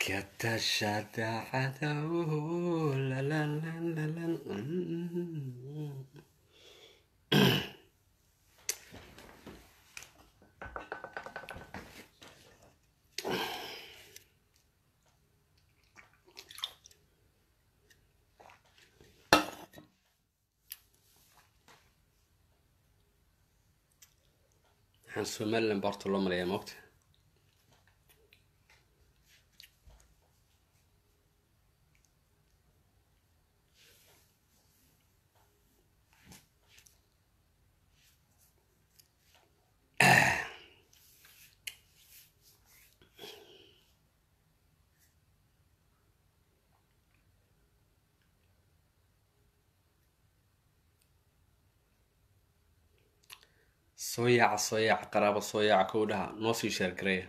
Katashada cadow, la la la la la. Mm. waxaan somalilan ba horta loo maleeyaa moogta soo yaaca soo yaaca qaraabo soo yaaca kow dhaha noo sii sheergareeya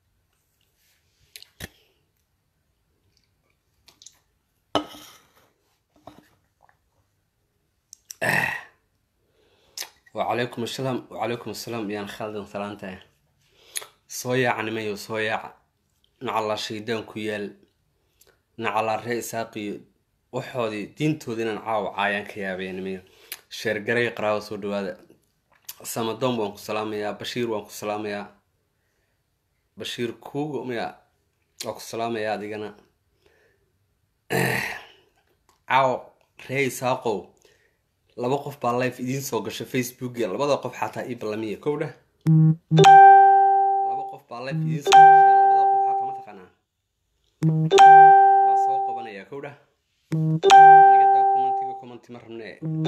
wacalaykum asalaam wacalaykum asalaam yaan khaldan salaantahay soo yaaca nimayo soo yaaca nacallaa shaydaan ku yaal nacallaa ree isaaqiyo waxoodii diintooda inaan caawa caayaan ka yaabaya nimayo sheergareeya qaraabo soo dhawaada samadoon waan ku salaamayaa bashiir waan ku salaamayaa bashiir kuugo maya waan ku salaamayaa adigana caawo ree isaaqow laba qof baa life idiin soo gasha facebookia labada qof xataa ii ballamiya kow dheh laba qof baa life idiin soo gashay labada qof xataa ma taqaanaa waa soo qabanayaa kow dheh nagadaa commentiga commenti ma rabne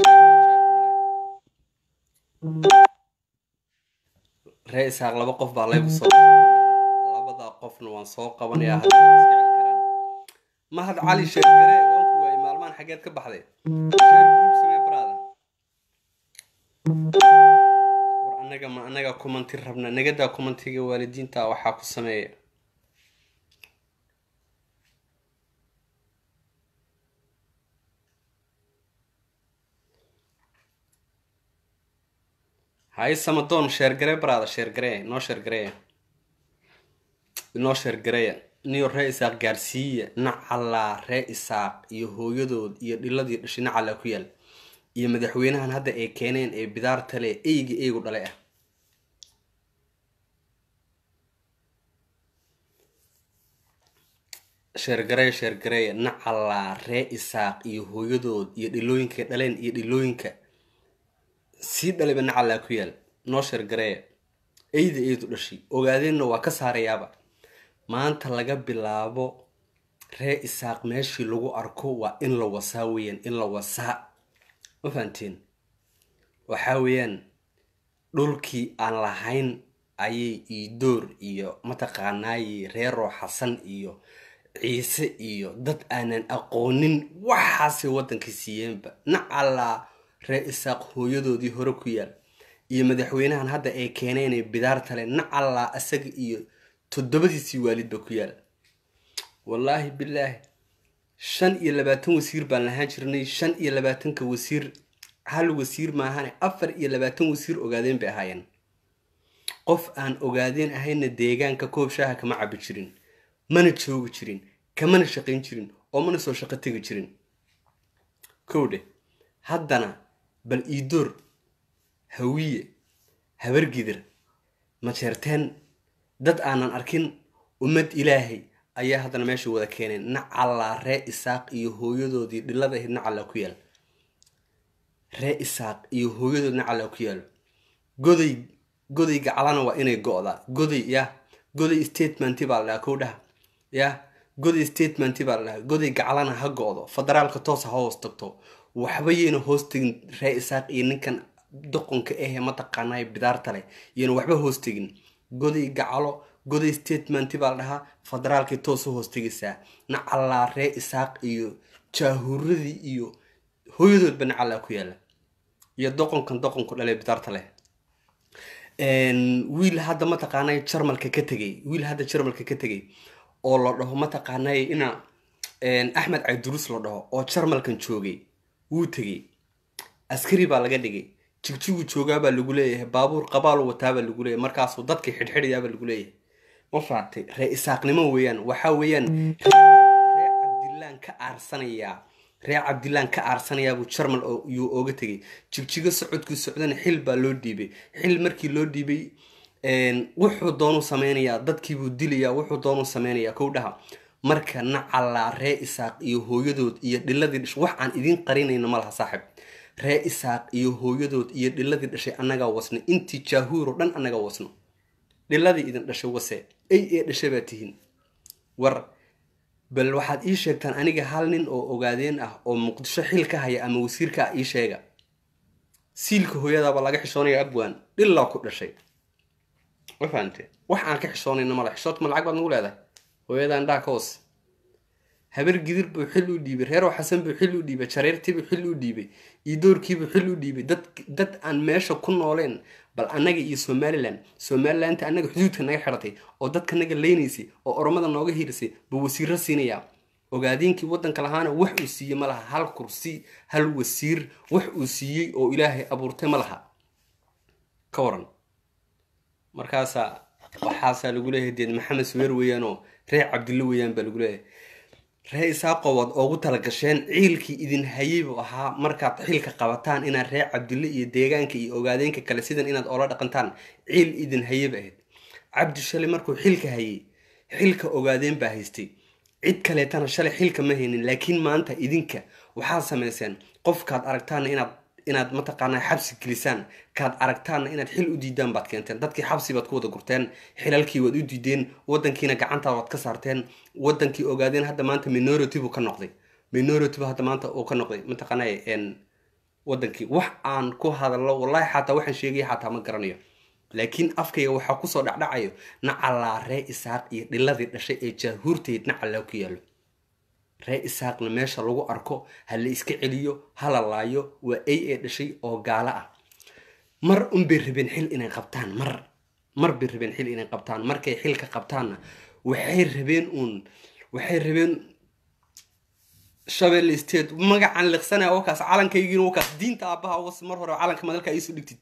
ree isaaq laba qof baa life soo gashay labada qofna waan soo qabanayaa haddii iska celi karaan mahad cali sheergare waan ku waayey maalmahan xageed ka baxday sheer group samee brada war anaga ma anaga kumanti rabna nagadaa kumantiga waalidiinta waxaa ku sameeya hay samadoon sheergare brada sheergare noo sheergareeya inoo sheergareeya niyo ree isaaq gaarsiiya nacallaa ree isaaq iyo hooyadood iyo dhiladii dhashay nacallaa ku yaal iyo madaxweynahan hadda ay keeneen ee bidaarta leh eyga eygu dhalay ah sheergareeya sheergareeya nacallaa ree isaaq iyo hooyadood iyo dhilooyinka dhaleen iyo dhilooyinka sii dhalayba nacallaa ku yaal noo sheergareeya eyda eydu dhashay ogaadeenna waa ka saarayaaba maanta laga bilaabo ree isaaq meeshii lagu arko waa in la wasaa weeyaan in la wasaa ma fahanteen waxaa weeyaan dhulkii aan lahayn ayay iidoor iyo mataqaanaaye reeroo xasan iyo ciise iyo dad aanan aqoonin waxaasay waddankii siiyeenba nacallaa ree isaaq hooyadoodii hore ku yaal iyo madaxweynahan hadda ay keeneenay bidaartale nacallaa isaga iyo toddobadiisii waalidba ku yaal wallaahi bilaahi shan iyo labaatan wasiir baan lahaan jirnay shan iyo labaatanka wasiir hal wasiir maahane afar iyo labaatan wasiir ogaadeen bay ahaayeen qof aan ogaadeen ahayna deegaanka koob shaaha kama cabi jirin mana joogi jirin kamana shaqayn jirin oo mana soo shaqo tegi jirin kowdhe haddana bal iidoor hawiye habargidir majeerteen dad aanan arkin ummad ilaahay ayaa haddana meesha wada keeneen nacallaa ree isaaq iyo hooyadoodii dhilada ahayd nacallaa ku yaal ree isaaq iyo hooyadood nacallaa ku yaal goday goday gacalana waa inay go-daa goday yah goday statementi baa la dhahaa kow dhaha yah goday statementi baa la dhahaa goday gacalana ha go-do federaalka toosa ha hoos tagto waxba yayna hoos tegin ree isaaq iyo ninkan doqonka ahee mataqaanay bidaarta leh yayna waxba hoos tegin goday gacalo goday statementi baa la dhahaa federaalkay toos u hoos tegaysaa nacallaa ree isaaq iyo jaahuuradii iyo hooyadoodba nacallaa ku yaala iyo doqonkan doqonku dhalee bidaarta leh wiil hadda mataqaanay jarmalka ka tegay wiil hadda jarmalka ka tegay oo la dhaho mataqaanay ina axmed cabdiruus la dhaho oo jarmalkan joogay wuu tegey askari baa laga dhigay jigjigu joogaabaa lagu leeyahay baabuur qabaalu wataabaa lagu leeyahay markaasuu dadkii xidhxidhayaabaa lagu leeyahay ma fahatay ree isaaqnimo weeyaan waxaa weeyaan ree cabdilaan ka aarsanayaa ree cabdilaan ka aarsanayaabuu jarmal yuu ooga tegay jigjigo socodkuu socdana xil baa loo dhiibay xil markii loo dhiibay wuxuu doonuu sameynayaa dadkiibuu dilayaa wuxuu doonuu sameynayaa kow dhaha marka nacallaa ree isaaq iyo hooyadood iyo dhiladii dhashay wax aan idiin qarinayno ma laha saaxib ree isaaq iyo hooyadood iyo dhiladii dhashay annagaa wasno intii jaahuuro dhan annagaa wasno dhiladii idin dhashay wase ay ee dhashay baa tihiin war bal waxaad ii sheegtaan aniga hal nin oo ogaadeen ah oo muqdisho xil ka haya ama wasiirka ah ii sheega siilka hooyadaaba laga xishoonaya abwaan dhilaa ku dhashay ma fahamte wax aan ka xishoonayno mala xishoodma lacag baad nagu leedahay hooyada indhaha ka hoos habar gidir buu xil u dhiibay reerow xasan buu xil u dhiibay jareertiibuu xil u dhiibay iyo doorkiibuu xil u dhiibay dad dad aan meesha ku nooleen bal annaga iyo somalilan somalilanta annaga xuduudka naga xidhatay oo dadka naga leynaysay oo oromada nooga hirisay buu wasiiro siinayaa ogaadiinkii waddanka lahaana wax uu siiyey ma laha hal kursi hal wasiir wax uu siiyey oo ilaahay abuurtay ma laha ka waran markaasaa waxaasaa lagu leeyahay deed maxamed suweer weeyaanoo ree cabdille weeyaan baa lagu leeyahay ree isaaqo waad oogu talagasheen ciilkii idin hayay buu ahaa markaad xilka qabataan inaad ree cabdille iyo deegaanka iyo ogaadeenka kale sidan inaad oola dhaqantaan ciil idin hayay ba ahayd cabdi shalay markuu xilka hayay xilka ogaadeen baa haystay cid kaleetana shalay xilka ma haynin laakiin maanta idinka waxaad samayseen qofkaad aragtaana inaad inaad mataqaanaa xabsi gelisaan kaad aragtaanna inaad xil u diidaan baad keenteen dadkii xabsi baad ku wada gurteen xilalkii waad u diideen wadankiina gacantaa waad ka saarteen wadankii ogaadeen hadda maanta minority buu ka noqday minority buu hadda maanta uu ka noqday mataqaanaa wadankii wax aan ku hadallo wallahi xataa waxaan sheegaya xataa ma garanayo laakiin afkayga waxaa kusoo dhacdhacayo nacallaa ree isaaq iyo dhiladii dhashay ee jaahuurtayd nacallaa ku yaallo ree isaaqna meesha lagu arko ha la iska celiyo hala laayo waa ay ee dhashay oo gaalo ah mar unbay rabeen xil inay qabtaan mar mar bay rabeen xil inay qabtaan markay xilka qabtaanna waxay rabeen uun waxay rabeen shabelle state magacan liqsanaya wakaas calankaygiina wakaas diinta aabbaha was mar hore calanka madalka iisoo dhigtid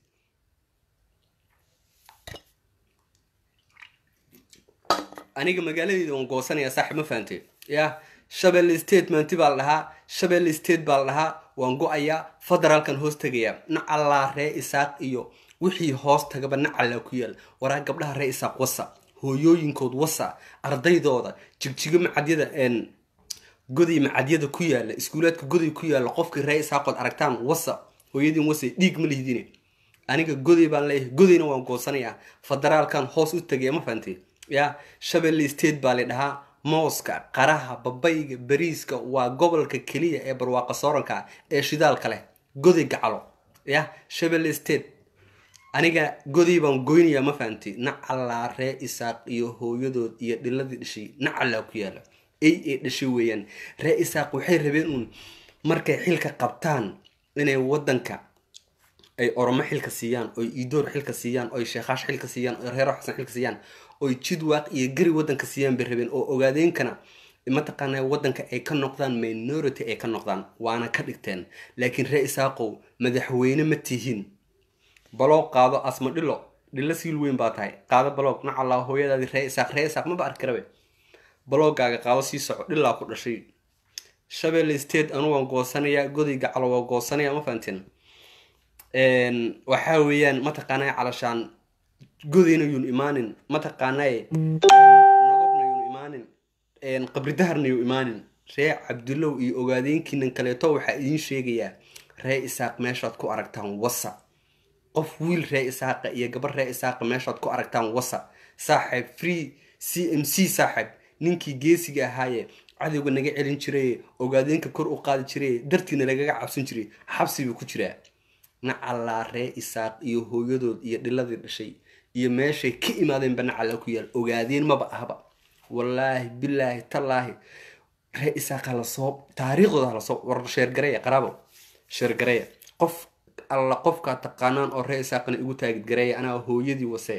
aniga magaaladeeda waan goosanaya saaxib ma fahantay yah shabelle state maanti baa la dhahaa shabelle state baa la dhahaa waan go-ayaa federaalkan hoos tegayaa nacallaa ree isaaq iyo wixii hoos tagaba nacallaa ku yaal waraa gabdhaha ree isaaq wasa hooyooyinkood wasa ardaydooda jigjigo macadyada goday macadyada ku yaala iskuulaadka goday ku yaala qofkii ree isaaqood aragtaan wasa hooyadiin wasa dhiig ma lihdine aniga goday baan leeyahay godayna waan goosanayaa federaalkan hoos u tegaya ma fahantay ya shabelle state baa la dhahaa mooska qaraha babayga bariiska waa gobolka keliya ee barwaaqa sooranka ee shidaalka leh goday gacalo ya shabelle state aniga goday baan goynayaa ma fahamtay nacallaa ree isaaq iyo hooyadood iyo dhiladii dhashay nacallaa ku yaala ay ee dhashay weeyaan ree isaaq waxay rabeen uun markay xilka qabtaan inay wadanka ay oromo xilka siiyaan oy iidoor xilka siiyaan oy sheekaash xilka siiyaan oy reero xasan xilka siiyaan oy jidwaaq iyo gari wadanka siiyaan bay rabeen oo ogaadeenkana mataqaana wadanka ay ka noqdaan minority ay ka noqdaan waana ka dhigteen laakiin ree isaaqow madaxweyne ma tihiin baloog qaado asma dhilo dhilo siil weyn baa tahay qaado baloog nacallaa hooyadaadii ree isaaq ree isaaq maba arki karabe baloogaaga qaado sii soco dhilaa ku dhashay shabelle state anu waan goosanayaa goday gacalo waa goosanaya ma fahanteen waxaa weeyaan mataqaanaa calashaan godayna yuun imaanin mataqaanaa nagobna yuun imaanin qabridaharna yuu imaanin ree cabdulow iyo ogaadeenkiinan kaleeto waxaa idiin sheegayaa ree isaaq meeshaad ku aragtaan wasa qof wiil ree isaaqa iyo gabar ree isaaqa meeshaad ku aragtaan wasa saaxiib free c m c saaxiib ninkii geesiga ahaaye cadowga naga celin jiraye ogaadeenka kor u qaadi jiraye dartiina lagaga cabsan jiray xabsi buu ku jiraa nacallaa ree isaaq iyo hooyadood iyo dhiladii dhashay iyo meeshay ka imaadeenba nacallaa ku yaal ogaadeen maba ahba wallaahi bilaahi tallaahi ree isaaq halasoo taariikhdooda halasoo war sheergareya qaraabo sheergareya qof alla qofkaa taqaanaan oo ree isaaqana igu taagid gareeya anaa hooyadii wasee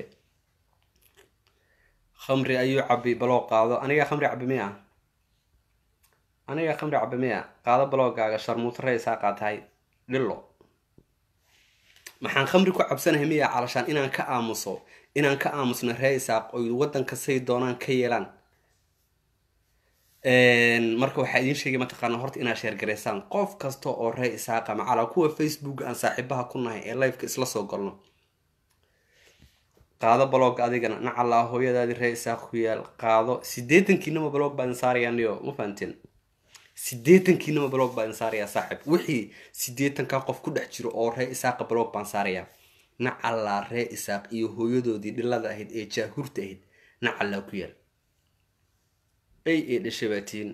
khamri ayuu cabi baloo qaado anigaa khamri cabi miya anigaa khamri cabi miya qaado baloogaaga sharmuuto ree isaaqaa tahay dhilo maxaan khamri ku cabsanahay miya calashaan inaan ka aamuso inaan ka aamusno ree isaaq oy waddanka say doonaan ka yeelaan marka waxaa idiin sheegay mataqaana horta inaad sheergaraysaan qof kasta oo ree isaaqa macala kuwa facebook aan saaxiibaha ku nahay ee liveka isla soo galno qaado balog adigana nacalaa hooyadaadii ree isaaq ku yaal qaado sideetankiinama balog baa idin saarayaa niyo ma fahanteen sideetankiinama balog baa idin saarayaa saaxib wixii sideetanka qof ku dhex jiro oo ree isaaqa balog baan saarayaa nacalaa ree isaaq iyo hooyadoodii dhilada ahayd ee jaahurta ahayd nacalaa ku yaal ay ee dhashabaatiin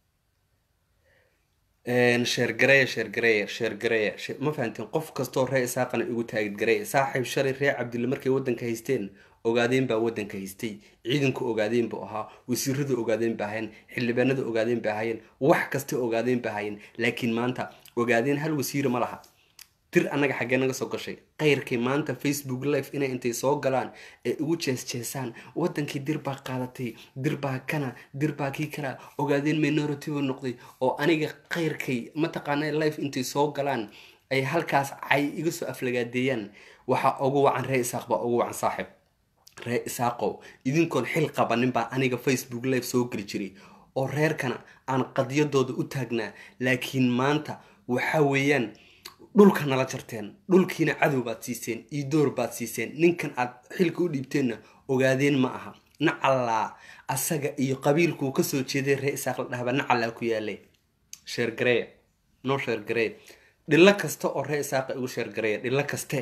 sheergareya sheergareya sheergareya ma fahanteen qof kastoo ree isaaqana igu taagidgareya saaxiib shalay ree cabdille markay waddanka haysteen ogaadeen baa waddanka haystay ciidanku ogaadeen buu ahaa wasiiradu ogaadeen ba ahayeen xildhibaanada ogaadeen ba ahayeen wax kasta ogaadeen ba ahayeen laakiin maanta ogaadeen hal wasiira ma laha dir annaga xaggee naga soo gashay qayrkii maanta facebook live inay intay soo galaan ee igu jees-jeesaan waddankii dir baa qaadatay dir baa kana dir baa kii kala ogaadeen minority buu noqday oo aniga qayrkay mataqaana live intay soo galaan ay halkaas cay iga soo aflagaadeeyaan waxaa ugu wacan ree isaaq baa ugu wacan saaxib ree isaaqow idinkoon xil qabanin baa aniga facebook live soo geli jiray oo reerkana aan qadiyadooda u taagnaa laakiin maanta waxa weeyaan dhulka nala jarteen dhulkiina cadow baad siiseen iyo door baad siiseen ninkan aad xilka u dhiibteenna ogaadeen ma aha nacallaa asaga iyo qabiilkuu kasoo jeeday ree isaaq la dhahba nacallaa ku yaalay sheergareeya noo sheergareeya dhilo kasta oo ree isaaqa igu sheergareeya dhilo kaste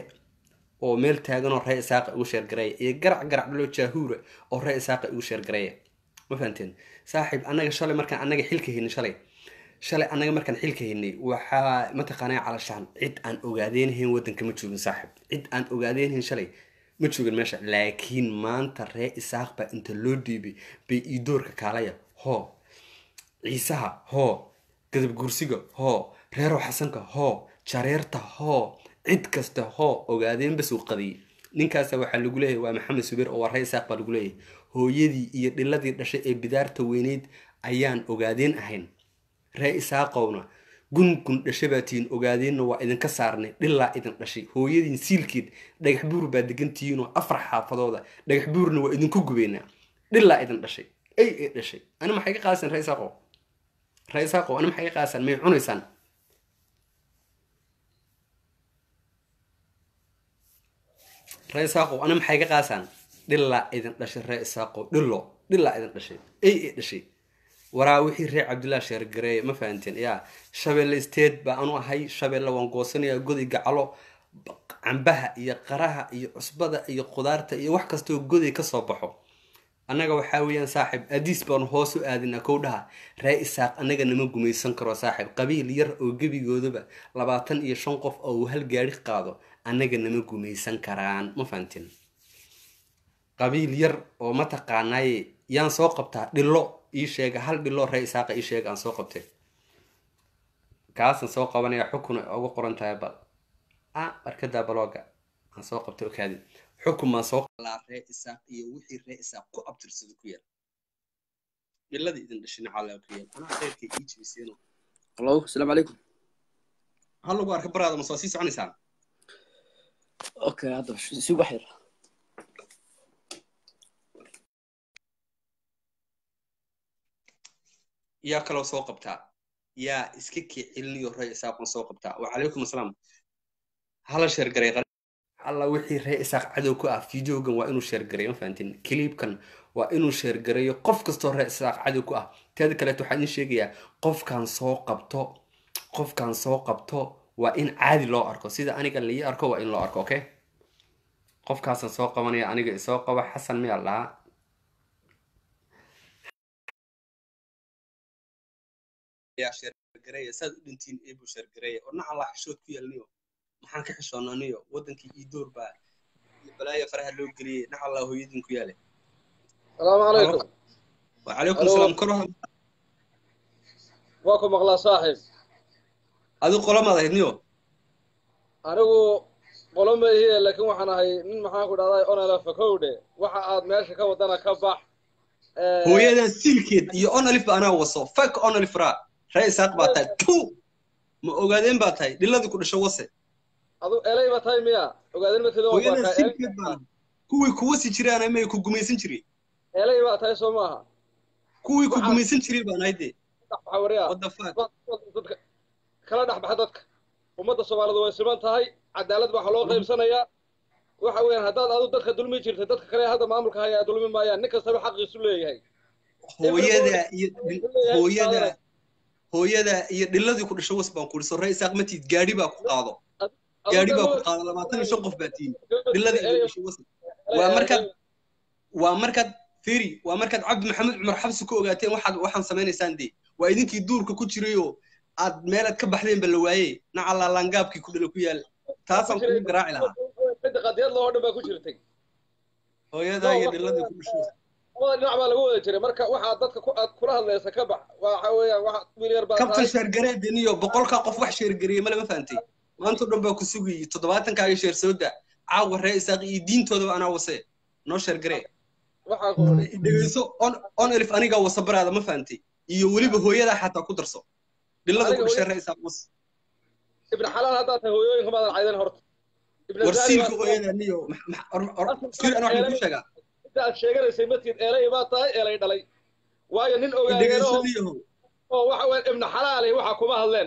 oo meel taagan oo ree isaaqa igu sheergareeya iyo garac garac dhalo jaahuura oo ree isaaqa igu sheergareeya ma fahanteen saaxiib annaga shalay markaan annaga xilka haynin shalay shalay annaga markaan xilka haynay waxaa mataqaanaa calashaan cid aan ogaadeenhayn waddanka ma joogin saaxib cid aan ogaadeenhayn shalay ma joogin meesha laakiin maanta ree isaaq baa inta loo dhiibay bay iidoorka kaalaya hoo ciisaha hoo gadab guursiga hoo reerow xasanka hoo jareerta hoo cid kasta hoo ogaadeen basuu qadiyay ninkaasa waxaa lagu leeyahay waa maxamed subeer oo waa ree isaaq baa lagu leeyahay hooyadii iyo dhiladii dhashay ee bidaarta weyneyd ayaan ogaadeen ahayn ree isaaqowna gungun dhashabaatiin ogaadeenna waa idinka saarnay dhilaa idin dhashay hooyadiin siilkeed dhagax buur baa degantihiinoo afar xaafadooda dhagax buurna waa idinku gubeynaa dhilaa idin dhashay ay ee dhashay ani maxay ka qaadasaan ree isaaqow ree isaaqow ani maxay ka qaadasaan may cunaysaan ree isaaqow ani maxay ka qaadasaan dhilaa idin dhashay ree isaaqow dhilo dhilaa idin dhashay ay ee dhashay waraa wixii reer cabdillah sheergareeye ma fahanteen yaa shabeelle state baa anu ahay shabeelle waan goosanayaa godi gacalo cambaha iyo qaraha iyo cusbada iyo qudaarta iyo wax kastoo goday kasoo baxo annaga waxaa weeyaan saaxib adiis baanu hoos u aadinaa kow dhaha ree isaaq annaga nama gumaysan karo saaxib qabiil yar oo gebigoodaba labaatan iyo shan qof oo uu hal gaari qaado annaga nama gumaysan karaan ma fahanteen qabiil yar oo mataqaanaaye yaan soo qabtaa dhilo ii sheega hal dhiloo ree isaaqa ii sheega aan soo qabtay kaasaan soo qabanaya xukun ay ugu qoran tahay bal a barkadaa balooga aan soo qabtay okaadi xukun baan soo qalaa ree isaaq iyo wixii ree isaaq ku abtirsada ku yaal dhiladii idin dhashin calaa ku yaal anaa kheyrkay ii jibiseen hallo asalaamu calaykum hal lagu arka baraada ma soo sii soconaysaan okay hadda si wax yar yaa kaloo soo qabtaa yaa iska kii celiniyo ree isaaqon soo qabtaa wacalaykum asalaam hala sheergaray alla wixii ree isaaq cadow ku ah videogan waa inuu sheergaray ma fahantin clipkan waa inuu sheergarayo qof kastoo ree isaaq cadow ku ah teeda kaleeto waxaan idin sheegayaa qofkan soo qabto qofkan soo qabto waa in caadi loo arko sida aniga lai arko waa in loo arko okay qofkaasaan soo qabanaya aniga isoo qaba xasan miyaa lahaa sheergareeya saad u dhintiin eebuu sheergareeya oo naca laa xishood ku yeelniyo maxaan ka xishoonaniyo waddankii ii door baa balaaya faraha loo geliyey naca laa hooyadiin ku yaale salaamu calaykum wacalaykum asalaam kor waa ku maqlaa saaxiib adigu qolamaad ahayd niyo anigu qolo ma ihiye laakiin waxaan ahay nin maxaan ku dhahday onala fakowdhe waxa aad meesha ka wadana ka bax hooyadan siilkeed iyo onalif ba anaa waso fak onalif raa ree isaaq baa tahay tu ma ogaadeen baa tahay dhiladii ku dhasho wase adu elay ba tahay miya ogaadin matida waa hooyada tahay silkeed baan kuwii kuwa si jiraan may ku gumaysan jiray elay ba tahay soo maaha kuwii ku Waxaa- gumaysan jiray baan ahayd dee waxaa wariya what the fuck dadka kala dhex baxa dadka ummadda soomaalidu way siman tahay cadaalad baa loo qaybsanayaa waxa weeyaan haddaad adu dadka dulmi jirta dadka kale hadda maamulka haya dulmi maayaan nin kastaba xaqiisu leeyahay hooyada iyo hooyada hooyada iyo dhiladii ku dhasho was baan ku dhiso ree isaaq matiid gaadhi baa ku qaado gaadhi baa ku qaado labaatan iyo shan qof baa tihin dhiladii ku dhasho was waa markaad waa markaad firi waa markaad cabdi maxamed cumar xabsi ku ogaateen waxaad waxaan samaynaysaan dee waa idinkii duurka ku jirayoo aad meelaad ka baxdeen ba la waaye nacalaa laangaabkii ku dhala ku yaal taasaan kugu garaaci lahaa midda qadiyad loo dhan baa ku jirtay hooyadaa iyo dhiladii ku dhasho labada dhinac baa lagu wada jiray marka waxaa dadka ku- aad kula hadlaysa ka bax waxa weeyaan wax wiil yar baa kabtan tahay sheergareedin iyo boqolkaa qof wax sheergareeyey malama fahantay maanta o dhan baa ku sugayey toddobaatankaa sheer sooda caawa ree isaaq iyo diintoodaba anaa wase noo sheergaree waxaa ku odhi dhegeyso on on elif anigaa wasabaraada ma fahantay iyo weliba hooyadaa xataa ku darso dhilada ku Aniga dhashay ree isaaq was ibn xalaal haddaad tahay hooyooyinka maadan caydan horta ibn war Zaali siilka baa- hooyadaa niyo max- max- or- or- siil ana waxaan kuu sheegaa inta aad sheeganaysay madkiid eelay baa tahay eelay dhalay waayo nin dhegeyso ogaageenoo niyahow oo waxa weeyaan ibn xalaali waxa kuma hadleen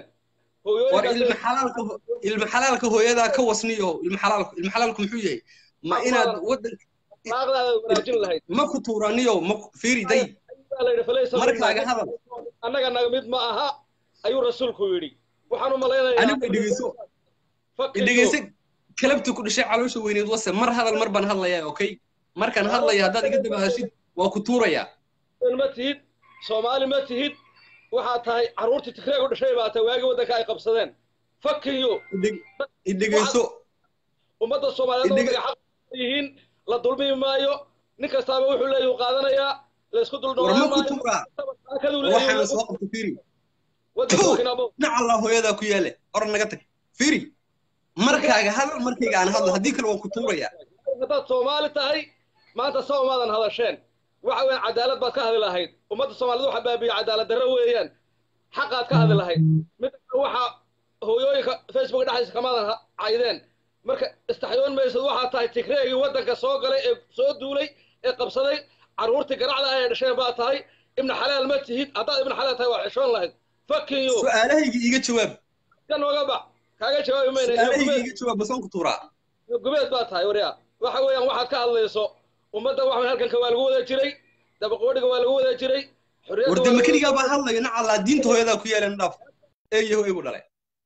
war ilma hooyooyinkaas xalaalka ho- ilma xalaalka hooyadaa ka wasniyo ilma xalaalku ilma xalaalku muxuu yahay ma inaad wadan naaqdaada wanaajin lahayd ma ku tuuraniyo ma ku- fiiri day baa la yidhi falaysa markaaga minna. hadal annaga naga mid ma aha ayuu rasuulku yidhi waxaan u malaynayaa anigu dhegeyso fakiyo dhegeyso kalabta ku dhashay caloosha weyneed wase mar hadal mar baan hadlayaa okay markaan hadlaya haddaad iga daba hashid waa ku tuurayaa ma tihid soomaali ma tihid waxaad tahay carruurtii tigreeg u dhashay baa tahay waagii waddanka ay qabsadeen fakiyo Idheg- idhegeyso ummadda soomaaliyeed oo Idhiga- waddanka xaq yihiin la dulmi maayo nin kastaaba wuxuu leeyahy uu qaadanayaa la isku dul war ma dhowaan ku maayo tuuraa taakaduu waxaana leeyahay soo qabta fiiri waddanka Tuur. kinaabo nacallaa hooyadaa ku yaale oran naga tag fiiri markaaga hadal markayga aan hadlo haddii kale waan ku tuurayaa haddaad soomaali tahay maanta sa umaadan hadasheen waxa weeyaan cadaalad baad ka hadli lahayd ummadda soomaalida waxa baabiye cadaalad darro weeyaan xaqaad ka hadli lahayd mid waxa hooyooyinka facebook dhexdiisa kamaadan ha- caydeen marka istaxyoon maysad waxaa tahay tigreegii waddanka soo galay ee soo duulay ee qabsaday carruurtii garacda ay dhasheen baa tahay ibnu xalaal ma tihid haddaad ibnu xalaal tahay waa xishoon lahayd fakin you su-aalahayga iiga jawaab ka nooga bax kaaga jawaabi mayna su-aalahayga iiga jawaab basaan ku tuuraa gubeed baa tahay waryaa waxa weeyaan waxaad ka hadlayso ummadda waxa halkanka waa lagu wada jiray dabaqoodhiga waa lagu wada jiray xorriyadda war waa dema lagu- keligaa baa hadlaya nacallaa diinta hooyadaa ku yaalan dhaaf eeyaho igu dhalay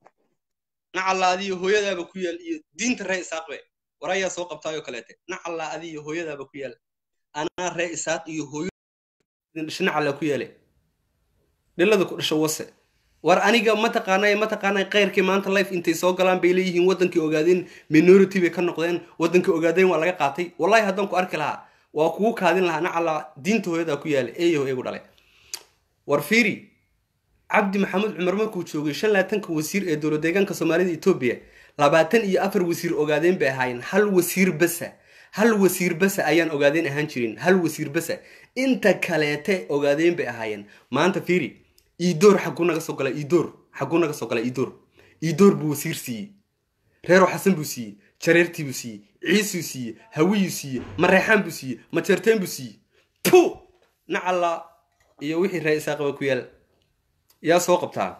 nacallaa adiyo hooyadaaba ku yaal iyo diinta ree isaaqbe war ayaa soo qabtaayoo kaleete nacallaa adiyo hooyadaaba ku yaal anaa ree isaaq iyo hooyo dhasho nacallaa ku yaale dhilada ku dhasho wase war aniga mataqaanay mataqaanay khayrkii maanta life intay soo galaan bay leeyihiin wadankii ogaadeen minority bay ka noqdeen wadankii ogaadeen waa laga qaatay wallahi haddaan ku arki lahaa waa kugu kaadin lahaa nacallaa diinta hooyadaa ku yaale eeyaho igu dhalay war fiiri cabdi maxamed cumar markuu joogay shan laatanka wasiir ee dowlad deegaanka soomaalida etoobiya labaatan iyo afar wasiir ogaadeen bay ahaayeen hal wasiir basa hal wasiir basa ayaan ogaadeen ahaan jirin hal wasiir basa inta kaleete ogaadeen bay ahaayeen maanta fiiri iidoor xaguu naga soo gala iidoor xaguu naga soo gala iidoor iidoor buu wasiir siiyey reero xasan buu siiyey jareertii buu siiyey ciisuu siiyey hawiyuu siiyey mareexaan buu siiyey majeerteen buu siiyey tu nacalla iyo wixii ree isaaqaba ku yaal yaa soo qabtaa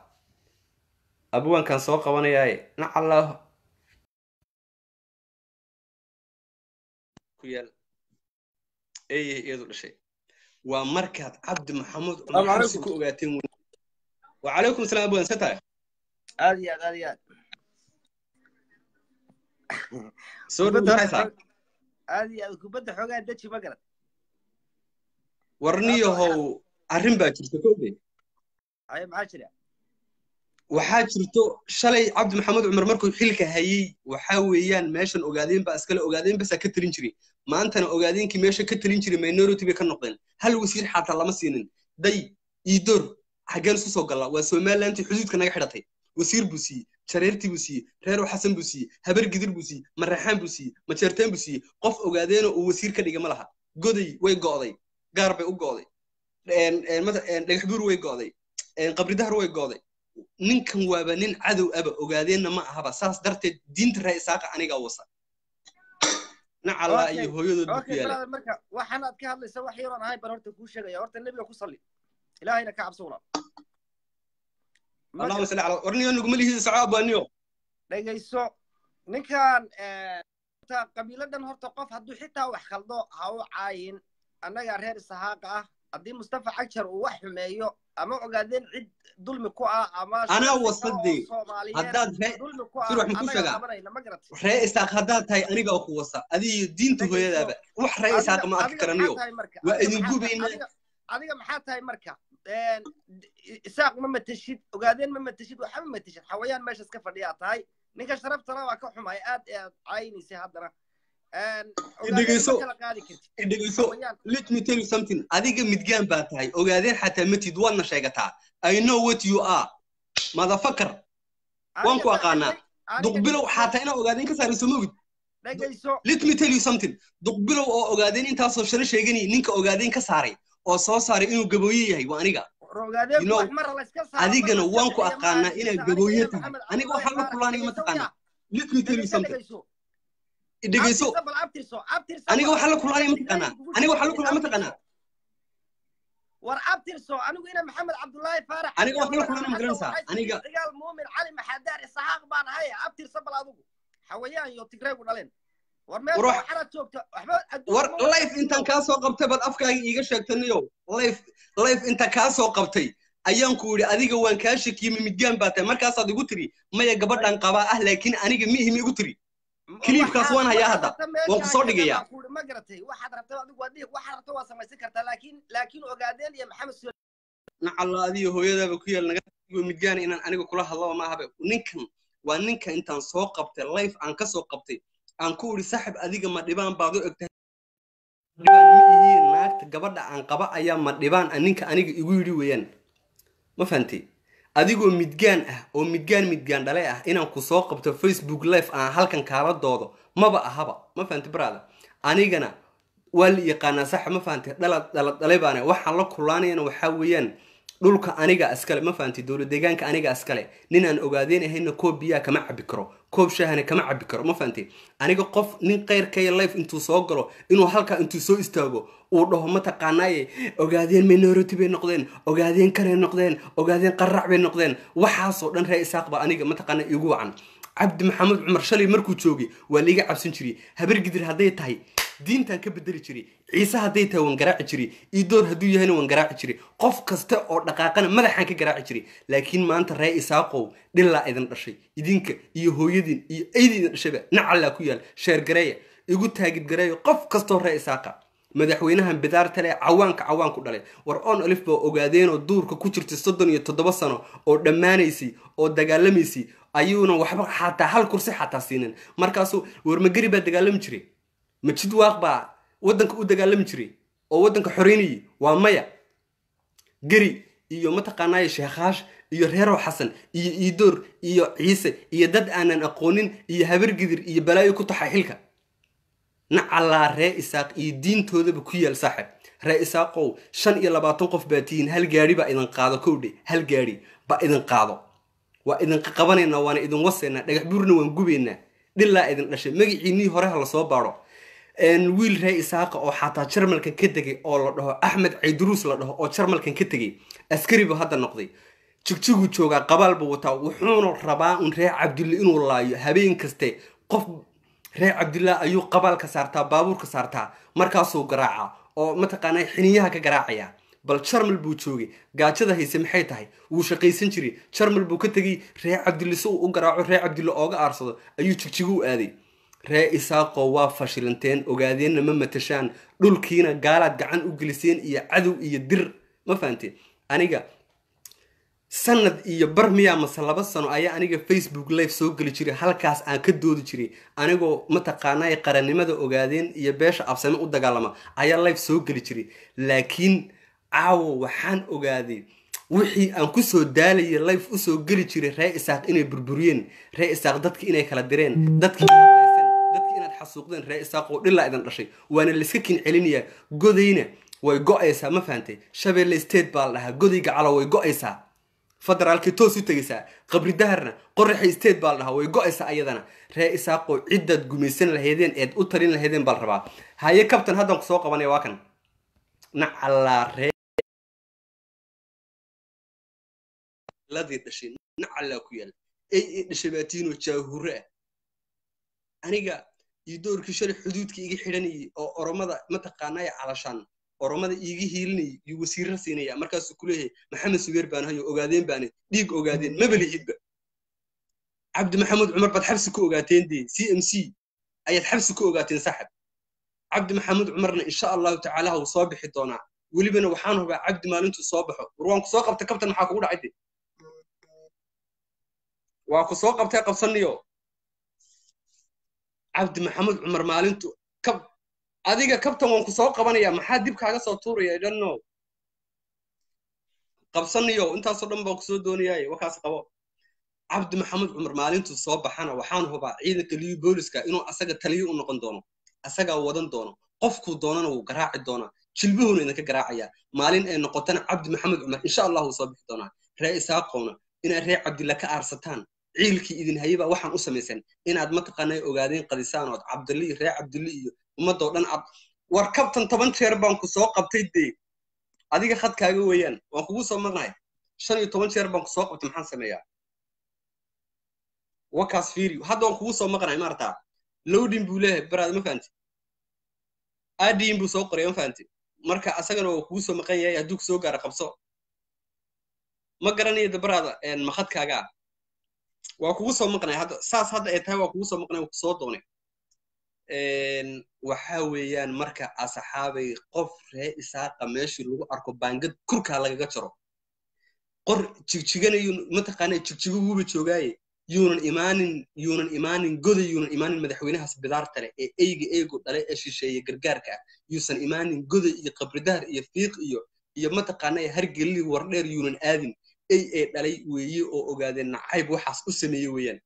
abwaankan soo qabanayaaye nacalla ku yaal eeyay iyadu dhashay waa markaad cabdi maxamuud cumar Salaamu xabsi ku ogaateen wey wacalaykum salaam abwaan se tahay aad iyo aad aad iyo aad soo Kubadda dhowdaxaysaa xog- aad iyo aad kubadda xoogaa deji ma garan warniyahow arrin baa jirta kowde aye maxaa jira waxaa jirto shalay cabdi maxamed cumar markuu xilka hayey waxaa weeyaan meeshan ogaadeen baa iskale ogaadeen basaa ka talin jiray maantana ogaadeenkii meesha ka talin jiray minority bay ka noqdeen hal wasiir xataa lama siinin day iidoor xaggeen isu soo gallaa waa somalilantii xuduudka naga xidhatay wasiir buu siiyey jareertii buu siiyey reero xasan buu siiyey habar gidir buu siiyey mareexaan buu siiyey majeerteen buu siiyey qof ogaadeenoo uu wasiir ka dhiga ma laha goday way go'day gaar bay u go'day een- een mata- een dhagax buur way go'day een qabridahar way go'day ninkan waaba nin cadow aba ogaadeenna ma ahaba saas darteed diinta ree isaaqa anigaa wasa nacallaa Okay, iyo hooyadood buu ku okay yaala brother marka waxaan aad ka hadlaysa wax yaroon ahayn baan horta kuu sheegaya horta nebiga ku salli ilaahayna ka cabso walaal allahuma salli calaa warniyo nuguma lihiisa soco abaaniyo dhegayso ninkan eh, horta qabiiladan horta qof hadduu xitaa wax khaldo ha u caayin annaga reer isahaaqa ah haddii mustafa xajar uu wax xumeeyo ama ogaadeen cid dulmi ku ah ama Anaa shaqsi wasadii. oo Soomaaliyeed haddaad ree dulmi ku ah Sir, wax ma ku annaga sheegaa? qabanayna ma garatay ree isaaq haddaad tahay anigaa ku wasa adiyo diinta Dhegayso. hooyadaaba wax ree isaaqa ma arki Adiga- karaniyo adiga maxaa tahay marka? waa Adiga idin maxaa tahay- gubaynaa. adiga- adiga maxaa tahay marka Een, isaaq ma mateshid ogaadeen ma mateshid waxa ma mateshid xawayaan meesha iska fadhiyaa tahay ninka sharaftana waa ka xumay aad ee aad caynaysay haddana Een, ogaadeen Dhegayso. ma kala qaadi kartid dhegayso xawayaan let me tell you something adiga midgaan baa tahay ogaadeen xataa matid waadna sheegataa i know what you are motherfucker waan ku Aniga aqaanaa aniga duqbilow dhegayso- xataa inaa ogaadeen ka saarayso mogid dhegayso let me tell you something duqbilow oo ogaadeen intaasoo shalo sheeganay ninka ogaadeen ka saaray oo soo saaray inuu gabooye yahay waa aniga ogaadeen You know, wax mar la iska saaro adigana mar la waan ku iska aqaanaa bixiyo, inaad ma gabooye arkaysa tahay Maxamed aniga waxaan la Cabdullaahi kulaanaya Faarax, mataqaanaa dhegayso let me tell you dhegayso, something dhegayso. dhegayso Abtirso bal abtirso, abtirso aniga bal. waxaan la kulaanaya mataqaanaa aniga waxaan la kulaanaya mataqaanaa war abtirso anigu ina maxamed cabdullaahi faarax Aniga waxaan la kulaanaya ma garanaysaa aniga cigaal muumin cali maxadaar isaxaaq baan ahay abtirso bal adigu xawayaan iyo tigreegu dhaleen war meel War wax- waxaad joogta waxba adduunka war ma- life intaan kaa soo qabtay baad afkaaga iiga sheegtaniyo life life inta kaa soo qabtay ayaan ku yidhi adiga waan kaa shakiyey midgaan baa tahay markaasaad igu tiri maya gabadhan qabaa ah laakiin aniga miihim igu tiri clipkaas waan hayaa hadda. Waan ku soo dhigayaa. ma garatay waxaad rabta adigu waa dhihi waxaad rabta waa samaysan kartaa laakiin laakiin ogaadeen iyo maxamed Sule- nacalla adiyo hooyadaaba ku yaal naga igo midgaan inaan aniga kula hadlaba ma ahabe ninkan waa ninka intaan soo qabtay life aan ka soo qabtay aan ku idhi saaxib adiga ma dhibaan baad u egtahay dhibaan ma ihiin naagta gabadha aan qaba ayaa ma dhibaan ah ninka aniga igu yidhi weeyaan ma fahantay adigoo midgaan ah oo midgaan midgaan dhale ah inaan ku soo qabto facebook live aan halkan kaala doodo maba ahaba ma fahantay brother anigana waa la yaqaanaa saxa ma fahantay dhalad dhalad dhale baana waxaan la kulaanayana waxaa weeyaan dhulka aniga iskale ma fahantay dowlad deegaanka aniga iskale nin aan ogaadeen ahayna koob biyaa kama cabi karo koob shaahana kama cabi karo ma fahantay aniga qof nin keyrkaya life intuu soo galo inuu halkaa intuu soo istaago uu dhaho mataqaanaaye ogaadeen minority bay noqdeen ogaadeen kanay noqdeen ogaadeen qarrac bay noqdeen waxaasoo dhan ree isaaq baa aniga mataqaana igu wacan cabdi maxamed cumar shalay markuu joogay waa liiga cabsan jiray habar gidir hadday tahay diintaan ka bedeli jiray ciise hadday tahay waan garaaci jiray iidoor hadduu yahayna waan garaaci jiray qof kasta oo dhaqaaqana madaxaan ka garaaci jiray laakiin maanta ree isaaqow dhilaa idin dhashay idinka iyo hooyadiin iyo aydi idin dhashayba nacallaa ku yaal sheergareeya igu taagid gareeya qof kastoo ree isaaqa madaxweynahan bidaarta leh cawaanka cawaanku dhalay war on olif baa ogaadeenoo duurka ku jirtay soddon iyo toddoba sano oo dhammaanaysay oo dagaalamaysay ayuuna waxba xataa hal kursi xataa siinin markaasuu warmageri baa dagaalami jiray majid waaq baa waddanka u dagaalami jiray oo waddanka xoreynayay waa maya geri iyo mataqaanaaye sheekaash iyo reerow xasan iyo iidoor iyo ciise iyo dad aanan aqoonin iyo habargidir iyo balaayo ku taxa xilka nacallaa ree isaaq iyo diintoodaba ku yaal saaxib ree isaaqow shan iyo labaatan qof baa tihiin hal gaadhi baa idin qaado kowdhe hal gaadhi baa idin qaado waa idin qabanaynaa waana idin wasaynaa dhagax buurna waan gubaynaa dhilaa idin dhashay magaciinii hore ha lasoo baadho wiil ree isaaqa oo xataa jarmalkan ka tegay oo la dhaho axmed cayduruus la dhaho oo jarmalkan ka tegay askari buu hadda noqday jigjiguu joogaa qabaal buu wataa wuxuuna rabaa un ree cabdille inuu laayo habeen kaste qof reer cabdillah ayuu qabaalka saartaa baabuurka saartaa markaasuu garaacaa oo mataqaanaa xiniyaha ka garaacaya bal jarmal buu joogay gaajada hayse maxay tahay wuu shaqaysan jiray jarmal buu ka tegay reer cabdille si uu u garaaco reer cabdille ooga aarsado ayuu jigjigu u aaday ree isaaqoo waa fashilanteen ogaadeenna ma matashaan dhulkiina gaalaad gacan u geliseen iyo cadow iyo dir ma fahanteen aniga sanad iyo bar miyaa mase laba sano ayaa aniga facebook live soo geli jiray halkaas aan ka doodi jiray anigoo mataqaanaa qarannimada ogaadeen iyo beesha absame u dagaalama ayaa live soo geli jiray laakiin caawo waxaan ogaaday wixii aan kusoo daalayay live usoo geli jiray ree isaaq inay burburiyeen ree isaaq dadki inay kala direen dadki dadki inaad xasuuqdeen ree isaaq oo dhilaa idin dhashay waana layska kin celinayaa godayna way go-aysaa ma fahantay shabeelle state baa la dhahaa godayga calo way go-aysaa federaalkii toos u tegaysaa qabri daharna qoraxay state baa la dhahaa way go-aysaa ayadana ree isaaqoo ciddaad gumaysan lahaydeen eed u talin lahaydeen baa la rabaa haye kabtan haddaan kusoo qabanaya waa kan nacallaa ree ladii dhashay nacallaa ku yaal ey ee dhashay baatiinoo jaahure ah aniga iyo doorkii shalay xuduudka iga xidhanayay oo oromada mataqaanaya calashaan oromada iiga hiilinayay iyo wasiirra siinaya markaasuu ku leeyahay maxamed sugeer baan hayo ogaadeen baane dhiig ogaadeen maba lihidba cabdi maxamuud cumar baad xabsi ku ogaateen dee c m c ayaad xabsi ku ogaateen saaxib cabdi maxamuud cumarna insha allahu tacaala wuu soo bixi doonaa welibana waxaan hubaa cabdi maalintuu soo baxo war waan ku soo qabtay kabtan maxaa kugu dhacay de waa ku soo qabtay qabsaniyo cabdi maxamuud cumar maalintu kab adiga kabtan waan ku soo qabanaya maxaa dib kaaga soo tuuraya i don't know qabsaniyo intaasoo dhan baan kusoo doonayaaye wakaas qabo cabdi maxamuud cumar maalintuu soo baxana waxaan hubaa ciidanka liyu booliska inuu asaga taliyo u noqon doono asagaa wadan doono qofkuu doonana wuu garaaci doonaa jilbuhuuna idinka garaacayaa maalin ay noqotana cabdi maxamed cumar insha allah wuu soo bixi doonaa ree isaaqowna inaad ree cabdilla ka aarsataan ciilkii idin hayabaa waxaan u samaysan inaad mataqaanay ogaadeen qadisaan ood cabdilli iyo ree cabdilli iyo ummadoo dhan ad war kabtan toban jeer baan ku soo qabtay dee adiga khadkaaga weeyaan waan kugu soo maqnahay shan iyo toban jeer baan ku soo qabtay maxaan sameeyaa wakaas fiiri hadda waan kugu soo maqnahay maartaa lowdin buu leeyahay baraad ma fahanti aadiin buu soo qoray ma fahanti marka asagana waa kugu soo maqan yahay hadduu kusoo gaaro qabso ma garanayo dabaraada makhadkaaga ah waa kugu soo maqnay hadda saas hadda ay tahay waa kugu soo maqnay waa kusoo doonay waxa weeyaan marka asxaabay qof ree isaaqa meeshii lagu arko baangad kurkaa lagaga jaro qor jigjiganayu mataqaana jigjigo wuuba joogaaye yuunan imaanin yuunan imaanin goda yuunan imaanin madaxweynahaas bidaarta leh ee eyga eego dhale ee shisheeye gargaarka ah yuusan imaanin goda iyo qabridahar iyo fiiq iyo iyo mataqaana hargelli wardheer yuunan aadin ey ee dhalay weeye oo ogaadeen nacayb waxaas u sameeye weeyaan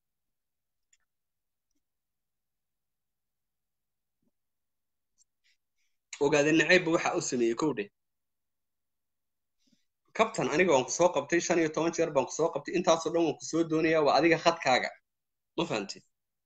ogaadeen nacaybba waxa u sameeyey kow dheh kabtan aniga waan ku soo qabtay shan iyo toban jeer baan ku soo qabtay intaasoo dhan waan ku soo doonayaa waa adiga khadkaaga ma fahamtid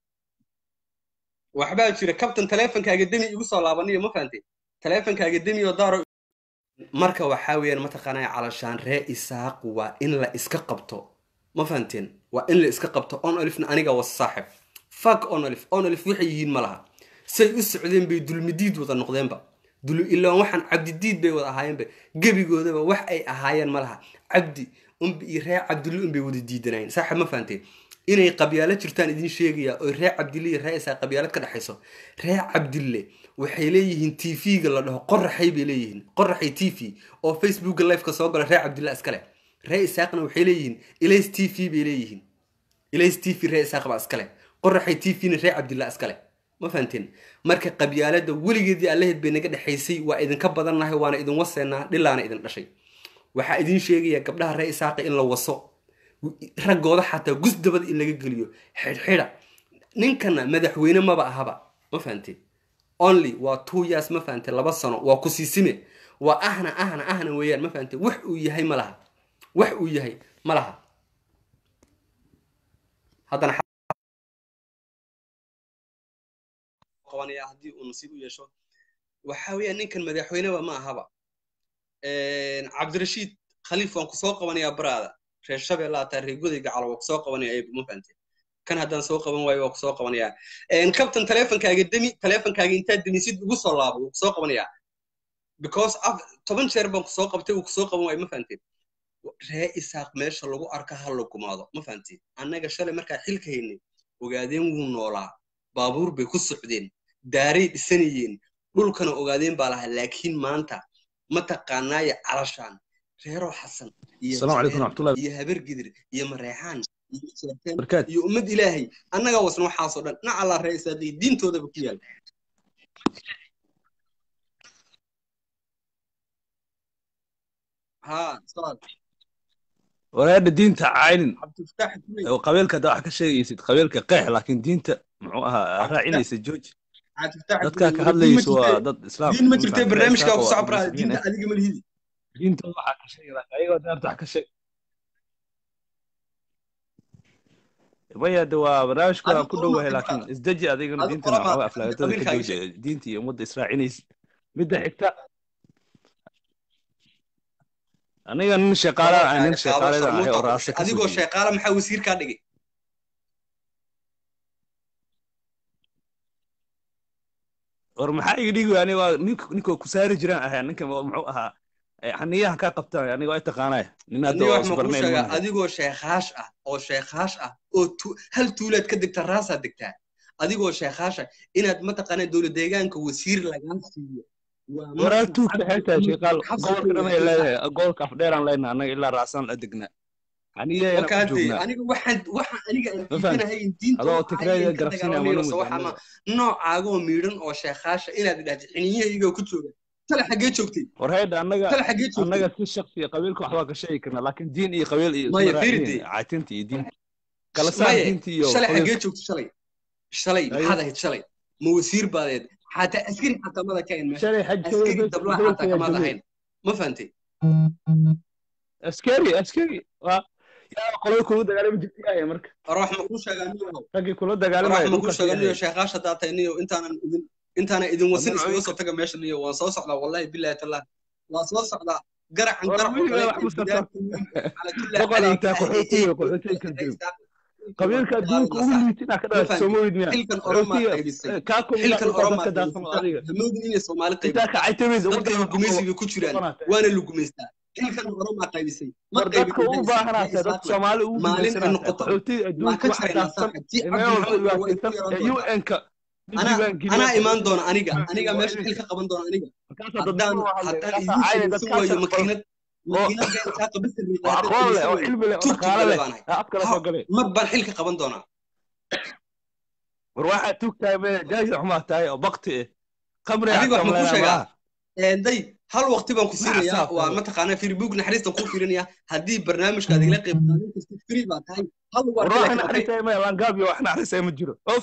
waxbaa jira kabtan taleefonkaaga demi igu soo laabaniyo ma fahamtid taleefonkaaga demi oo daaro marka waxaa weeyaan mataqaanaya calashaan ree isaaq waa in la iska qabto ma fahamteen waa in la iska qabto on olifna aniga was saaxib fak on olif on olif waxay yihiin ma laha say u socdeen bay dulmidiid wada noqdeenba dulu ilaan waxaan cabdidiid bay wada ahaayeenba gebigoodaba wax ay ahaayeen ma laha cabdi unba iyo ree cabdille unbay wada diidanaayeen saaxib ma fahamteen inay qabyaalo jirtaan idin sheegayaa oo ree cabdille iyo ree isaa qabyaalad ka dhexayso ree cabdille waxay leeyihiin t v-ga la dhaho qoraxay bay leeyihiin qoraxay t v oo facebooka lifeka soo gala ree cabdille iskale ree isaaqna waxay leeyihiin ilays t v bay leeyihiin ilays t v ree isaaq baa iskale qoraxay t v-na ree cabdille iskale ma fahanteen marka qabyaalada weligeedii allaheed bay naga dhexaysay waa idinka badannahay waana idin waseenaa dhilaana idin dhashay waxaa idin sheegaya gabdhaha ree isaaqa in la waso raggooda xataa gusdabada in laga geliyo xidhxidha ninkana madaxweyne maba ahaba ma fahanteen only waa two years ma fahanteen laba sano waa ku siisime waa ahna ahna ahna weeyaan ma fahanteen wax uu yahay ma laha wax uu yahay ma laha haddana qabanaya haddii uu nasiib u yeesho waxa weeyaan ninkan madaxweyneba ma ahaba cabdirashiid khaliif waan kusoo qabanayaa baraada reer shabeella ataa reer godayga calo waa kusoo qabanaya ayb ma fahante kan haddaan soo qaban waayo waa kusoo qabanayaa kabtan taleefonkaaga demi taleefonkaaga intaad demisid ugu soo laabo wuu kusoo qabanayaa because toban jeer baan kusoo qabtay wuu kusoo qaban waayo ma fahanteen ree isaaq meesha lagu arka ha la gumaado ma fahanteen annaga shalay markaa xilka haynay ogaadeen wuu noolaa baabuur bay ku socdeen daaray dhisanayeen dhulkana ogaadeen baa lahaa laakiin maanta ma taqaanaayo calashaan reero xasan iyo habar gidir iyo mareexaan iyo ummad ilaahay annagaa wasna waxaasoo dhan nac allaa ree isaaqii diintoodaba ku yaal ها صاد walaadha diinta caynin oo qabiilka da wax ka sheegaysid qabiilka qeex laakiin diinta muxuu ahaa raacinaysa jooji dadka ka hadlayso waa dad islaam diin ma jirtay barnaamijka ku socbraa diinta adiga ma lihidi diinta waxaa ka sheegi laakiin ayagoo daarta wax ka sheeg maya de waa barnaamijku waan Adigu ku orma dhowahay tahay laakiin brother. isdeji adigana Adigu diintana orma waxoogaa tahay aflagaadada ka qabiilkaaga sheeg. jooja diinta iyo ummadda israacinaysa midda xigta aniga nin shaqaalaan ahay nin Qabiilkaaga qaabo shaqaaledan ahay oo sharmuuta ku raasta dhashay. ka soo adigoo jeeda sheeqaala maxaa wasiir kaa dhigay war maxaa iga dhigi ani waa nink ninkoo ku saari jiraan ahay ninka muxuu ahaa eh, xaniyaha kaa qabtaan aniga waa taqaanaya nin hadda aniga oo wax ma kuu isbarnayn sheegaa maaha adigoo sheekaash ah oo sheekaash ah oo tu- hal tuulaad ka degta raasaad degtaa adigoo sheekaash ah inaad mataqaanaa dowlad deegaanka wasiir lagaa siiyo waa waraa marka tuugta xabsi xeetaa tuug shaqaal xabsi gobolka tuug dhan ay waa leedahay gobolka afdheeraan leenahay annaga ilaa raasaan la degnaa xaniyaheena ku wakaante joognaa aniga waxaan waxaan aniga aan ma fahamti diidanahay in diinta adoo waxa tigreega ayaan ka garabsiinaya dagaalamayo mana so mudda waxa ma annaga noocaagoo miidhan oo sheekaasha inaad idhahdo xiniyahayga ku jooga tale xaggee joogtay war heydha annaga tale xaggee joogtay annaga si shaksi iyo qabiilka waxbaa ka sheegi karnaa laakiin diin iyo qabiil iyo isma maya raacinin fiiride caatinta iyo diinta kala saar maye diinta iyo shalay xaggee qabiilka joogtay shalay shalay ayo maxaad ahayd shalay ma wasiir baadeed xataa askari xataa mada ka ahayn meesha shalay xajkooda askari bes dablaha xataa bedelkaya kamaad jooge ahayn ma fahantay askari askari waa yaa qolada kula dagaalami jirtay aya marka war wax ma kuu sheegaa niyow raggii kula war wax dagaalamaya ma kuu dhulkaasi sheegaa niyo ahayd sheekaash haddaa tahay niyo intaanan idin intaanan idin wasin haddana iskaga cuyinka soo taga meesha niyo waan soo socdaa wallahi billahi tallah waan soo socdaa garacan war garac oo wiil kale wax ee masarta bidaarta wiil cala kulli boqol calayka intaa ah ee qaxootiga eeyga qaxootiga wiilka kan reer jiro istaaq wiilka qabiilka waan adduunka ugu dagaalanaa sax liitin aa ka ma dhawaad soo fahanti moodid miya xilkan oromaa qaxootiga qaybisay kaa kumida xilkan dhulkaa oromaa dadka qaybisay daafano sax adiga hamoodin inay soomaali intaa qaybisay ka caytamaysa dadkayga ummadda gumaysi bay ku jiraan noqonata waana la gumaystaa xilkan oromaa qaybisay ma war dadka qaybin u reer isaaq baahanaatee reer dadka isaaqna soomaali ugu maalin ay gumaysanaataa noqoto qaxootiga waan adduunka ka waxa jaraynaa daafsan saaxa ji ee meel walba cabdi maxamed way ku dhibaataysan yaraan ee doontaa un-ka anaa diiwaan geliya anaa imaan qaxootiga doona aniga fahamkii aniga waa meesha xil idinka ka qaban doona aniga markaasaa haddaan dadnimo hadle haddaan markaasaa idiin caayay samaysan waayo dadkaasaa makiinad oo makiinad been isaaqa bas riiqa oo haddaan aqoon leh samaysan oo waayo cilmi leh oo tuug dhaqaale tuugale leh baan ahay aa afkala ha soo galay mar baan xil ka qaban doonaa war waxaad tuugtahay me jaajir xumaa tahay oo bakti eh khamri adiga xataa wax ma kuu maleenaa sheegaa malaha day hal waqti baan ku ma siinayaa waa casaabtaba mataqaanaa facebook naxariistan kuu fiirinaya haddii barnaamijkaad igala qayb qaadan kartid free baa tahay hal war war kale wax kale okay naxariisaya maya langaab iyo wax naxariisaya ma jiro of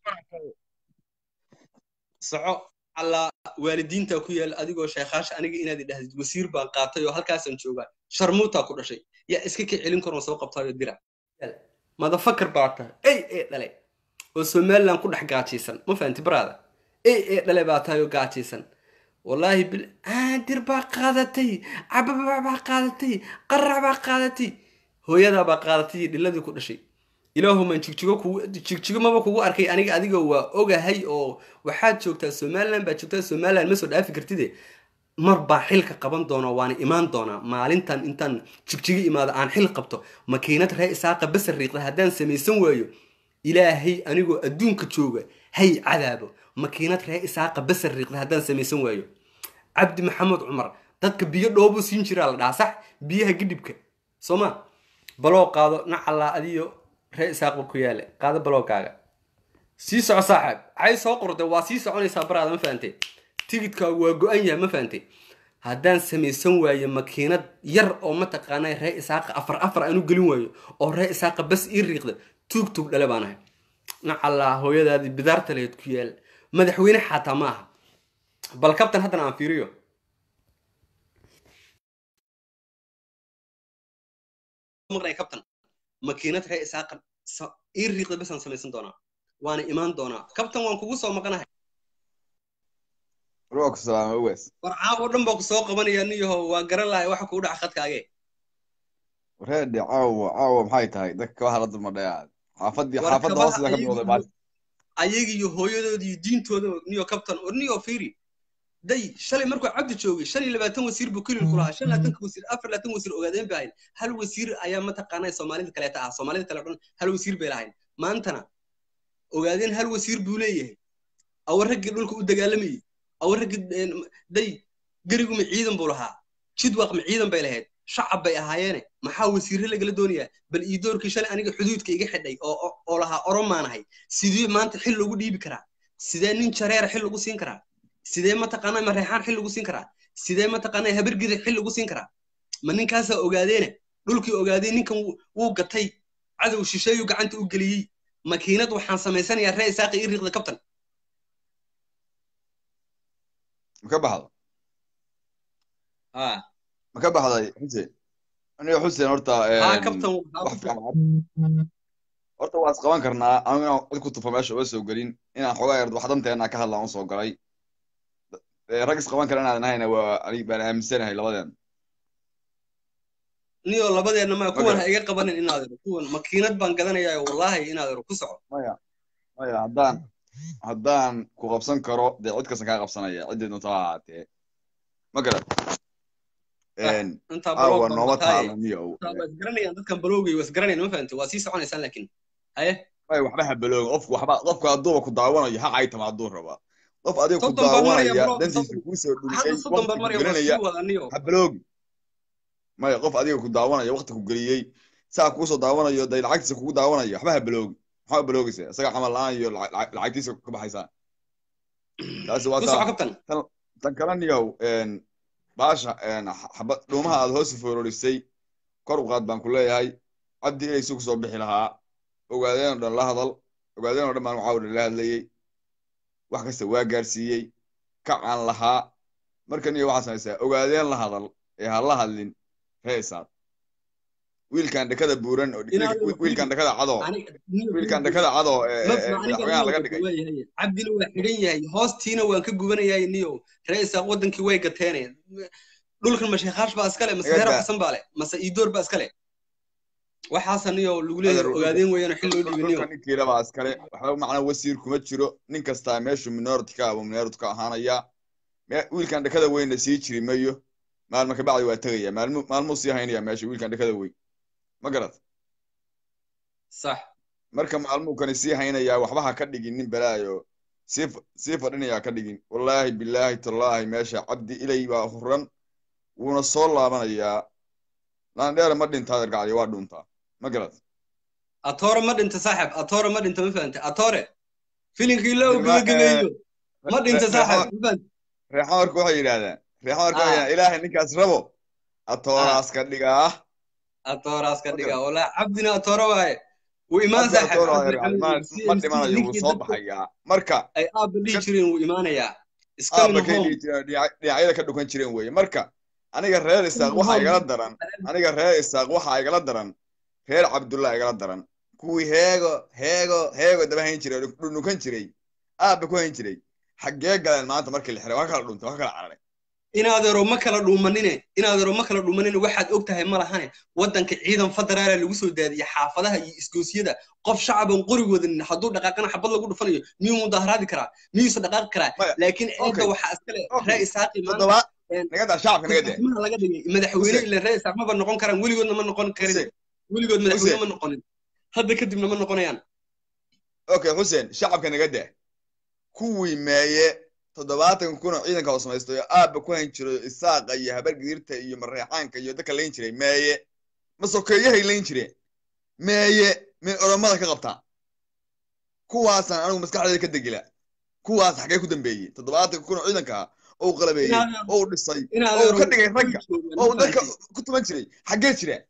soco alla waalidiinta ku yaal adigoo sheekhaasha aniga inaad idhahdid wasiir baan qaatay oo halkaasaan joogaa sharmuutaa ku dhashay yaa iska ka celin karoon soo qabtaayo dira madafakar baa tahay ey ee dhale oo somaliland ku dhex gaajaysan ma fahanti baraada ey ee dhale baa tahay oo gaajaysan wallaahi bil dir baa qaadatay cababa baa qaadatay qarac baa qaadatay hooyadaa baa qaadatay iyo dhiladii ku dhashay ilaahumaan jigjigo kugu jigjigo maba kugu arkay aniga adiga waa ogahay oo waxaad joogtaa somaliland baad joogtaa somaliland ma soo dhaafi kartide mar baa xilka qaban doona waana imaan doonaa maalintan intaan jigjigo imaado aan xil qabto makiinad ree isaaqa basar riiqda haddaan samaysan waayo ilaahay anigoo adduunka jooga hay cadaabo makiinad ree isaaqa basar riiqda haddaan samaysan waayo cabdi maxamed cumar dadka biyo dhoobuu siin jiraa la dhahaa sax biyaha gidhibka soo ma baloo qaado nacallaa adiyo ree isaaqba ku yaale qaado baloogaaga sii soco saaxiib cay soo qorda waa sii soconaysaa baraada ma fahantay tigidkaagu waa go-an yahay ma fahantay haddaan samaysan waayo makiinad yar oo mataqaanaa ree isaaqa afar afar aanu gelin waayo oo ree isaaqa bas ii riiqda tuug tuug dhale baan ahay nacallaa hooyadaadii bidaarta laheyd ku yaal madaxweyne xataa ma aha bal kabtan haddana aan fiiriyo maqnay kabtan makiinad ree isaaqa ii riiqda basaan samaysan doonaa waana imaan doonaa kabtan waan kugu soo maqanahay روك سلام اويس war caawo dhan baa ku soo qabanaya niyaho waa garan lahay waxa kugu dhaca khadkaage ورهدي عاو عاو maxay tahay dadka waxa la dulmadhayaa xaafadii war xaafadda kabaha hoosida ka bilowday baas ayaga iyo hooyadooda iyo diintooda niyo kabtan or niyo fiiri day shalay markuu cabdi joogay shan iyo labaatan wasiir buu kelil ku lahaa shan labaatanka wasiir afar labaatan wasiir ogaadeen bay ahayd hal wasiir ayaa mataqaanaa soomaalida kaleeta ah soomaalida kale o dhan hal wasiir bay lahayn maantana ogaadeen hal wasiir buu leeyahay awa raggii dhulka u dagaalamayay awa raggii day geriguma ciidan buu lahaa jidwaq ma ciidan bay lahayd shacab bay ahaayeene maxaa wasiirre lagala doonayaa bal ii doorkii shalay aniga xuduudka iga xidhay oo oo lahaa oromaanahay sidee maanta xil loogu dhiibi karaa sidee nin jareera xil lagu siin karaa sidee mataqaanaa mareexaan xil lagu siin karaa sidee mataqaanaa habargida xil lagu siin karaa ma ninkaasaa ogaadeene dhulkii ogaadeen ninkan wuu gatay cadow shisheeyu gacanta u geliyey makiinad waxaan samaysanayaa ree isaaqi ii riiqda kabtan ma ka baxdo ah ma ka baxday xuseen aniga xuseen horta haa kabtan wax fiican horta waa is qaban karnaa anigu inaan cid ku tufo meesha uga soo gelin inaan xoogaa yar wax danteena ka hadlaan usoo galay Eh, rag is qaban kara inaadan ahayna waa ani baan aaminsanahay labadeen niyo labadeedna maa kuwan Okay. ha iga qabanin inaadero kuwan makiinad baan gadanayaa wallaahi inaadero ku soco maya maya haddaan haddaan ku qabsan karo dee cid kastan kaa qabsanaya ciddii doonta ha ahaatee ma garan intaa aawa baloog nooma barbataay taalo niyow waa isgaranayaan dadkan baloogay waa isgaranayaan ma fahamte waa sii soconaysaan laakiin haye maya waxba ha balooga qofku waxba qofku hadduuba ku daawanayo ha caytama hadduu rabaa qof adiga ku soddon baan maraya daawanaya bro dantiisa soddon kuusoo hadda dhumiyey soddon waqti baan ku maraya waa gelinaya sii wada niyo ha baloogi maya qof adiga ku daawanaya waqti ku geliyey saa kuusoo daawanayo day lacagtiisa kugu daawanaya waxba ha baloogi maxaa baloogaysa isaga camal la-aan iyo lacag- lacag- lacagtiisa ka baxaysaa taasi waa ku soco taa kabtan tan tan kale niyow baasha xaba dhuumaha aad hoos foororisay kor u qaad baan ku leeyahay cabdi inay si kusoo bixi lahaa ogaadeen oo dhan la hadal ogaadeen oo dhan baan waxaa dhan la hadlayey wax kasta waa gaarsiiyey kacaan lahaa marka niyo waxaa samaysaa ogaadeen la hadal ee ha la hadlin reesaad wiilkan dhakada buuran oo inaad wiilkan dhakada cadoo aniga niyo wiilkan dhakada cadoo ee ma ee aniga madaxweynaha laga niyo dhigay waayahay cabdina waa xidhan yahay hoostiina waan ka gubanayahay niyo reesaaq wadankii way gateene dhulkan masheekaash baa iskale mase Iga reer daa. xasan baa le mase iidoor baa iskale waxaasa niyo lagu leeyahay Adar- ogaadeen weeyaan xil loo dhiibay niyo dhulka ninkiila baa iskale waxba macnaa wasiir kuma jiro nin kastaa meeshu minority ka aba minority ka ahaanaya Me- wiilkan dhakada weynna sii jiri mayo maalmo ka bacdi waa tegaya maalmu maalmuu sii haynaya meesha wiilkan dhakada weyn ma garat sax marka maalmuu kani sii haynaya waxba ha ka dhigin nin balaayo sii fa- sii fadhinaya ka dhigin wallaahi bilaahi tallaahi meesha cabdi ilay baa huran wuuna soo laabanayaa laandheera ma dhintaa ergacdi waa dhuntaa ma garat atoore ma dhinta saaxib atoore ma dhinta ma fahante atoore filinkii loo Ilma- gabagabeeyo ma dhinta Re- saaxib reexo- ma fahante reexamarka waxay yidhaahdaan reexamarka waxay Ah. yidhahdaan ilaahay ninkaas rabo atooraas ka dhigaa atooraas ka Ma dhiga garat walaa cabdina atoore waaye wuu imaan cabdi saaxib atoora cabdi ergacdi ma maxamed ma CMC dhimanayo wuu ninkii soo dadku baxayaa marka ay aabba dhihi ka jireen wuu imaanayaa aabba iscoming kay home dhihi jireen dhinac- dhinacyada ka dhukan jireen weeye marka aniga reer isaaq coming waxaa home igala daran aniga reer isaaq waxaa igala daran reer cabdullah igala daran kuwii heego heego heego daba hayn jiray oo dhunukan jiray aabba ku hayn jiray xaggee galeen maanta markii la xiray waa kala dhuntay waa kala cararay inaadeero ma kala dhuumanine inaadeero ma kala dhuumanine waxaad og tahay ma lahane waddanka ciidan federaala lagu soo daadiye xaafadaha iyo isgoosyada qof shacaban qorigoodan hadduu dhaqaaqana xabad lagu dhufanayo miyuu mudaharaadi karaa miyuuse dhaqaaqi karaa maya laakiin okay ciidda waxaa iskale okay ree isaaqi maanta toddoba een, naga daa shacabka naga daa kusaxmaha laga dhigay madaxweyne xuseen ila ree isaaq maba noqon karaan weligoodna ma noqon karin xuseen weligood madaxweyne xuseen ma noqonin hadda kadibna ma noqonayaan okay xuseen shacabka naga daa kuwii meeye toddobaatan kun oo ciidanka oo samaysto oo aabba ku hayn jiro isaaqa iyo habargidirta iyo mareexaanka iyo dadka layn jiray meeye ma sokeeyahay layn jireen meeye may oromada ka qabtaan kuwaasaan anigu maskaxdeeda ka degila kuwaas xaggee ku dambeeyey toddobaatan kun oo ciidanka ah oo uu qalabeeyey inaadeero oo uu dhisay oo uu inaadeero ka dhigay way ragga joogaan oo ma uu dadka fahantay ku tuman jiray xaggee jireen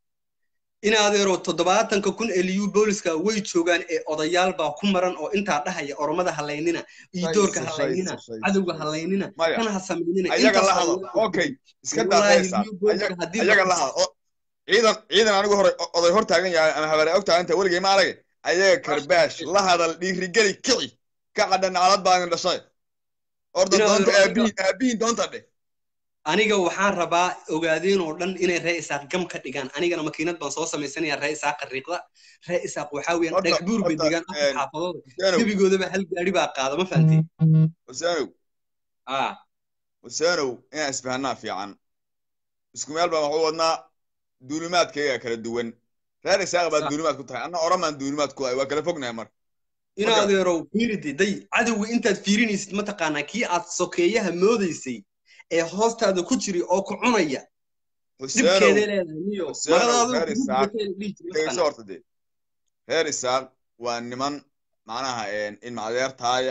inaadeero toddobaatanka kun ee liyu booliska way joogaan ee odayaal baa ku maran oo intaa dhahaya oromada halaynina iidoorka shayse halaynina shayse shayse cadowga shayse halaynina maya kana ha samaynina ayaga intaas la baa hadal laga okay ogolay iska daa wallaahi reesaad liyu booliska haddii la ayaga la qabso hadal o- ciidan ciidan anigu hore o- oday hor taagan yahay ama habaare og taagan tahay weligay ma arage ayaga karbaash la hadal dhiirigeli kici ka cadha naclad baa idin dhashay orda doonta inaadeero aniga aabihiin aabihiin doonta dheh aniga waxaan rabaa ogaadeen oo dhan inay ree isaaq gam ka dhigaan anigana makiinad baan soo samaysanayaa ree isaaq riiqda ree isaaq waxaa weeyaan horta dhagax buur bay horta degaan afar xaafadooda huseenow gebigoodaba hal gaari baa qaada ma fahantay huseenow ah huseenow inaan isfahanaa fiican isku meel baan waxu wadnaa duulimaadkayga kala duwan reer isaaq baad sax duulimaad ku tahay anna oramaan duulimaad ku ahay waa kala fognahay marka ma garat inaadeerow fiiride day cadowga intaad fiirinaysid mataqaanaa kii aad sokeeyaha moodaysay ee hoostaada ku jiri oo ku cunaya huseenow dhibkeeday leedahay niyo huseenow maradaadu reer kugu isaaq gubatay la dhihi jiri dhegeyso mataqaanaa horta dee reer isaaq waa niman macnaha ilma adeertaaya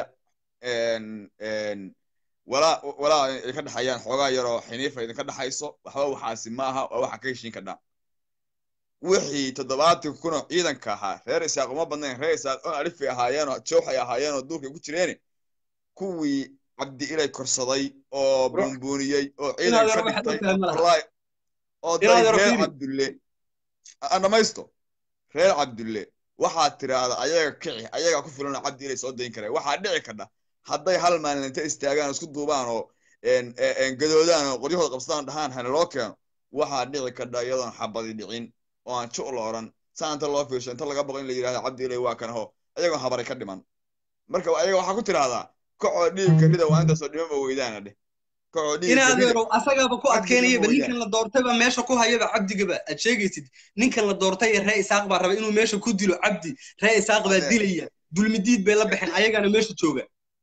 walaa walaa ay ka dhexayaan xoogaa yaroo xiniifa idinka dhexayso waxba waxaasi ma aha waa waxa ka heshiin ka dhaa wixii toddobaatan kun oo ciidanka ahaa reer isaaq uma badnayn reer isaaq oo alifay ahaayeen oo jooxay ahaayeen oo duurkay ku jireeni kuwii cabdi ilay korsaday oo buunbuuniyey oo ciidan ka inaadeero waxaad dhigtay ogtahay ma laha wallahi oo day inaadeero reer fiiri cabdulle aan dhamaysto reer cabdulle waxaad tiraahda ayaga kici ayaga ku filan oo cabdi ilay soo dayn karaya waxaa dhici kadha hadday hal maalin inta istaagaan oo isku duubaan oo een, een, een, gadoodaan oo qoryahooda qabsadaan dhahaan hana loo keeno waxaa dhici kadha iyadoon xabadi dhicin oo aan ju la oran saa inta loo fiirsho inta laga boqo in la yidhahda cabdi ilay waa kan ho ayagoon habari ka dhiman marka ayaga waxaa ku tiraahdaa kacoo dhiibka rida waa intaasoo dhimaba weydaana dheh kacoo in dhiibka rida adeerow asagaaba ku cabdiga adkeynayaba ma ninkan la doortayba meesha ku hayaba cabdigaba aad sheegaysid ninkan la doortay ee ree isaaq baa raba inuu meesha ku dilo cabdi ree isaaq baa Adeer. dilaya dulmidiid bay la baxeen ayagana meesha jooga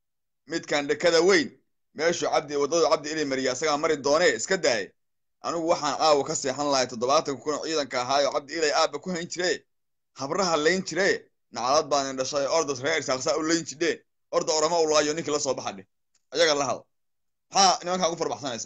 midkan dhekada weyn meeshuu cabdi waddadu cabdi ilay mariya asagaa mari doonee iska daaye anigu waxaan aawa ka seexan lahay toddobaatan kun oo ciidanka ahaayo cabdi ilay aabba ku hayn jire habraha layn jire nacalad baan in dhashay ordas reer isaaqsaa u layn jidheen orda orama u laayo ninkii la soo baxa dheh ayaga la hada maxaa nimankaa ugu farbaxsanaysa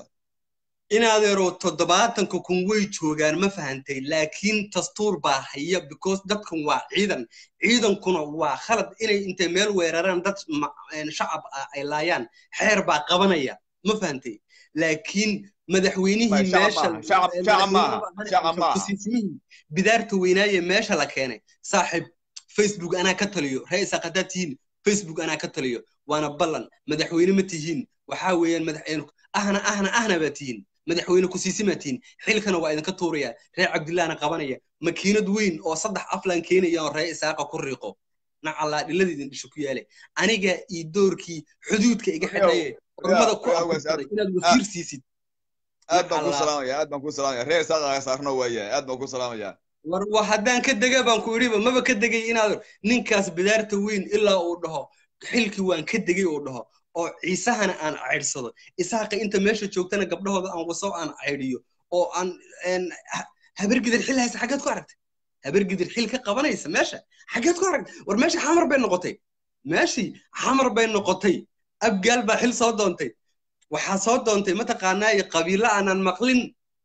in adeerow toddobaatanka kun way joogaan ma fahantay laakiin dastuur baa haya because dadkan waa ciidan ciidankuna waa khalad inay intay meel weeraraan dad ma- een, shacab ah ay laayaan xeer baa qabanaya ma fahantay laakiin madaxweynihii Ma, shacab meesha maaha, shacab- een, shacab maaha, madaxweynihii shacab maaha. kusiisimihii bidaarta weynaaye meesha la keenay saaxiib facebook anaa ka taliyo ra-iisa haddaad tihiin facebook anaa ka taliyo waana ballan madaxweyne ma tihiin waxaa weeyaan madax ahna ahna ahna baa tihiin madaxweyne kusiisimaa tihiin xilkana waa idinka tuuraya reer cabdillahna qabanaya makiinad weyn oo saddex aflan keenaya oo reer isaaqa ku riiqo nacallaa dhilada idin dhisho ku yaale aniga iyo doorkii xuduudka iga xidhaye urmada ku Ogaas, abursaday inaad wasiir siisid aad baan kuu Nacalaa. salaamaya aad baan kuu salaamaya reer isaaqaaga saarno waayahay aad baan kuu salaamaya war wa haddaan ka dega baan ku idhiba maba ka degay inaad ninkaas bidaarta weyn ilaa uu dhaho xilkii waan ka degay uu dhaho oo ciisahana aan caydsado isaaqa inta meesha joogtana gabdhahooda aan waso aan caydhiyo oo aan een, ha- habargidir xil haysa xaggeed ku aragtay habargidir xil ka qabanaysa meesha xaggeed ku aragtay war meesha xamar bay noqotay meeshii xamar bay noqotay abgaal baa xil soo doontay waxaa soo doontay mataqaanaa qabiilo aanan maqlin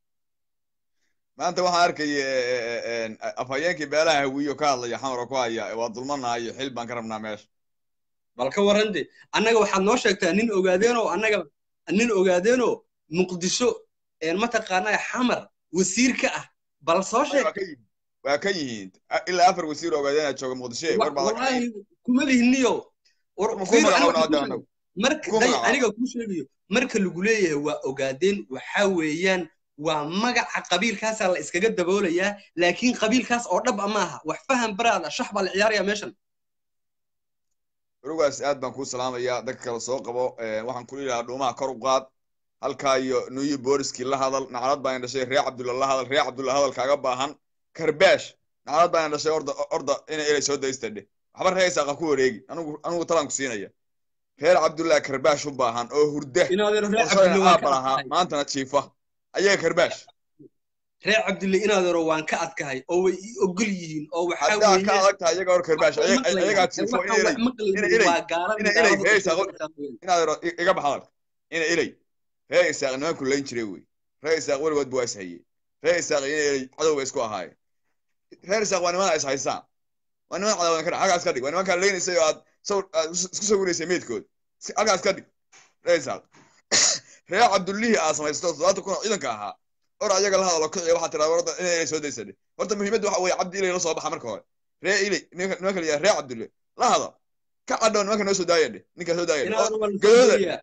maanta waxaan arkaya afhayeenkii beelaha hawiyo ka hadlaya xamara ku haya waa dulmanahayo xil baan ka rabnaa meesha bal ka warran de annaga waxaad noo sheegtaa nin ogaadeenoo annaga nin ogaadeenoo muqdisho een mataqaanaa xamar wasiir ka ah bal soo sheeg waa ka yihiin waa ka yihiin ilaa afar wasiir ogaadeenaa jooga muqdisho war baa laga wallaahi kuma lihiniyo war Ma ku fiir, magacaawna aniga hadda kuu sheego. marka Ku day magacaabo. aniga kuu sheegayo marka lagu leeyahay waa ogaadeen waxaa weeyaan waa magaca qabiilkaasaa la iskaga daboolayaa laakiin qabiilkaas oo dhab a maaha wax faham baraada shax baa la ciyaaraya meeshan urugaas aad baan kuu salaamayaa dadka kale soo qabo waxaan kula yidhahaa dhuumaha kor u qaad halkaa iyo nuyi booliskii la hadal nacalad baan dhashay reer cabdulla la hadal reer cabdulla hadal kaaga baahan karbaash nacalad baan dhashay orda orda inay ilay soo daystadhe waxba reer isaaqa ku wareegi anigu anigu talaan ku siinaya reer cabdullahi karbaash u baahan oo hurda inaadeero reer oo shalayna cabdulle waan aabba ka lahaa adkahay maantana jiifa ayaga karbaash reer cabdulle inaadeero waan ka adkahay oo way ii ogol yihiin oo waxaa haddaa ka weeye adag tahay iyaga hor karbaash waxay ayaga maqlayaan jiifo waxaan inay wax ilay maqlaynin inay ilay waa gaalada inay ilay gaalada reer u isaaqo sheegaysaa weeyaan. inaad ero iga bax hadalka ina ilay reer isaaq nimanku layn jiray wey reer isaaq weligood bu waa is hayey reer isaaq ina ilay cadow bay isku ahaayeen reer isaaq waa nimana is haysaan waa niman cadaawadan ka dhig halkaas ka dhig waa nimankaa leynaysay oo aad sawir aad is- isku sawiraysay meydkood Si- halkaas ka dhig reer isaaq reer cabdullihii aad samaysato toddobaatan kun oo ciidanka ahaa or ayaga la hadalo kiciya waxaa tiraa warda ina ilay soo daysadhe horta muhiimadda waxa weeye cabdi ilay la soo baxa marka hore reer ilay nimanka nimanka la yidhaha reer cabdulle la hada ka cadhow nimanka noo soo daaya dhe ninkaa soo daaya dhe inaadeero waa la soo gadooda doonayaa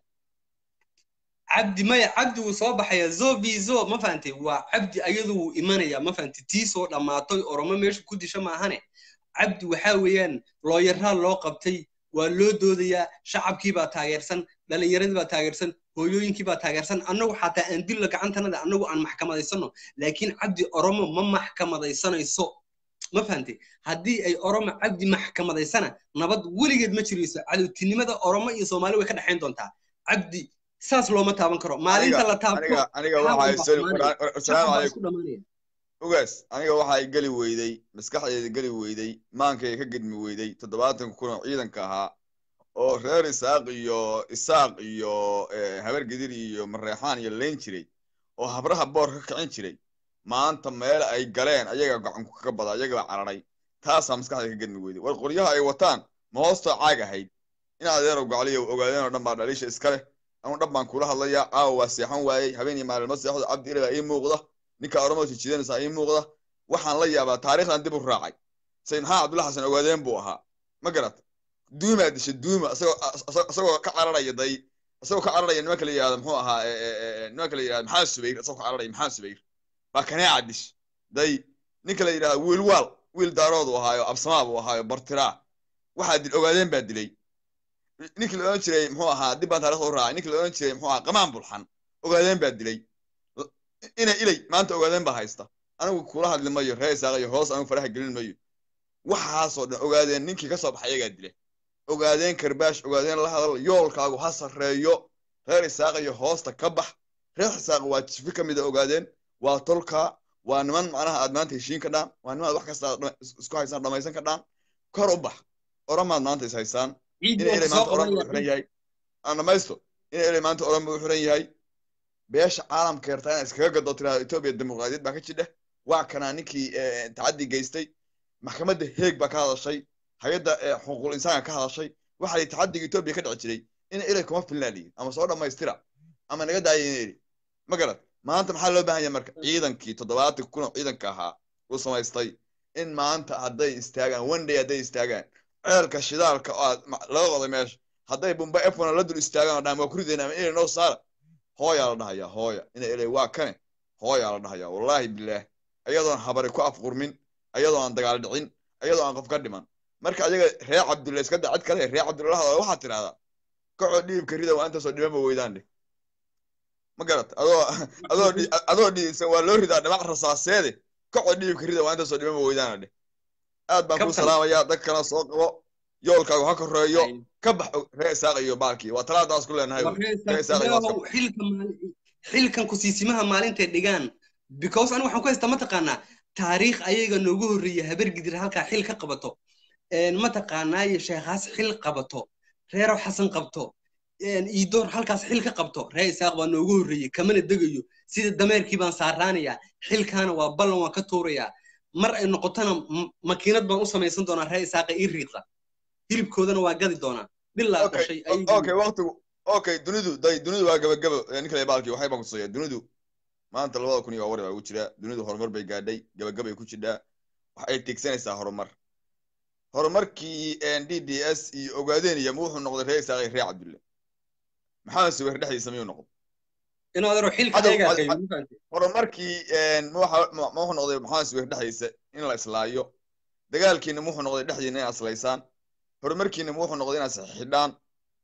cabdi maya cabdi wuu soo baxaya zo bi zo ma fahantay waa cabdi ayadu wuu imanaya ma fahantay tii soo dhammaatay oromo meesha ku disha maahane cabdi waxaa weeyaan looyaraa loo qabtay waa loo doodayaa shacabkii baa taageersan dhalinyaradii baa taageersan hooyooyinkii baa taageersan annagu xataa aan dilla gacantanada annagu aan maxkamadaysano laakiin cabdi oromo ma maxkamadaysanayso ma fahantay haddii ay oromo cabdi maxkamadaysana nabad weligeed ma jirayso cadowtinimada oromo iyo soomaali way ka dhexayn doontaa cabdi saas looma taaban karo maalinta la taabto aniga aniga xaal waxay baa sali xumaanaya asalaamu shacab baa calaykum isku dhammaanaya ugaas aniga waxay geli weyday maskaxdeeda geli weyday maankay ka gedmi weyday toddobaatan kun oo ciidanka ahaa oo reer isaaq iyo isaaq iyo eh, habar gidir iyo mareexaan iyo layn jiray oo habraha boor ka kicin jiray maanta meel ay galeen ayaga gacanku kaga bada ayagaa cararay taasaa maskaxdeeda ka gedmi weyday war qoryaha ay wataan ma hoosta caag ahayd in adeero gocliyo ogaadeen oo dhan baa dhaliisha iska leh anu dhan baan kula hadlayaa caawa waa seexan waayey habeen iyo maalin ma seexdo cabdi ilaa ii muuqda ninka oromada jijidanaysa ii muuqda waxaan la yaabaa taariikhdan dib u raacay sayid maxamed cabdulla xasan ogaadeen buu ahaa ma garata duumaa dishay duuma isagoo isagoo ka cararaya day isagoo ka cararaya nimanka la yihahdo muxuu ahaa nimanka la yihahdo maxamed subayr isagoo ka cararaya maxamed subayr baa kaneeca dish day ninka la yidhahdo wiil waal wiil daarood uu ahaayo absamaa buu ahaayo bartiraa waxaa dil ogaadeen baa dilay ninkii la odhan jiray muxuu ahaa dib baan taarikhda u raacay ninkii la odhan jiray muxuu ahaa qamaan bulxan ogaadeen baa dilay ina ilay maanta ogaadeen baa haysta anigu kula hadli mayo ree isaaqayo hoos anigu faraha gelin mayo waxaasoo dhan ogaadeen ninkii ka soo baxay ayagaa dila ogaadeen karbaash ogaadeen la hadal yoolkaagu ha sarreeyo reer isaaqayo hoosta ka bax reer isaaq waa jifi ka mida ogaadeen waa tolkaa waa niman macnaha aad maanta heshiin ka dhaan waa niman aad wax kasta isku haysaan dhamaysan ka dhaan kor u bax oramaad maanta is haysaan ina ilay maanta oran buu xiran yahay aan dhamaysto ina ilay maanta oran buu xiran yahay beesha caalamka yartaa inaa iskaga gado tirahdo etoobiya dimuqraadiyad baa ka jidha waa kanaa ninkii tacaddi geystay maxkamadda heeg baa ka hadashay hay-adda xuquuqul insaanka ka hadashay waxa la tacaddiga etoobiya ka dhici jiray ina ilay kuma filnaa liyi ama soo dhammaystira ama naga daaya ina ili ma garad maanta maxaa loo baahan yahay marka ciidankii toddobaatan kun oo ciidanka ahaa uu samaystay in maanta hadday istaagaan one day hadday istaagaan ceelka shidaalka oo aad laga qoday meesha hadday bumba efona la dul istaagaan oo dhaan waa ku ridayna ama ilay noo saara hooyaa la dhahayaa hooya ina ilay waa kane hooyaa la dhahayaa wallaahi bilaah ayadoon habari ku afqurmin ayadoo aan dagaal dhicin ayadoo aan qof ka dhiman marka ayaga reer cabdulla iska da cid kale reer cabdulla lahadooda waxaad tidhahdaa kacoo dhiibka rida waa intaasoo dhibanba weydaan dheh ma garat adoo adoo adoo dhiibsan waa loo ridaa dhimac rasaaseede kacoo dhiibka rida waa intaasoo dhibanba weydaana dheh aad baan kuu salaamayaa dad kalena soo qabo yoolkaagu ha koreeyo ka bax reer isaaq iyo baalkii waa talaadaas ku leenahay xilkan kusiisimaha maalintay dhigaan because aniga waxaan ku haystaa mataqaanaa taariikh ayaga noogu horreeya habar gidir halkaa xil ka qabato mataqaanaayo sheekhaas xil qabato reero xasan qabto iidoor halkaas xil ka qabto ree isaaq baa noogu horreeyey kamana degayo sida dameerkii baan saaraanayaa xilkaana waa ballan waan ka tuurayaa mar ay noqotona makiinad baan u samaysan doonaa ree isaaqa ii riiqa hilibkoodana waa gadi doonaa dhilaa dhashay okay waqtigu okay dunidu day dunidu waa gabagabo ninkale baalkii waxay baan kutusaya dunidu maanta labada kun iyo awar baa ugu jira dunidu horumar bay gaadhay gabagabay ku jidhaa waxay tigsanaysaa horumar horumarkii d d s iyo ogaadeen iyo ma wuxuu noqday reer isaaqay reer cabdulle maxamed subeer dhexdiisa miyuu noqday horumarkii ma wuxuu noqday maxamed subeer dhexdiisa in la islaayo dagaalkiina ma wuxuu noqday dhexdiina inaad islaysaan horumarkiina ma wuxuu noqday inaad saxixidhaan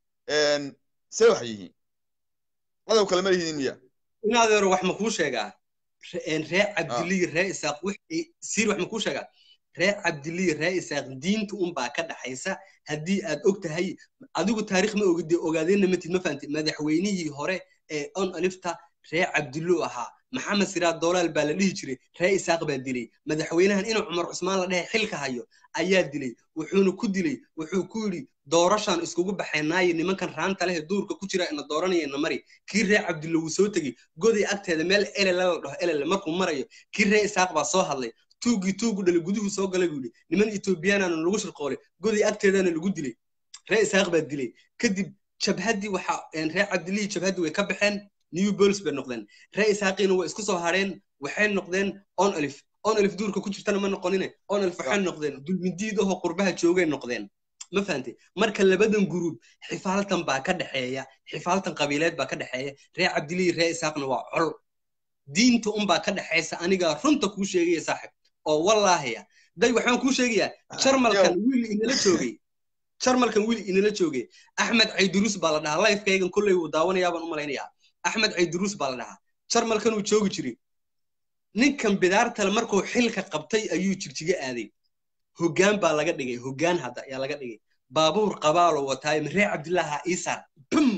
see wax yihiin cadow kale ma lihiin miya in adeero wax ma kuu sheegaa ree cabdiliyi ree isaaq siir wax ma kuu sheegaa ree cabdiliyi ree isaaq diinta unbaa ka dhaxaysa haddii aad og tahay adigu taariikh ma ogide ogaadeenna matid ma fahamtid madaxweynihii hore ee on alifta ree cabdiluu ahaa maxamed siraad doolaal baa la dhihi jiray ree isaaq baa dilay madaxweynahan inuu cumar cusmaan la dhehe xilka hayo ayaa dilay wuxuuna ku dilay wuxuu ku yidhi doorashaan iskugu baxaynaayo nimankan raanta leh duurka ku jira ina dooranayana mari kii ree cabdilla wuu soo tegey goday agteeda meel elele la dhaho elele markuu marayo kii ree isaaq baa soo hadlay tuugii tuugu dhalay guduhu soo galay buu yidhi niman etoobiyaanaana lagu shirqoolay goday agteedana lagu dilay ree isaaq baa dilay kadib jabhaddii waxa ree cabdillihii jabhaddii way ka baxeen new bols bay noqdeen ree isaaqiina way isku soo hareen waxay noqdeen on alif on alif duurka ku jirtana ma noqonine on alif waxay noqdeen dulmidiid ahoo qurbaha joogay noqdeen ma fahantay marka labadan guruub xifaaltan baa ka dhexeeya xifaaltan qabiileed baa ka dhexeeya ree cabdilihi ree isaaqna waa col diinta unbaa ka dhexaysa anigaa runta kuu sheegaya saaxib oo wallaahiya day waxaan kuu sheegayaa jarmalkan wiil inala joogay jarmalkan wiil inala joogay axmed cayduruus baa la dhahaa lifekaygan kolley wuu daawanayaa baan u malaynayaa axmed cayduruus baa la dhahaa jarmalkan uu joogi jiray ninkan bidaartale markuu xilka qabtay ayuu jirjiga aaday hoggaan baa laga dhigay hoggaan hadda ayaa laga dhigay baabuur qabaaloo wataayo maree cabdillaaha iisaar bum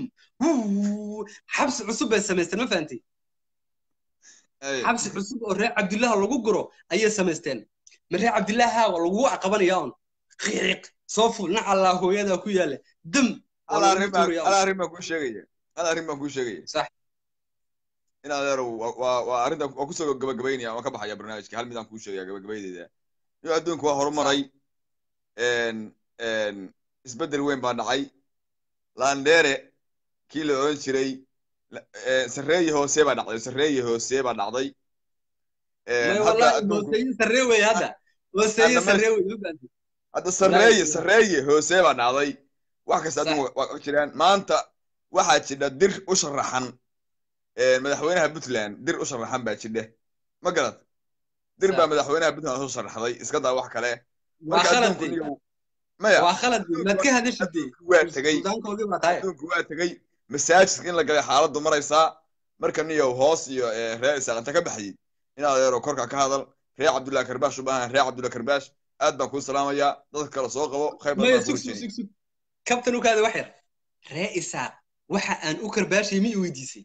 xabsi cusub bay samaysteen ma fahantay xabsi cusub oo reer cabdillaha lagu guro ayay samaysteen maree cabdillaaha waa lagugu aqabanaya on qiiq soo ful nac allaa hooyadaa ku yaala dam ala arrin baan kuu sheegaya ala arrin baan kuu sheegaya sax in adeer waa waa arrinta waa kusoo gabagabaynaya waan ka baxaya barnaamijka hal midaan kuu sheegaya gabagabaydeeda iyo adduunku waa horumaray isbeddel weyn baa dhacay landere kii la oran jiray sarreeye hoose baa dhacday sarreeye hoose baa dhacday sarree wey hadda hooseeye Hadda sarree wey ma fahanti hadda sarreeye Wallaahi. sarreeye hoosee baa dhacday wax kasta Sax. adigu waa og jiraan maanta waxaa jidha dir u sharaxan eh, madaxweynaha puntland dir u sharaxan baa jidha ma garad dir Sax. baa madaxweynaha puntland u sharaxday iska daa wax kale waa marka khalad adduunku de niyow maya waa khalad de maad ka hadashid de adduunku waa tegey suldaankoodii baa tahay adduunku waa tegey masaajidka in la galay xaaladdu maraysaa marka niyow hoos iyo eh, reer isaaq inta ka baxayey in adeero korka ka hadal reer cabdullahi karbaash u baahan reer cabdullahi karbaash aad baan kuu salaamayaa dadka kale soo qabo khayr badan maya baan kuu sug sug rajeynayaa sug sug kabtan u kaada wax yar ree isaaq waxa aan u karbaashay ma i weydiisay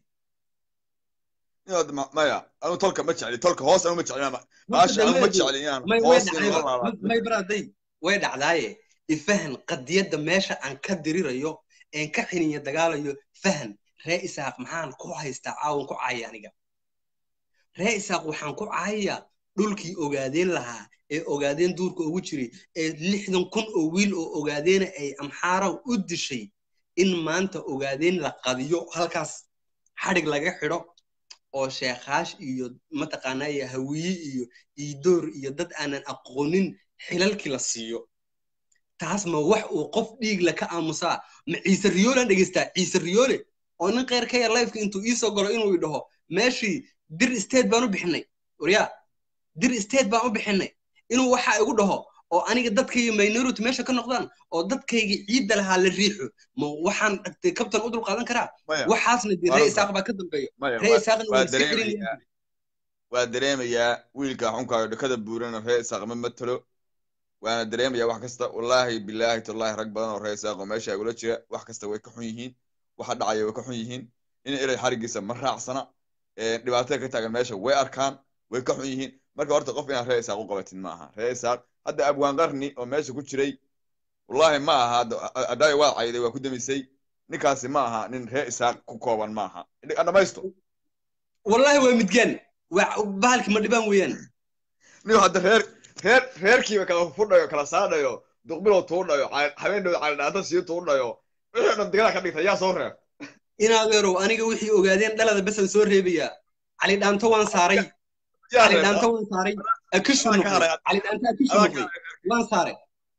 inaad ma- maya anu tolka ma jecli tolka hoos anu ma jecli ma- baasha anu ma jecli inaan may way hoos in la dhacdayba laalaado may baraaday way dhacdaaye ifahan qadiyadda meesha aan ka dirirayo een ka xiniya dagaalayo fahan ree isaaq maxaan ku haystaa caawan ku caaya aniga ree isaaq waxaan ku caayayaa dhulkii ogaadeen lahaa ee ogaadeen duurka ugu jiray ee lixdan kun oo wiil oo ogaadeena ay amxaara u dishay in maanta ogaadeen la qadiyo halkaas xadhig laga xidho oo sheekaash iyo mataqaanaa iyo hawiye iyo iidoor iyo dad aanan aqoonin xilalkii la siiyo taas ma wax uu qof dhiigla ka aamusaa ma ciise riyoolaan dhegeystaa ciise riyoole oo nin kheyr ka yar lifeka intuu iisoo galo inuu idhaho meeshii dir state baan u bixinay waryaa dir state baan u bixinay inuu waxa igu dhaho oo aniga dadkayga minority meesha ka noqdaan oo dadkayga ciidda lahaa la riixo ma waxaan dhagtay kabtan u dulqaadan karaa maya waxaasna dee Waa ree runta. isaaq baa ka dambeeya maya ree waa- isaaqna waa waan iska dareemayaa celinaya waa dareemayaa wiilka xunkaayo dhakada buurana reer isaaq ma matalo waana dareemayaa wax kasta wallaahi bilaahi tallaahi rag badan oo reer isaaq oo meesha igula jira wax kasta way ka xun yihiin waxa dhacaya way ka xun yihiin in erey xarigiisa ma raacsana ee, dhibaatada ka taagan meesha way arkaan way ka xun yihiin marka horta qof inaad reer isaaq u qabatid ma aha reer isaaq hadda abwaan qarni oo meesha ku jiray wallaahi ma aha hadda adaayo waa cayday waa ku damisay ninkaasi ma aha nin reer isaaq ku kooban ma aha dhamaysto wallahi waa midgaan waa bahalki ma dhibaan weeyaan nin hadda reer reer reerkiiba kala fudhayo kala saadhayo duqbilow tuudhayo habeen dhow calidhaanta sii tuudhayo wixii dhan digada ka dhigta yaa soo reeb inaadeerow aniga wixii ogaadeen dhalada basan soo reebayaa cali dhaanto waan saaray yaa cali reeb dhaanto waan saaray akishu Adaa ka noqday haray. cali dhaanto akishu Adaa noqday waan saaray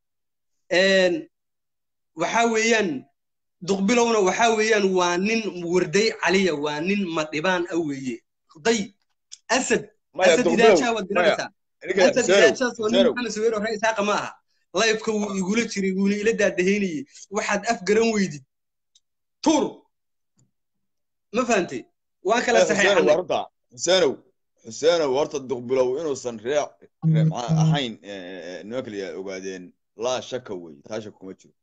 waxaa weeyaan duqbilowna waxaa weeyaan waa nin warday caliya waa nin madhibaan a weeye day asad maya asad duqbilow idaajaa waad garanaysaa ninka asad seerow idaajaas waa nin seerow maxamed saweero ree isaaqa ma aha layfka wuu igula jiray wuuna ila daadahaynayey waxaad af garan weydid tuur ma fahantay waan kala xuseenow waa saxeexanay runta xuseenow xuseenow horta duqbilow inuusan ree ree maxaa ahayn eh, nimanka la yidhahdo ogaadeen laa shaka wey taa shaka kuma jiro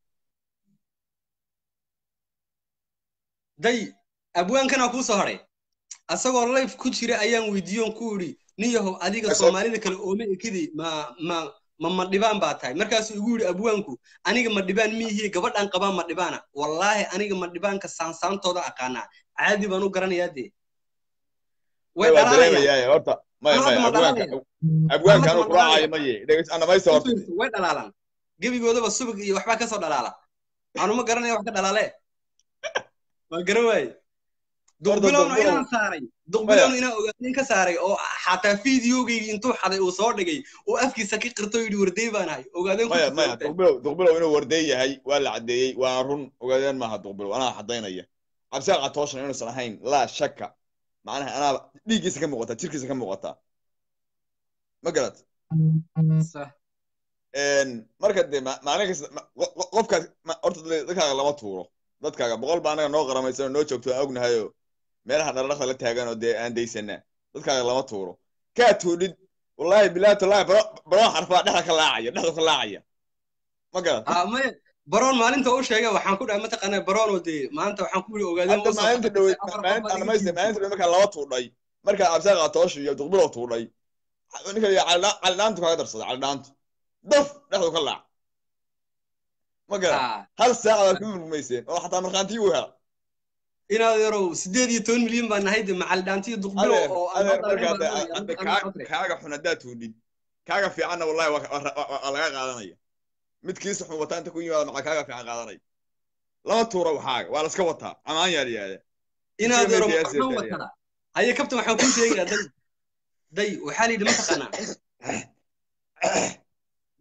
day abwaankanaa kuu soo hadhay asagoo layf ku jira ayaan weydiiyoon ku idhi nin yahow adiga Asad- soomaalida kale ooma ekidi ma ma ma madhibaan baa tahay markaasuu igu yidhi abwaanku aniga madhibaan miihiye gabadhaan qabaa madhibaana wallaahi aniga madhibaanka saansaantooda aqaanaa caadi baan u garanayaa dee way waa dhalaalayaan dareemayaa horta maya Ama maya hadda ma abwaanka dhalaalayaan abwaanka Ama anu hadda ma kuraacayo dhalaalayaan maye dhegeys anamaysta horta Influence way dhalaalaan gebigoodaba subag iyo waxbaa kasoo dhalaala anuma garanaya wax ka dhalaale waa garan waaye horta duqbilowna duqbilow inaan saaray maya duqbilowna inaan ogaadeen ka saaray oo xataa fideogaygii intuu xaday uu soo dhigay uu afkiisa ka qirto yidhi warday baan ahay ogaadeen ku maya jirta maya ogtahay duqbilow duqbilow inuu warday yahay waa la caddeeyey waana run ogaadeen maaha duqbilow anaa xadaynaya cabsaan catooshan inuusan ahayn laa shaka macnaha anaa dhiiggiisa ka muuqataa jirkiisa ka muuqataa ma garat Sax. marka dee ma- maalin kasta ma- qo- qo- qofkaas ma- horta dad- dadkaaga lama tuuro dadkaaga boqol baa anaga noo qaramaysan oo noo joogto aan ognahayoo meelaha dharadhaqda la taagan oo dee aan daysanaa dadkaaga lama tuuro kaa tuudhid wallaahi bilaahi tallaahi baro baro xarfaa dhexda ka laacaya dhexda ka laacaya ma garat ah maya baroon maalinta u sheegay waxaan ku dhahay mataqaanaa baroonoo dee maanta waxaan ku yidhi ogaadeen hadda u soo maalinta fadhiisay dhowe afar qof maalinta baad iga anamaysta jiibtay maalinta dhowe markaa laba tuudhay markaa cabsaan catoosha iyo duqbilow tuudhay ninka la yidhaha calidhaantu kaaga darsaday calidhaantu daf dhexdu ka laac ma garat ah hal saacadaad ku murmayseen oo xataa markhaantii u hela inaad yarow sideed iyo toban milyan baan nahay de macalidhaantiyo duqbilow adeer oo aan adeer noo marka dhalanin hadda baan hadda doonaya kaa- kaaga xun haddaad tuudhid kaaga fiicanna wallahi waa waa- waa- waa laga qaadanaya midkiisa xun wataa inta ku yimaada maxaa kaaga fiican qaadanaya lama tuuro waxaaga waa la iska wataa amaan yaa la yihahda inaad Iska yarow media maxaan asset watada haye kabtan waxaan kuu sheegayaa day day waxaa la yidhi mataqaanaa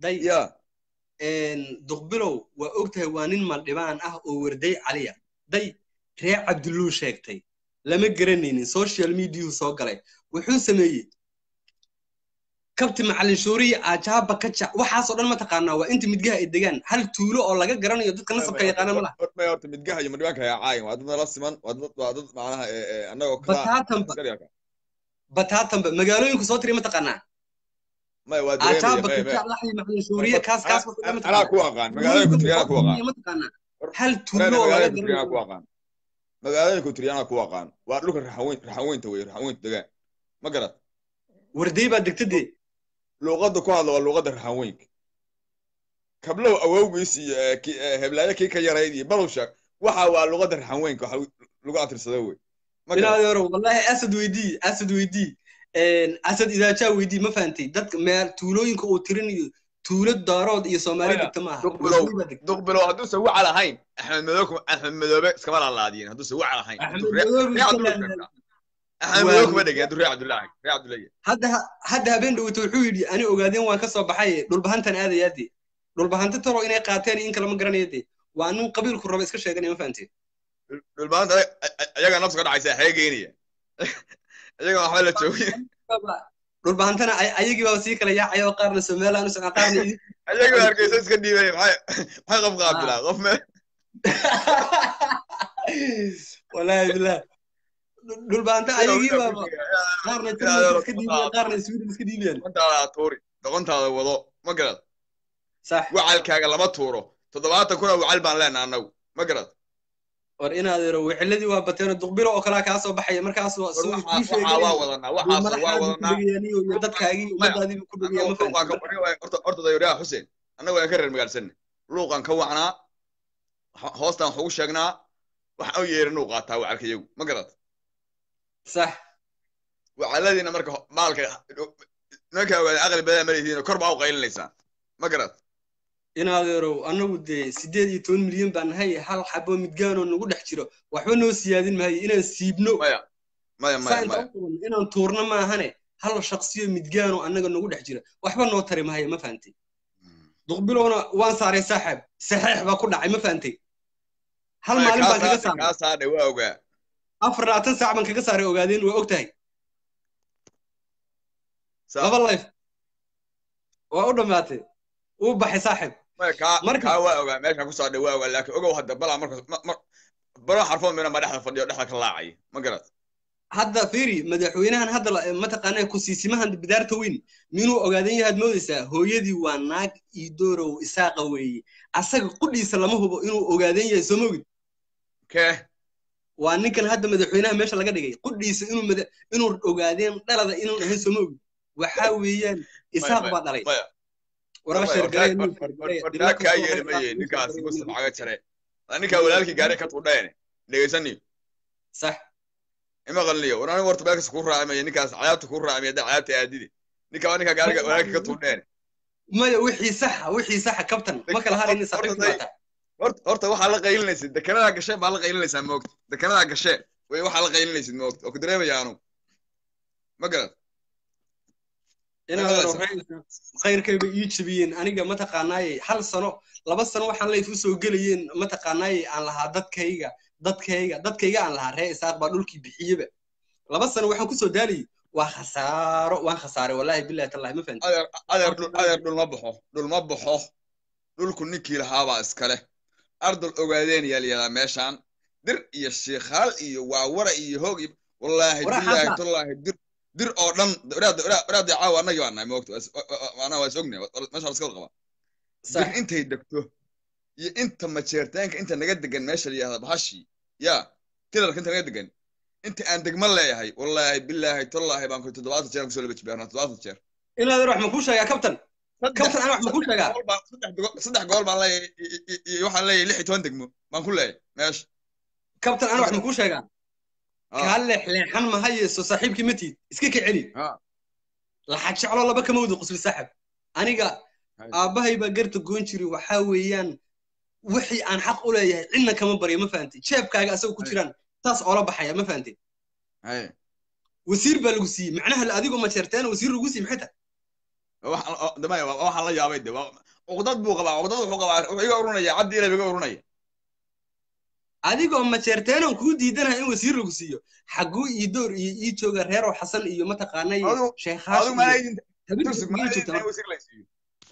day ya duqbilow waa ogtahay waa nin maldhibaan ah oo warday caliya day ree cabduluu sheegtay lama garanaynin social mediahu soo galay wuxuu sameeyey kabti macalin shuuriya aajaaba kaja waxaasoo dhan mataqaanaa waa inta midgaha ay degaan hal tuulo oo laga garanayo dadka nasabka yaqaana ma laha may horta midgaha iyo madhibaanka ayaa caayin waa dad nala siman waa dad waa dad macnaha ee, ee, annagoo kala bataatanba askariga bataatanba magaalooyinku soo tiri mataqaanaa may waa aajaaba dareemaya may kaja laxyi macalin shuuriya kaas kaas wuxuu dhan anaa ku mataqaanaa aqaan magaalada kutriyana ku aqaan mataqaanaa hal Wareena tuulo oo laga magaalada kutriyana ku garanayo aqaan magaalada kutriyana ku aqaan waa dhulka raxaweyn raxaweynta wey raxaweynta degaan ma garad warday baa degtadee luuqadda ku hadla waa luuqadda raxaweynka kablow awowgiis iyo ee, ki- ee, heblaayo kii ka yarayd iyo balowsha waxa waa luuqadda raxaweynka waxa lagu atirsada wey ma garad inaadero wallahi asad weydii asad weydii asad idaajaa weydii ma fahantay dadka meel tuulooyinka uu tirinayo tuulo daarood iyo soomaali Maya, degta maaha duqbilow warday baa degta duqbilow hadduusan wacal ahayn axmed madoobe axmed madoobe iskama laalaadiyin hadduusan wacal ahayn axmed hadduu ree madoobe ree iska cabdulla laalaad sheegtaa axmed Waa madoobe kuma mid- dhegin hadduu ree cabdullahi ree cabdullahi hadda hadda habeen dhawata wuxuu yidhi ani ogaadeen waan ka soo baxay dhulbahantan aadayaade dhulbahanta talo inay qaateen iyo in kale ma garanaya de waa nin qabiilku raba iska sheeganaya ma fahantay dhulbaanta ayaga nafsu ka dhacaysa xee geynaya ayaga waxba la joogin dhulbahantana ay- ayagii baa sii kala yaacaya oo qaarna somaliland u socon qaarna idin ayaga hargeysa iska dhiibay maxay maxay qof qaabilaa qof me wallaahi billah dhulbahanta ayagii baaba qaarna Turkiga iska dhiibaya qaarna sweden iska dhiibayaan doqontaada tuuri doqontaada wado ma garad sax wacalkaaga lama tuuro toddobaatan kun oo wacal baan leenaha annagu ma garad war inaad ero wiciladii waa bateen duqbilo oo kalaa kaa soo baxaya markaas waa soo waxaa kuu waxaa waa sheegay wadanaa waxaas waa madaxaadii ku wadanaa dhegayaan iyo dadkaagii ummadaadii ku dhegayaan ma fahantay horta horta dayuraha xuseen annagu aan ka reer magaalsanne luuqan ka wacnaa ho- hoostaan wax ugu sheegnaa waxaan u yeerin uu qaataa wacalka iyagu ma garad sax wacaladiina marka ho- maalka nimanka ogaada aqli badan ma leedihiin kor baa u qaylinaysaa ma garad inaad erow annagu dee sideed iyo toban milyan baan nahay hal xabo midgaanoo nagu dhex jiro waxba noo siyaadin maayo inaan siibno maya maya saa maya intaan maya u qabanno inaan tuurno maahane hal shaqsiyo midgaanoo annaga nagu dhex jira waxba noo tari maayo ma fahantay duqbilowna waan saaray saaxib saxeex baa ku dhacay ma fahantay hal Maya, maalin kaa baan kaga saadhay saaray kaa saadhay waa ogaa afar labaatan saac baan kaga saaray ogaadeen waa og tahay Saa- laba life waa u dhammaatay uu baxay saaxib maya kaa marka- kaa waa ogaa meeshaan ku saadhay waa ogaa laakiin ogow hadda balaa marka ma- ma- baro xarfood mina ma dhexda fadhiyo dhexda ka laacay ma garad hadda fiiri madaxweynahan hadda la- mataqaanaa kusiisimahan bidaarta weyn minuu ogaadan yahaad moodaysaa hooyadii waa naag iidoorow isaaqa weeye asaga qudhiisa lama hubo inuu ogaadan yahay soo mogid kee waa ninkan hadda madaxweynaha meesha laga dhigay qudhiisa inuu mada inuu ogaadeen dhalada inuu ahayn soo mogid waxaa weeyaan isaaq baa dhalay maya waraa maya, sheergareya hortaa- nin sheergareya hortaa dhibna kaa kastoo yeeli qayb maye qaata, ninkaasi nin muslim sheergareya. caga jare ninkaa walaalkii gaari ka tuudhaene dhegeysaniyo sax ima qalniyo war anigu horta meelkas kuu raacimaya ninkaas cayaabta kuu raacimaya hadda cayaabta aadide ninkaa waa ninkaa gaariga walaalkii ka tuudheene maya wixii saxa wixii saxa kabtan ma kala harin saaxiibku Horta- waata horta horta waxaa la qaylinaysid dekenadaa gasheen baa la qaylinaysaa moogta dekenadaa gasheen way waxaa la qaylinaysid moogta oo ku dareemaya anu ma garad inaad Maqlaysaa? khayrkayba ii jabiyeen aniga mataqaanaaye hal sano laba sano waxaan layf u soo gelayeen mataqaanaaye aan lahaa dadkayga dadkayga dadkayga aan lahaa ree isaaq baa dhulkii bixiyeba laba sano waxaan kusoo daalayay waa khasaaro waan khasaaray wallaahi billahi tallahi ma fahanti adeer adeer dhul adeer dhul ma baxo dhul ma baxo dhulku ninkii lahaabaa iskale ardal ogaadeen yaa layihahdaa meeshaan dir iyo shiikhaal iyo waawara iyo hoog iyo wallaahi Wara billaahi xaasa. tallaahi dir dir oo dhan waraadii caawa annagii baa nahay moogta anaa waa is ognahay meesha la iska wada qabaa dir sax intay degto iyo inta majeertaanka inta naga degan meesha la yihahda bahashii yaa kilarka inta naga degan inta aan degma leeyahay wallaahi billaahi tallaahi baan ku toddobaatan jeer kusoo laba jibaarnaa toddobaatan jeer inaad wax ma kuu sheegaa kabtan kabtan ana wax ma kuu sheegaa gool baan- saddex go- saddex gool baan leeyahay i- i- iyo waxaan leeyahay lix iyo toban degmo baan ku leeyahay meesha kabtan ana wax ma kuu sheegaa Ah, kaa leexleexan ma hayeyso saaxiibkii ma tiid iska ka celi ah, laxag jeclo laba kama wada qusli saaxib aniga hay. aabbahay baa garta goon jiri waxaa weeyaan wixii aan xaq u leeyahay cidna kama baryo ma fahantay jeebkaaga asagoo ku jiraan saas oola baxaya ma fahantay hay. wasiir baa lagu siiyey macnaha la- adigoo majeerteen wasiir lagu siiyey maxay tahay damaya waxaan la yaabay de cuqdad buu qabaa cuqdad wuxuu qabaa wuxuu iga urunaya cabdi ilay iga urunaya adigoo majeerteenon kuu diidanaha in wasiir lagu siiyo xaguu iyo door iyo ii jooga reerow xasan iyo mataqaanay Adigu- sheekhaas adigu ma iyo aydin habeenkii tursig kugu ma joogta aydin marka. wasiir la siiyo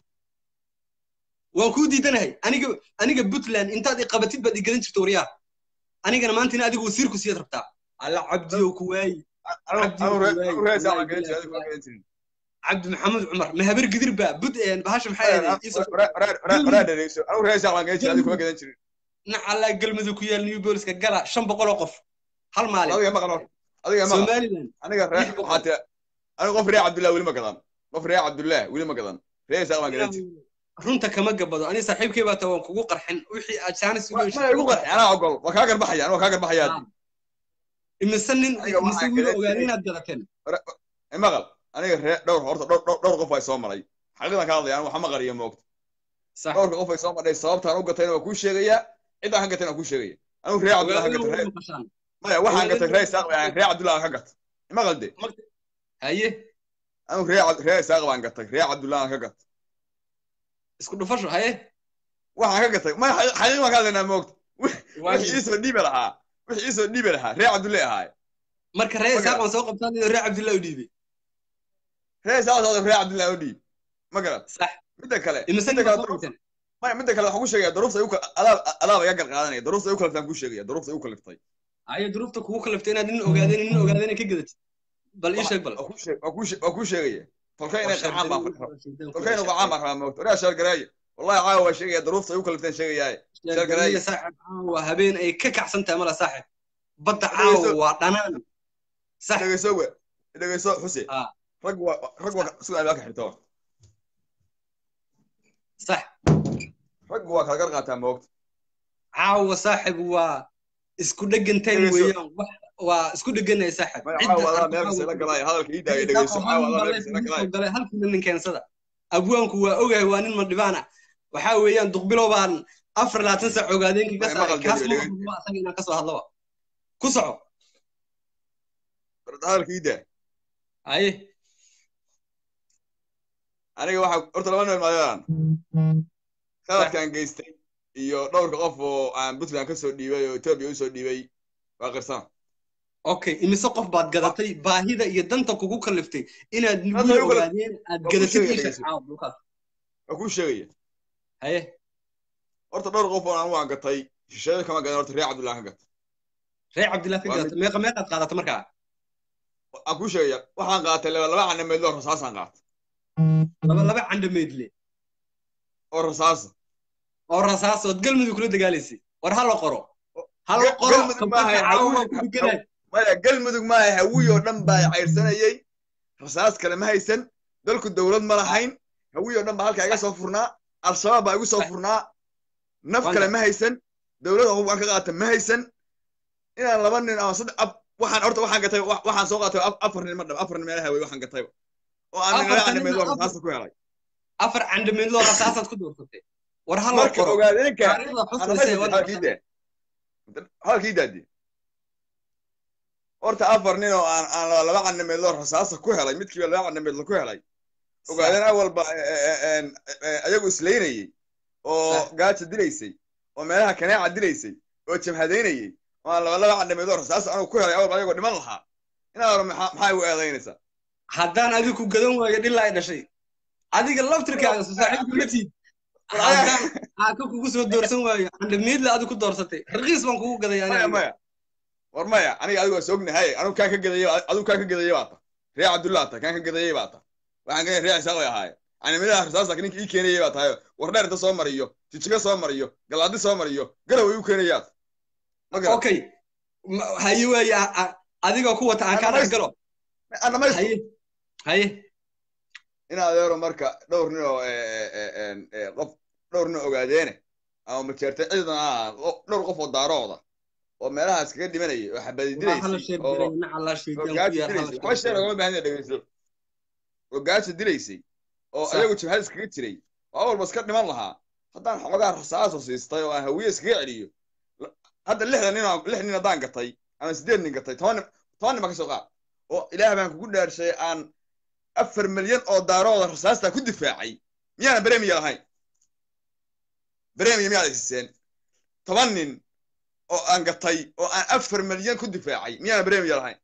waan kuu diidanahay aniga aniga puntland intaad iqabatid baad igadan jirta waryaa anigana maanta in adigu wasiir ku siyaad rabtaa alla cabdiyow ku waayi Cabdi anu Wallahi, anu reesa wallahi, aan gadan jiray wallahi. adigu ma gadan jirin cabdi maxamed cumar ma habar gidir baa bud bahasha maxay ahayd iisoo waraa dhareyso anu reesa aan gadan jiray adigu ma gadan jirin nacalaa galmudug ku yaal new booliska gala shan boqol oo qof hal maalin adiga maqal adiga maqal somaliland aniga ree lix boqol. waxaate aniga qof ree cabdullah weli ma gadan qof ree cabdullah weli ma gadan reesa aan gadan jirin runta kama gabado ani saaxiibkay baa taa waan kugu qarxin wixii aad jaanis ugu ma heshay igu qarxi anaa ogol waa kaa garbaxaya anaa kaa garbaxaya imise nin Aniga imise waxaan wiil gadan ogaada jiray- inaad gadateen maqal aniga ree dhowr horta dhowr dhowr- dhowr qof ay soo maray xaqiiqdan ka hadlaya anu waxa ma qariyo moogta sax dhowrka qof ay soo madhay sababtaan u gatayna waa kuu sheegayaa ciddaan ka gatayna waa kuu sheegaya anigu ree cabdullah ka gatay ree- maqashaan maya waxaan Ogaadeen gatay ree waa- isaaq baan ree cabdullah ka gatay maqal de haye anigu ree Cab- ree isaaq baan gatay ree cabdullah ka gatay isku dhufasho haye waxaan ka gatay maya xaqi- xaqiiq baan ka hadlaynaa moogta wixii iisoo dhiibi lahaa wixii iisoo dhiibi lahaa ree cabdulle ahaaye marka ree Ma isaaq garan. waan soo qabtaan iyo ree cabdillah u dhiibay ree isaaq soo ree cabdullah u dhiib ma garan sax midda kale imise midda nin baa kale soo qabteen maya midda kale waxaan ku sheegaya duruufta ay u kal- adaab adaab iga garqaadanaya duruufta ay u kaliftay aan ku sheegaya duruufta ay u kaliftay haye duruufta kugu kalaftay inaad nin ogaadeen nin ogaadeen ka gadatid bal ii sheeg bal waa ku sheeg- waa ku sheeg- waa ku sheegaya tolkay inay qarxaan baan Sheegay- tolkayna qacaan baan rabaa moogta oraa sheergareeyo wallahi caawa waa sheegaya duruufta ay u kalifteen sheegayaaye sheegay saaxib caawa habeen ay ka kacsan tahay mala saaxib badda Dhegeyso. caawa waa dhanaan sax dhegeyso we dhegeyso xuse Ah. rag waa rag waa sugaa baa ka xirta sax rag waa kala gar qaataa moogta caawa saaxib waa isku dhegan time Dhegeyso. weeyaan wax waa isku dheganay saaxib maya Cidda caawa adaa arko meel caawa- kasta la galaya hadalka ii daaya Cidda dhegeyso arko caawa hal adaa mar meel kasta la leef galaya igu soo galay halkiina nin keensada abwaanku waa ogahay waa nin madhibaana waxaa weeyaan duqbilow baan afar labaatan saac ogaadeen kaga Maya, saaray maqal kaas daliyo, ma dhegeyso. hadlo asaga inaan kasoo hadlaba ku soco hadalka ii daa haye aniga waxaa horta laba meel maadaan khaladkaan geystay iyo dhowrka qof oo aan puntland ka soo dhiibay oo etoobiya usoo dhiibay waa qirsan okay imise qof baad gadatay baahida iyo danta kugu kaliftay inaad Hadda wiil igu kala- ogaadeen aad waa ku gadatid sheegaya, isha dhegeyso. caawa dhulkaas waa kuu sheegaya haye horta dhowr qof oo aan waan gatay shisheeyo kama gadan horta ree cabdullah ka gatay reer cabdillah ka Waa gadatay meeqa meeqaad qaadata markaa aan kuu sheegaya waxaan qaatay laba laba canameedlo oo rasaasaan qaatay laba laba candhameedle oo rasaasa oo rasaasood galmudug kula dagaalaysay war ha la qoro ha la Ga- qoro Galmudug kabaka maaha, caawa hawi- waa ku dhiganay maya galmudug maaha hawiy oo dhan baa cayrsanayey rasaas kale ma haysan dalku dowlad ma lahayn hawiy oo dhan baa halkaa iga soo furnaa al-shabaab baa igu soo furnaa naf Waan kale gar- ma haysan dowlada hub aan ka qaata ma haysan inaan laba nin ama saddex af waxaan horta waxaan gatay wa- waxaan soo qaatay af- afar nin ma dhab afar nin meelaha wey waxaan gatay oo aan Afartan nagala nin canameedlo afar- rasaasta ku helay afar candhameedloo rasaasaad ku doorsatay war ha la marka qoro ogaadeenka taariikhda xusaysa ee waddanka halkiida halkii daadi horta afar nin oo aan aan laba- laba canameedlo rasaasa ku helay midkiiba laba canameedlo ku helay ogaadeen awalba ayagu islaynayey oo Sax. gaaja dilaysay oo meelaha kanaaca dilaysay oo jabhadaynayey oo aan laba laba canameedlo rasaasa anugu ku helay awalba ayagoo dhiman lahaa inaa hore maxaa maxaa igu eedaynaysaa haddaan adigu ku gadan waayo dhilaa ay dhashay adiga laftirkaaga saaxiibku la tiid War ayaa- haddaan aaka kugu soo doorsan waayo candhameedle adigu ku doorsatay raqiis baan kugu gaday maya aniga maya war maya aniga adigu waa soognahay anigu kaan ka gadayay adigu kaan ka gadayay baa ta ree cabdullah ta kaan ka gadayay baa ta waxaan gadaya ree isaaq bay ahaayeen canameedaha rasaasa ninka ii keenayay baa tahay war dheer inta soo mariyo jijiga soo mariyo galaadi soo mariyo garaway u keenayaad ma garan okay Ma- haye waaye a- a- adigoo ku wata aan kaa dhex galo aan dhamaysto haye haye in adeero marka dhowr nin oo eh, eh, eh, eh, qof dhowr nin ogaadeene ama majeertay ciidan ah dhowr qof oo daarooda oo meelahaas kaga dhimanayay oo xabadi waa hala dilaysay sheeg oo diray nacala oo sheegaan ku gaaja yaar hala dilaysay waxba sheer ogama baahan yahay dhegeyso oo gaaja dilaysay oo Sax. ayagu jabhad iskaga jiray oo awalba iska dhiman lahaa haddaan xoogaa rasaaso siistay oo aan hawiye iskaga celiyo la- hadda lixdan nin oo- lix nin haddaan gatay ama sideed nin gatay toban nin toban nin baa ka soo qaad oo ilaah baan kugu dhaarshay aan afar milyan oo daarooda rasaasta ku difaacay miyaana bremiya lahayn bremiya miyaad isiseen toban nin oo aan gatay oo aan afar milyan ku difaacay miyaana bremiya lahayn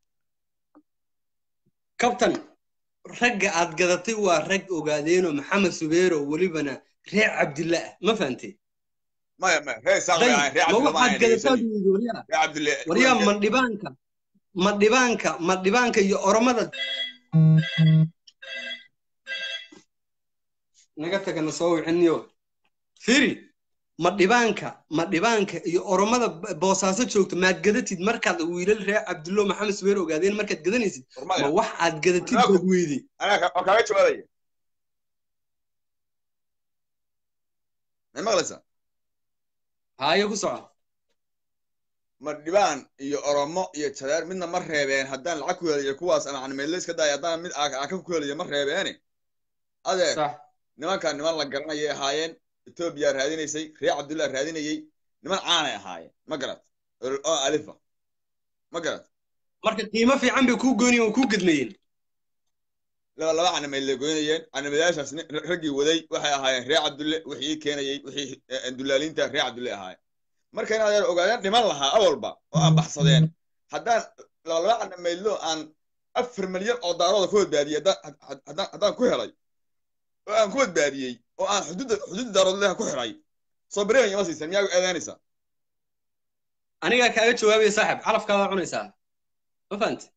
kabtan ragga aad gadatay waa rag ogaadeenoo maxamed subeero welibana reer cabdilla ah ma fahantay maya maya reer isaaq bay ahayn reer ma cabdilla ma waxaad ahayn gadataa dhegeysanay buu yidhi waryaa reer cabdille waryaa ma dhibaanka ma dhibaanka ma dhibaanka iyo oromada naga tagana soo wiciniyo firi ma dhibaanka ma dhibaanka iyo oromada b- boosaaso joogto maad gadatid markaad wiilal reer cabdullo maxamed subeer ogaadeen markaad gadanaysid ma hormaya wax aad gadatid Warnaaku- baad weyday anaa ka- waan kaaga jawaabaya may maqlaysaa haayo ku soco ma dhibaan iyo oromo iyo jareer midna ma reebeen haddaan lacag ku heliyo kuwaas ama canimeedle iska daaya haddaan mid aa- aka ku heliyo ma reebeene adeer sax nimankan niman la garanayay ahaayeen etoobiya raadinaysay reer cabdullah raadinayay niman caanay ahaayeen ma garat oo alifa ma garat marka qiimo fiican bay kuu goynayeen oo kuu gedmayeen laba laba canimeed la goynayeen canimeedaashaas nin- raggii waday waxay ahaayeen reer cabdulle wixii keenayey wixii eh, dullaaliinta reer cabdulle ahaayeen marka in adeer ogaadeen dhiman lahaa awalba oo aan baxsadeen haddaan laba laba canimeedlo aan afar milyan oo daarooda ku badbaadiyey haddaan had- haddaan haddaan ku helay oo aan ku badbaadiyey oo aan xuduudda xuduudda daaroodleha ku xiray soo bareemaya ma siisan miyaa eedeynaysaa anigaa kaaga jawaabaya saaxib calafkaadaa cunaysaa ma fahante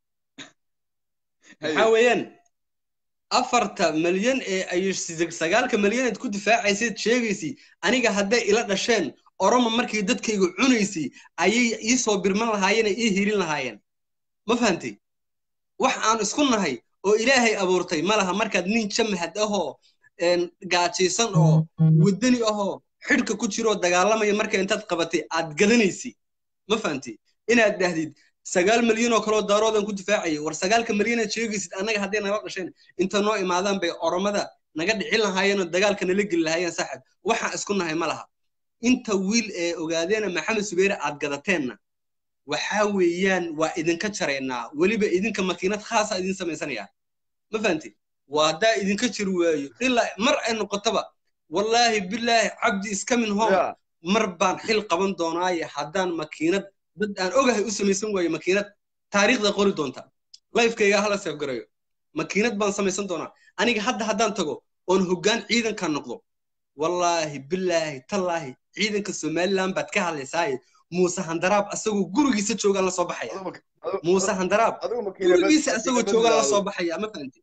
maxaa weeyaan afarta malyan ee ay sig- sagaalka malyan eed ku difaacaysayd sheegaysay aniga hadday ila dhasheen oromo markii dadkayga cunaysay ayay ii soo birman lahaayeen ee ii hirin lahaayeen ma fahantay wax aan isku nahay oo ilaahay abuurtay ma laha markaad nin jamahad ahoo een, gaajaysan oo waddani ahoo xidhka ku jiroo dagaalamaya marka intaad qabatay aad gadanaysay ma fahantay inaad dhahdid sagaal malyan oo kaloo daaroodan ku difaacayay war sagaalka malyan aad sheegaysid annaga hadday nala dhasheen inta noo imaadaan bay oromada naga dhicin lahaayeen oo dagaalka nala geli lahaayeen saaxib waxaan isku nahay ma laha inta wiil ee ogaadeena maxamed subeere aad gadateenna waxaa weeyaan waa idinka jaraynaa weliba idinka makiinad khaasa idin samaysanaya ma fahanti waa haddaa idinka jiri waayo ilaa mar ay noqotaba wallaahi bilaahi cabdi iska min home Ya, mar baan xil qaban doonaaye haddaan makiinad dad aan ogahay u samaysan waayo makiinad taariikhda qori doonta lifekayga hala seefgarayo makiinad baan samaysan doonaa aniga hadda haddaan tago oon hoggaan ciidanka noqdo wallaahi bilaahi tallaahi ciidanka somaliland baad ka hadlaysaaye muuse handaraab asagoo gurigiisa joogaan la soo baxaya adigu ma- adigu- muuse handaraab adigu makiinad bas- gurigiisa asagoo makiinad joogaan la bas- soo baxaya ma fahanti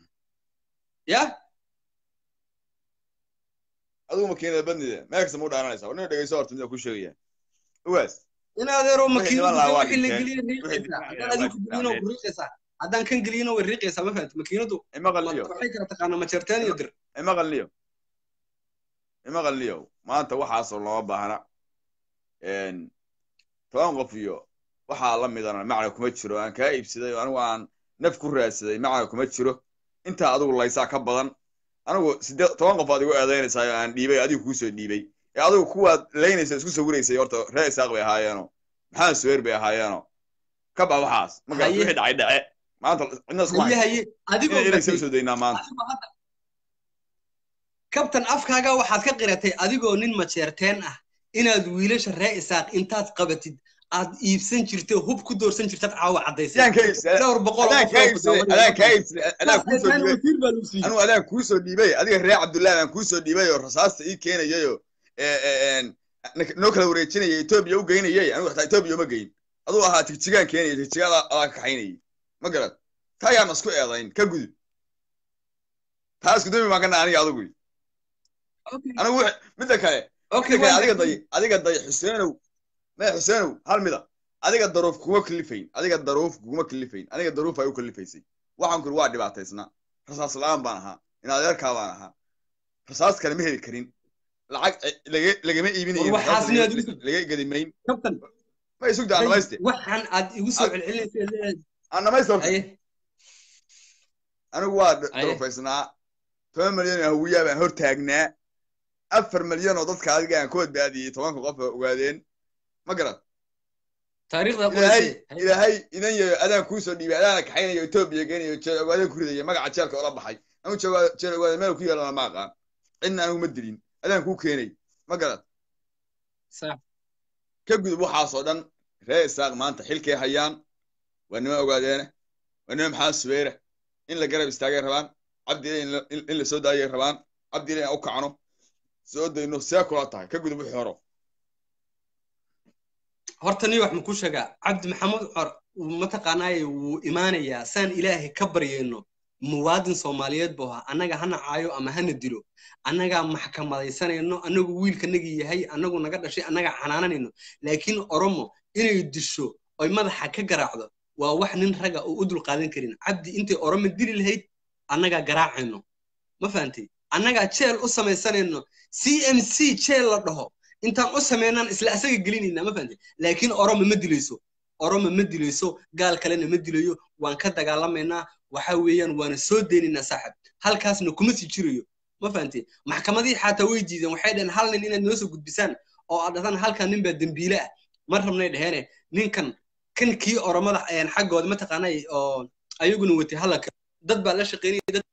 ya adigu makiinada badnida meel kasta ma u dhaaranaysaa war nin dhegeyso horta midaan ku sheegaya uwaas in adeero Wixii niman lahaa waa makiinadu wixii la dhinteen. geliya Wixii riiqaysaa dhinteen haddaan adinku geliyina way riiqaysaa haddaan kan geliyina way riiqaysaa ma fahanti makiinadu ima ma- qalniyo waxay kala taqaanaa majeerteen iyo dir ima qalniyo ima qalniyo maanta waxaasoo looma baahna Een, toban qof iyo waxaa la midana macna kuma jiro aan kaa iibsaday oo anigu aan naf ku raadsaday macna kuma jiro intaa adigu laysaa ka badan anigu siddeed toban qof aad igu eedaynaysaa oo aan dhiibay adigu kuusoo dhiibay ee adigu kuwaad laynaysa isku sawiraysay horta reer isaaq bay ahaayeeno maxamed suweer bay ahaayeeno ka bax waxaas markaas Haye. wixii dhacay dhace maanta cidna isku haye haysa haye adigoo inay inay gatay soo daynaa maanta adigoo hadda kabtan afkaaga waxaad ka qiratay adigoo nin majeerteen ah inaad wiilasha ree isaaq intaad qabatid aad iibsan jirtay hub ku doorsan jirtad caawa caddaysay adaan kaa iibsaday dhowr boqol oo adaan qof kaa oo ku iibsaday daawanaya adaan kaa iibsaday adaan kuusoo taana dhiibay wasiir baa lagu siiyey anigu adaan kuusoo dhiibay adiga reer cabdullaahi baan kuusoo dhiibay oo rasaasta ii keenayayoo noo kala wareejinaya etoobiya u geynayay anigu xataa etoobiya uma geyn aduu ahaa tigjigaan keenaya tigjigaada adaa ka kaxaynayay ma garad taa yaan isku eedayn ka gudub taa isku dami baan ka nahay aniga adigu Okay. anigu wix- midda kale Okay, midda kale waa adiga gartay. day adiga day xuseenow maya xuseenow hal mida adiga daruuf kuma kalifayn adiga daruuf kuma kalifayn aniga daruuf ay u kalifaysay waxaan kuri waa dhibaataysnaa rasaas la-aan baan ahaa in adeerkaa baan ahaa rasaas kale ma heli karin lacag eh, laga- lagama iibinayo War waxaas rasaas miyaad laga- igu- laga gedimayn kabtan ma isugda aan dhamayste waxaan aad igu soo celcelinaysa leedahay aan dhamayste horta haye anigu waa Aye. daruufaysnaa toban milyan oo hawiyaa baan hor taagnaa afar milyan oo dadka adiga aan ka badbaadiyey tobanka qof oo ogaadeen ma garad taariikhda ilaahay qoraysay ilaahay idan yayo adaan kuusoo dhiibay adaana kaxaynayo etoobiya geenayo jeel ogaadeen ku ridaya magaca jeelka ola baxay anu jeel jeel ogaade meel ku yeelana ma aqaan cidna anigu ma dilin adaan kuu keenay ma garad sax ka gudub waxaasoo dhan ree isaaq maanta xilkay hayaan waa nima ogaadeene waa nima maxamed subeere in la garab istaagay rabaan cabdi ile in la- in in la soo daayay rabaan cabdi ile in aan u kacno soo dayno see kula tahay ka gudub wixii horo horta nin wax makuu sheegaa cabdi maxamed cor mataqaanaaye wuu imaanayaa saan ilaahay ka baryayno muwaadin soomaaliyeed buu ahaa annaga hana caayo ama hana dilo annagaa maxkamadaysanayno annagu wiilkanagii yahay annagu naga dhashay annagaa xanaananayno laakiin oromo inay disho oy madaxa ka garaacdo waa wax nin raga oo u dulqaadan karin cabdi intay oromo dili lahayd annagaa garaacayno ma fahantay annagaa jeel u samaysanayno c m c jeel la dhaho intaan u sameynaan isla asaga gelinayna ma fahantay laakiin oromo ma dilayso oromo ma dilayso gaal kalena ma dilayo waan ka dagaalamaynaa waxa weeyaan waana soo deynaynaa saaxib halkaasna kuma sii jirayo ma fahantay maxkamadihii xataa way diideen waxay dhaheen hal nin inaad noo soo gudbisaan oo aad dhahdaan halkan nin baa dembiile ah ma rabnay dhaheene ninkan kan kii oromada ayaan xaggooda mataqaanay oo ayaguna watay halaka dad baa la shaqeynaya dad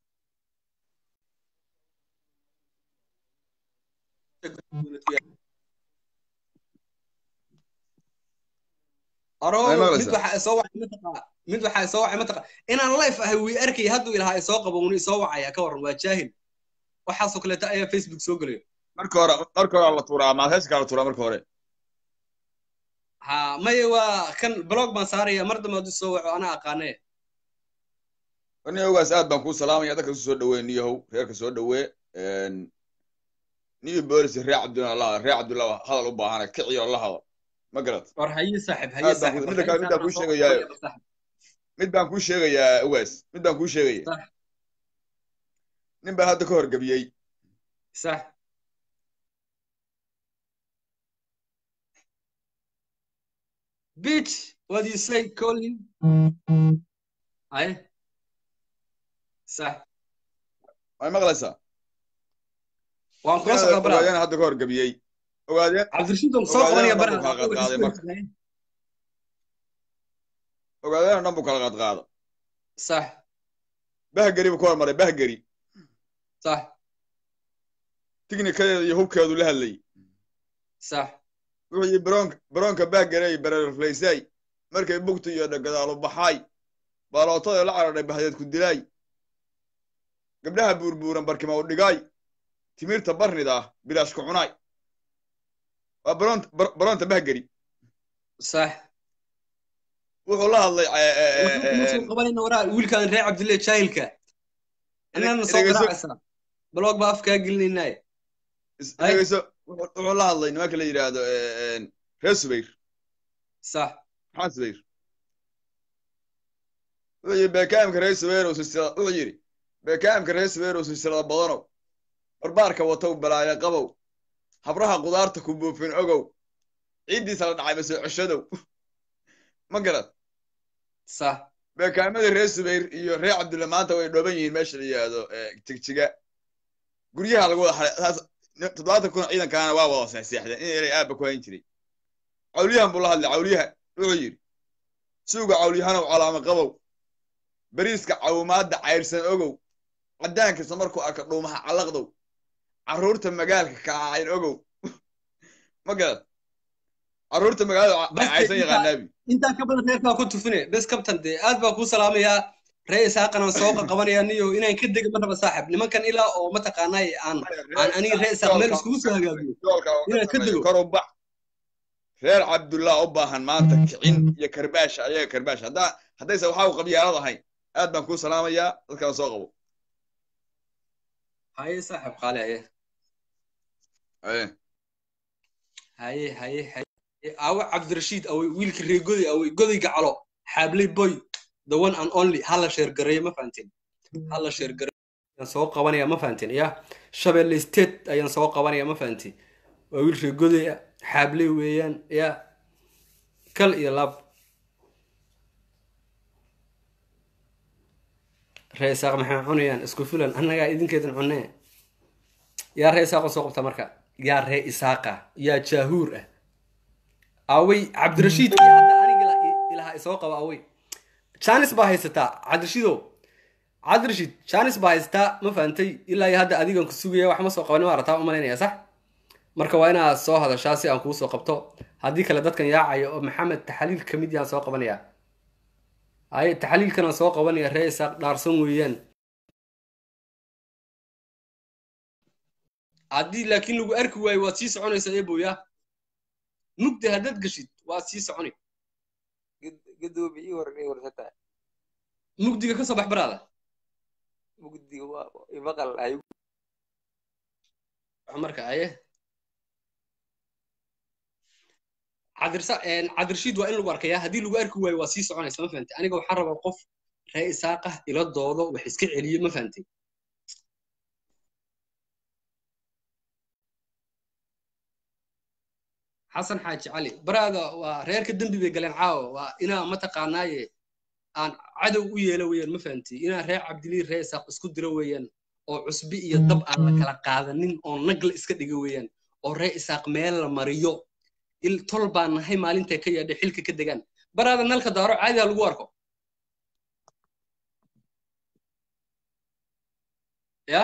aro Ay, mid maqlaysaa? waxa soo wacay mataqa mid waxa soo wacay mataqa inaan life ahay wii arkay hadduu ilahaa soo qabo wuu soo wacaya ka waran waa jaahil waxaasoo kaleeta ayaa facebook soo gelaya marka hore marka hore la tuuraa maad heeska la tuuraa marka hore ha maye waa kan blog baan saaraya mar dambe hadduu soo waco anaa aqaanee nin ogaas aad baan kuu salaamaya dadka isu soo dhawee niyahow reerka soo dhawee niyo boolis reer cabdullah la reer cabdullah hadal u baahana kiciyo la hadal ma garad war haye saaxib haye Aad baan saaxib ku- midda kale- midda kuu sheegayaayo. mid baan kuu sheegayaa ogaas mid baan kuu sheegaya Sax. nin baa hadda ka horgebiyey sax bitch what do you say colin haye sax way maqlaysaa waan kula socdaa bara ogaadeen hadda ka horgebiyey ogaadeen cabdirashiid waan soo Ogaadeen qabanaya oo dhan buu kala qaadqaaday marka. bara ogaadeen oo dhan buu kala qaadqaada sax bahgeri buu ka hormaray bahgeri sax tignikadeeda iyo hubkeedu la hadlayay sax wuxuu yidhi baroonka baroonka bahgerey barerflaysay markay bugta iyo dhagadaalu baxaay baalootada la cararay bahdeed ku dilaay gabdhaha buurbuuran barkima u dhigaay timirta barnida ah bilaash ku cunaay waa baroonta bar- baroonta bahgeri sax wuxuu la hadlay eh, eh, eh, waxaan kuma soo eh, qabanayna waraa wiilkaan reer cabdille jaahilka inaana soo dhegeyso. garaacaysaa blog baa afkaa gelinaynaaye is- Ay. dhegeyso wuxuu wuxuu la hadlay nimanka la yidhaahdo eh, eh, reer subayr sax maxamed subayr wuxuu yidhi beekaamka reer subayr oo silsilada wuxuu yidhi beekaamka reer subayr oo silsilada badanow barbaarka watow balaayo qabow habraha qudaarta ku buufin ogow ciiddiisa la dhacay masoo ceshadow ma garad sax beekaamadii reer subayr iyo reer cabdulle maanta way dhooban yihiin meesha la yidhaahdo eh, jigjiga guryaha lagu wada xaray saas toddobaatan kun ciidankaana waa wada seexseexdeen in eray aabba ku hayn jiray cawliyahan buu la hadlay cawliyaha wuxuu yidhi suuga cawliyahanow calaamo qabow bariiska cawumaadda cayrsan ogow caddaankiisa markuu arka dhuumaha callaqdow carruurta magaalka kaacayn ogow ma garad carruurta magaalada Bas cayrsan inta- yaqaanaabi intaa ka badan reerkaa ku tufine bes kabtan dee aad baa kuu salaamayaa ree isaaqana soo qaqabanaya niyo inaan ka dega ma raba saaxib nimankan ilaa oo mataqaanaay aan aan aniga ree isaaq meel iskugu soo hagaagiyo Inaad ka dego. kor u bax reer cabdullah u baahan maanta kicin iyo karbaash ayaga karbaash haddaa haddayse waxaa u qabyaalad ahayn aad baan kuu salaamayaa dadkana soo qabo haye saaxib qaale haye Eh, haye haye haye awe cabdirashiid awe wiilka ree goday awe goday gacalo xaabley boy the one and only hala sheer gareeyo ma fahanteen hala sheer gareeyo ayaan soo qabanaya ma fahanteen ya shabeelle state ayaan soo qabanaya ma fahanteen waa wiil ree goday ah xaabley weeyaan ya kal iyo laab ree isaaq maxay cunayaan isku filan annagaa idinkeedan cunee yaa ree isaaqa soo qabta marka yaa ree isaaqa yaa jaahuur ah awey cabdirashiid iyo hadda aniga lahaa isoo qaba awey janis baa haysataa cabdirashidow cabdirashid janis baa haysataa ma fahantay ilaa iyo hadda adigan ku sugaya wax ma soo qabanin waa rataa umalaynaya sax marka waa inaad soo hadashaa si aan kuu soo qabto haddii kale dadkan yaacaya oo maxamed taxaliil ka mid yahaan soo qabanaya haye taxaliilkanaan soo qabanaya ree isaaq dhaarsan weeyaan haddii laakiin lagu arki waayo waad sii soconaysaa eeboya mugda haddaad gashid waad sii soconi gadoobi ii waran ii warsataa mugdiga ka soo bax baraada mugdiga waa imaqal ay marka aye cadirsa cadirshiid waa in lagu arkaya haddii lagu arki waayo waa sii soconaysa ma fahantay aniga waxaan rabaa qof ree isaaqah ila doodo wax iska celiyo ma fahantay xasan xaaji cali baraada waa reerka dembi bay galeen caawo waa inaa mataqaanaaye aan cadow u yeelo weeyaan ma fahantay inaa reer cabdilii ree isaaq isku diro weeyaan oo cusbi iyo dab aan la kala qaadanin oo nagla iska dhiga weeyaan oo ree isaaq meel la mariyo il tol baan nahay maalintay ka yaadhay xilka ka degaan baraada nalka daaro caadi ha lagu arko ya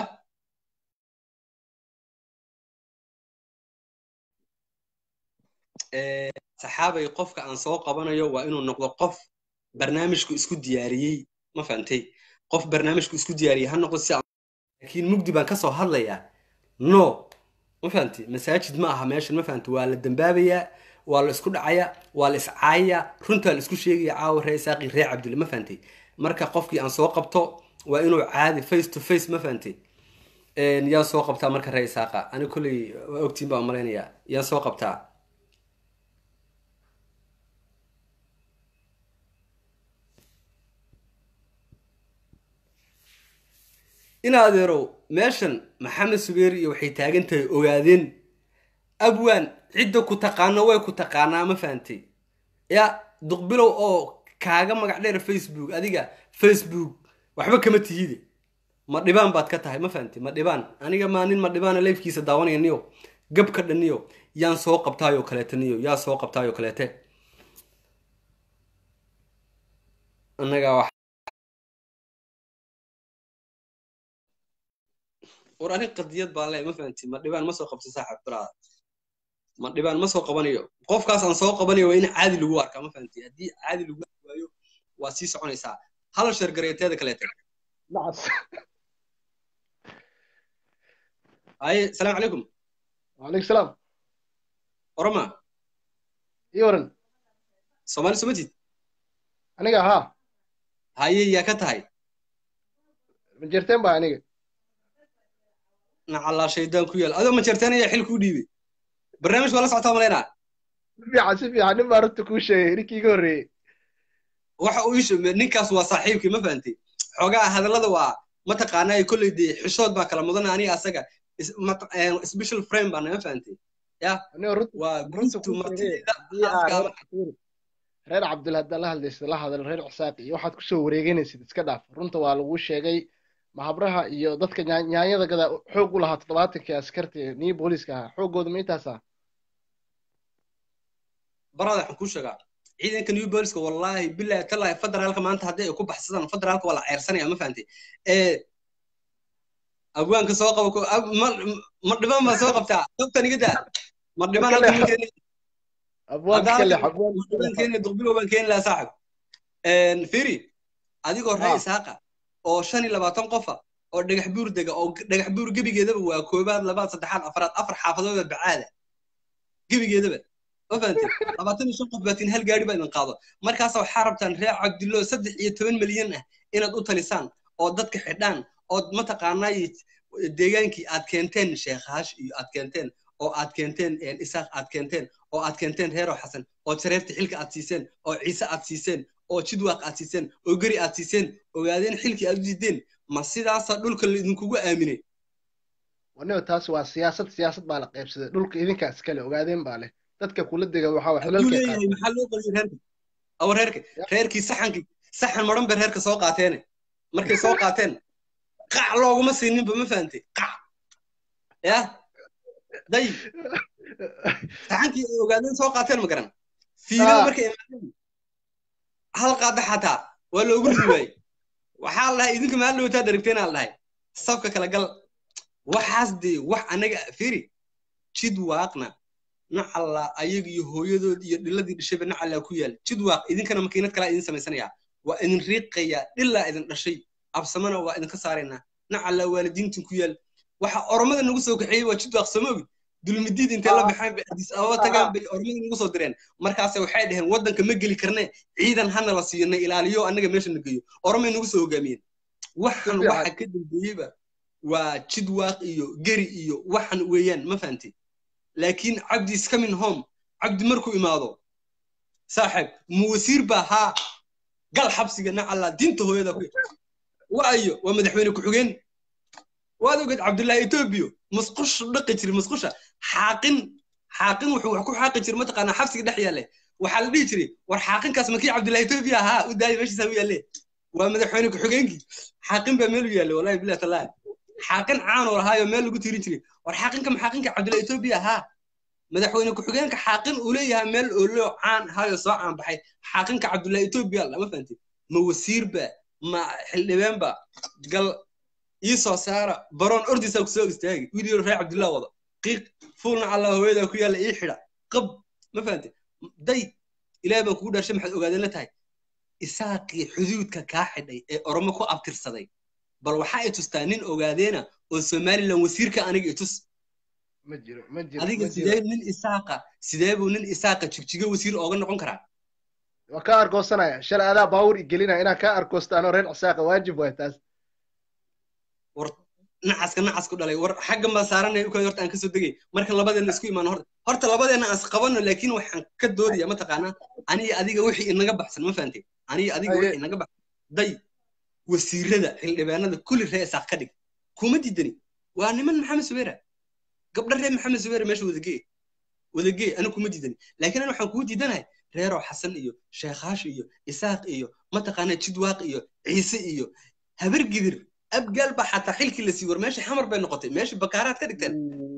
saxaabay qofka aan soo qabanayo waa inuu noqdo qof barnaamijku isku diyaariyey ma fahantay qof barnaamijku isku diyaariyey ha noqdo si laakiin mugdi baan ka soo hadlayaa no ma fahantay masaajid ma aha meeshan ma fahantay waa la dambaabayaa waa la isku dhacayaa waa la iscaayayaa runtaa la isku sheegaya caawa ree isaaqi ree cabdille ma fahantay marka qofkii aan soo qabto waa inuu caadi face to face ma fahantay yaan soo qabtaa marka ree isaaqa ani kolley waa ogtiin baan malaynayaa yaan soo qabtaa in adeerow meeshan maxamed subeeri iyo waxay taagan tahay ogaadeen abwaan cidda ku taqaano way ku taqaanaa ma fahantay ya duqbilow oo kaaga magac dheer facebook adiga facebook waxba kama tihide ma dhibaan baad ka tahay ma fahantay ma dhibaan aniga maa nin ma dhibaana leefkiisa daawanaya niyo gabka dhaniyo yaan soo qabtaayoo kaleete niyo yaa soo qabtaayoo kaleete annagaa wax war arin qadiyad baan leeyahay ma fahanti ma dhibaan ma soo qabto saaxib baraada ma dhibaan ma soo qabanayo qofkaas aan soo qabanayo waa in caadi lagu arkaa ma fahanti haddii caadi lagu arki waayo waa sii soconaysaa hal shargareeteeda kaleete nacas haye salaamu calaykum wacalaykum salaam oroma ii waran soomaali somatid aniga haa haye yaa ka tahay ma jirteen ba aniga nacallaa shaydaan ku yaal adoo ma jirteen ayaa xil kuu dhiibay barnaamijka waa la socotaa malaynaa si fiican si fiican nin baa runta kuu sheegay ninkii iga horreeyey waxa uu isho ninkaas waa saaxiibkii ma fahantay xoogaa hadallada waa mataqaanaa kolley dee xishood baa kala mudana aniga asaga special frame baa nama fahantay ya aniga runta waa runta guntu kuu sheegay martida haddii aa afka reer reer cabdil haddaa la hadlaysid la hadal reer cisaaq iyo waxaad kusoo wareeganaysid iska dhaaf runta waa laguu sheegay mahabraha iyo dadka nyaa- nyaanyada gadaa xoog u lahaa toddobaatankii askarta nii booliiska ahaa xooggooda ma intaasa barada waxaan kuu sheegaa ciidanka new booliska wallaahi bilahi talaahi federaalka maanta haddii ay ku baxsadaan federaalka waa la ceyrsanaya ma fahantay ee abwaanka soo qaba ko- ab- ma ma dhibaan baa soo qabtaa dabtan iga daa ma dhibaan Marka hadda le- ma keenin abwaanka hadda kale halkan abwaanka ma dhibaan kale keenin duqbilow baan keeni lahaa saaxib firi adigoo ree haa isaaqa oo shan iyo labaatan qofa oo dhagax buur dega oo dhagax buur gebigeedaba waa koobaad labaad saddexaad afaraad afar xaafadooda bacaada gebigeedaba ma fahantay labaatan iyo shan qof baatiin hal gaari baa idin qaado markaasa waxaa rabtaan reer cabdillo saddex iyo toban milyan ah inaad u talisaan oo dadka xidhaan ood mataqaanaa deegaankii aad keenteen sheekhash iyo aad keenteen oo aad keenteen isaaq aad keenteen oo aad keenteen reero xasan oo jareerta xilka aad siiseen oo ciise aad siiseen oo jidwaaq aad siiseen oo geri aad siiseen ogaadeen xilkii aad u diideen ma sidaasa dhulka laidinkugu aaminay waniba taas waa siyaasad siyaasad baa la qaybsaday dhulka idinkaa iskale ogaadeen baa leh dadka kula dega waxaa wax hadduu xilalkay leeyahay qaateen maxaa loo qaliyo reerka awa reerka Ya, reerkii saxankii saxan maran bay reerka soo qaateene markay soo qaateen qac looguma siininba ma fahantay qac ya day saxankii ay ogaadeen soo qaateen ma garan fiilada haa markay imaadeen hal qaada xataa waa loogu ridi waayey waxaa la dhahay idinka maal dhawtaa daragteenaa la dhahay safka kala gal waxaas dee wax anaga firi jid waaqna nacalla ayaga iyo hooyadood iyo dhiladii dhashayba nacallaa ku yaal jid waaq idinkana makiinad kalaa idin samaysanayaa waa idin riiqayaa dhilaa idin dhashay absamana waa idinka saaraynaa nacallaa waalidiintin ku yaal waxa oromada nagu soo kaxeeyey waa jid waaq samoogi dulmidiid intay la baxeen bay adis ababa tagaan bay oromada nagu soo direen markaase waxay dhaheen waddanka ma geli karne ciidan hana la siiyo na ilaaliyo annaga meesha na geeyo oromay nagu soo hogaamiyeen waxan waxa ka dambeeyeyba waa jid waaq iyo geri iyo waxan weeyaan ma fahantay laakiin cabdi is coming home cabdi markuu imaado saaxiib mu wasiir baa haa gal xabsiga nacalla diinta hooyada ku waayo waa madaxweyne ku-xigeen waad ogeed cabdullaahi etoobiyo musqush dhaqi jiri musqusha xaaqin xaaqin wuxuu wax ku xaaqi jiri mataqaanaa xabsiga dhex yaale waxaa la dhihi jiray war xaaqinkaas makii cabdullaahi etoobiya ahaa u daaya meeshiisa u yaalle waa madaxweyne ku-xigeenkii xaaqin baa meel u yaalle wallahi billahi tallaahi xaaqin caan oo lahaayo meel lagu tirin jiray war xaaqinka maxaaqinka cabdullaahi etoobiya ahaa madaxweyne ku-xigeenka xaaqin uu leeyahay meel ooloo caan ahaayo soo caan baxay xaaqinka cabdullaahi etoobiya lama fahantay ma wasiirba ma xildhibeenba gal ii soo saara baroon ordisaa ku soo istaagi wiil reer cabdillah wado qiiq fuulna allah hooyadaa ku yaalla ii xidha qab ma fahantay day ilaahay baan kugu dhaashay maxaad ogaadeen la tahay isaaqii xuduudka kaa xidhay ee oromo ku abtirsaday bal waxaa i tustaa nin ogaadeena oo somalilan wasiirka aniga i tus ma jiro ma jiro adiga ma jiro sidee nin isaaqa sidee buu nin isaaqa jigjigo wasiir ooga noqon karaa waa kaa argoosanaya shalay adaa baawur igelinaya inaan kaa argoosto anoo reer cisaaqa waajib waay taas war nacaska nacas ku dhalay war xaggan baa saaranaya ukaa horta aan kasoo degay marka labadeena isku imaano horta horta labadeena aan isqabano laakiin waxaan ka doodaya mataqaanaa aniga adiga wixii inaga baxsan ma fahantay aniga adiga Haye. wixii inaga baxsan day wasiirada xildhibaanada kulli ree isaaq ka dhig kuma diidani waa niman maxamed subeera gabdha reer maxamed subeera meesha wadagee wadagee aniga kuma diidani laakiin ani waxaan kugu diidanahay reeroo xasan iyo sheekhaasha iyo isaaq iyo mataqaanaa jidwaaq iyo ciise iyo habar gidir abgaal baa xataa xilkii la sii war meesha xamar bay noqotay meesha bakaaraad ka dhigteen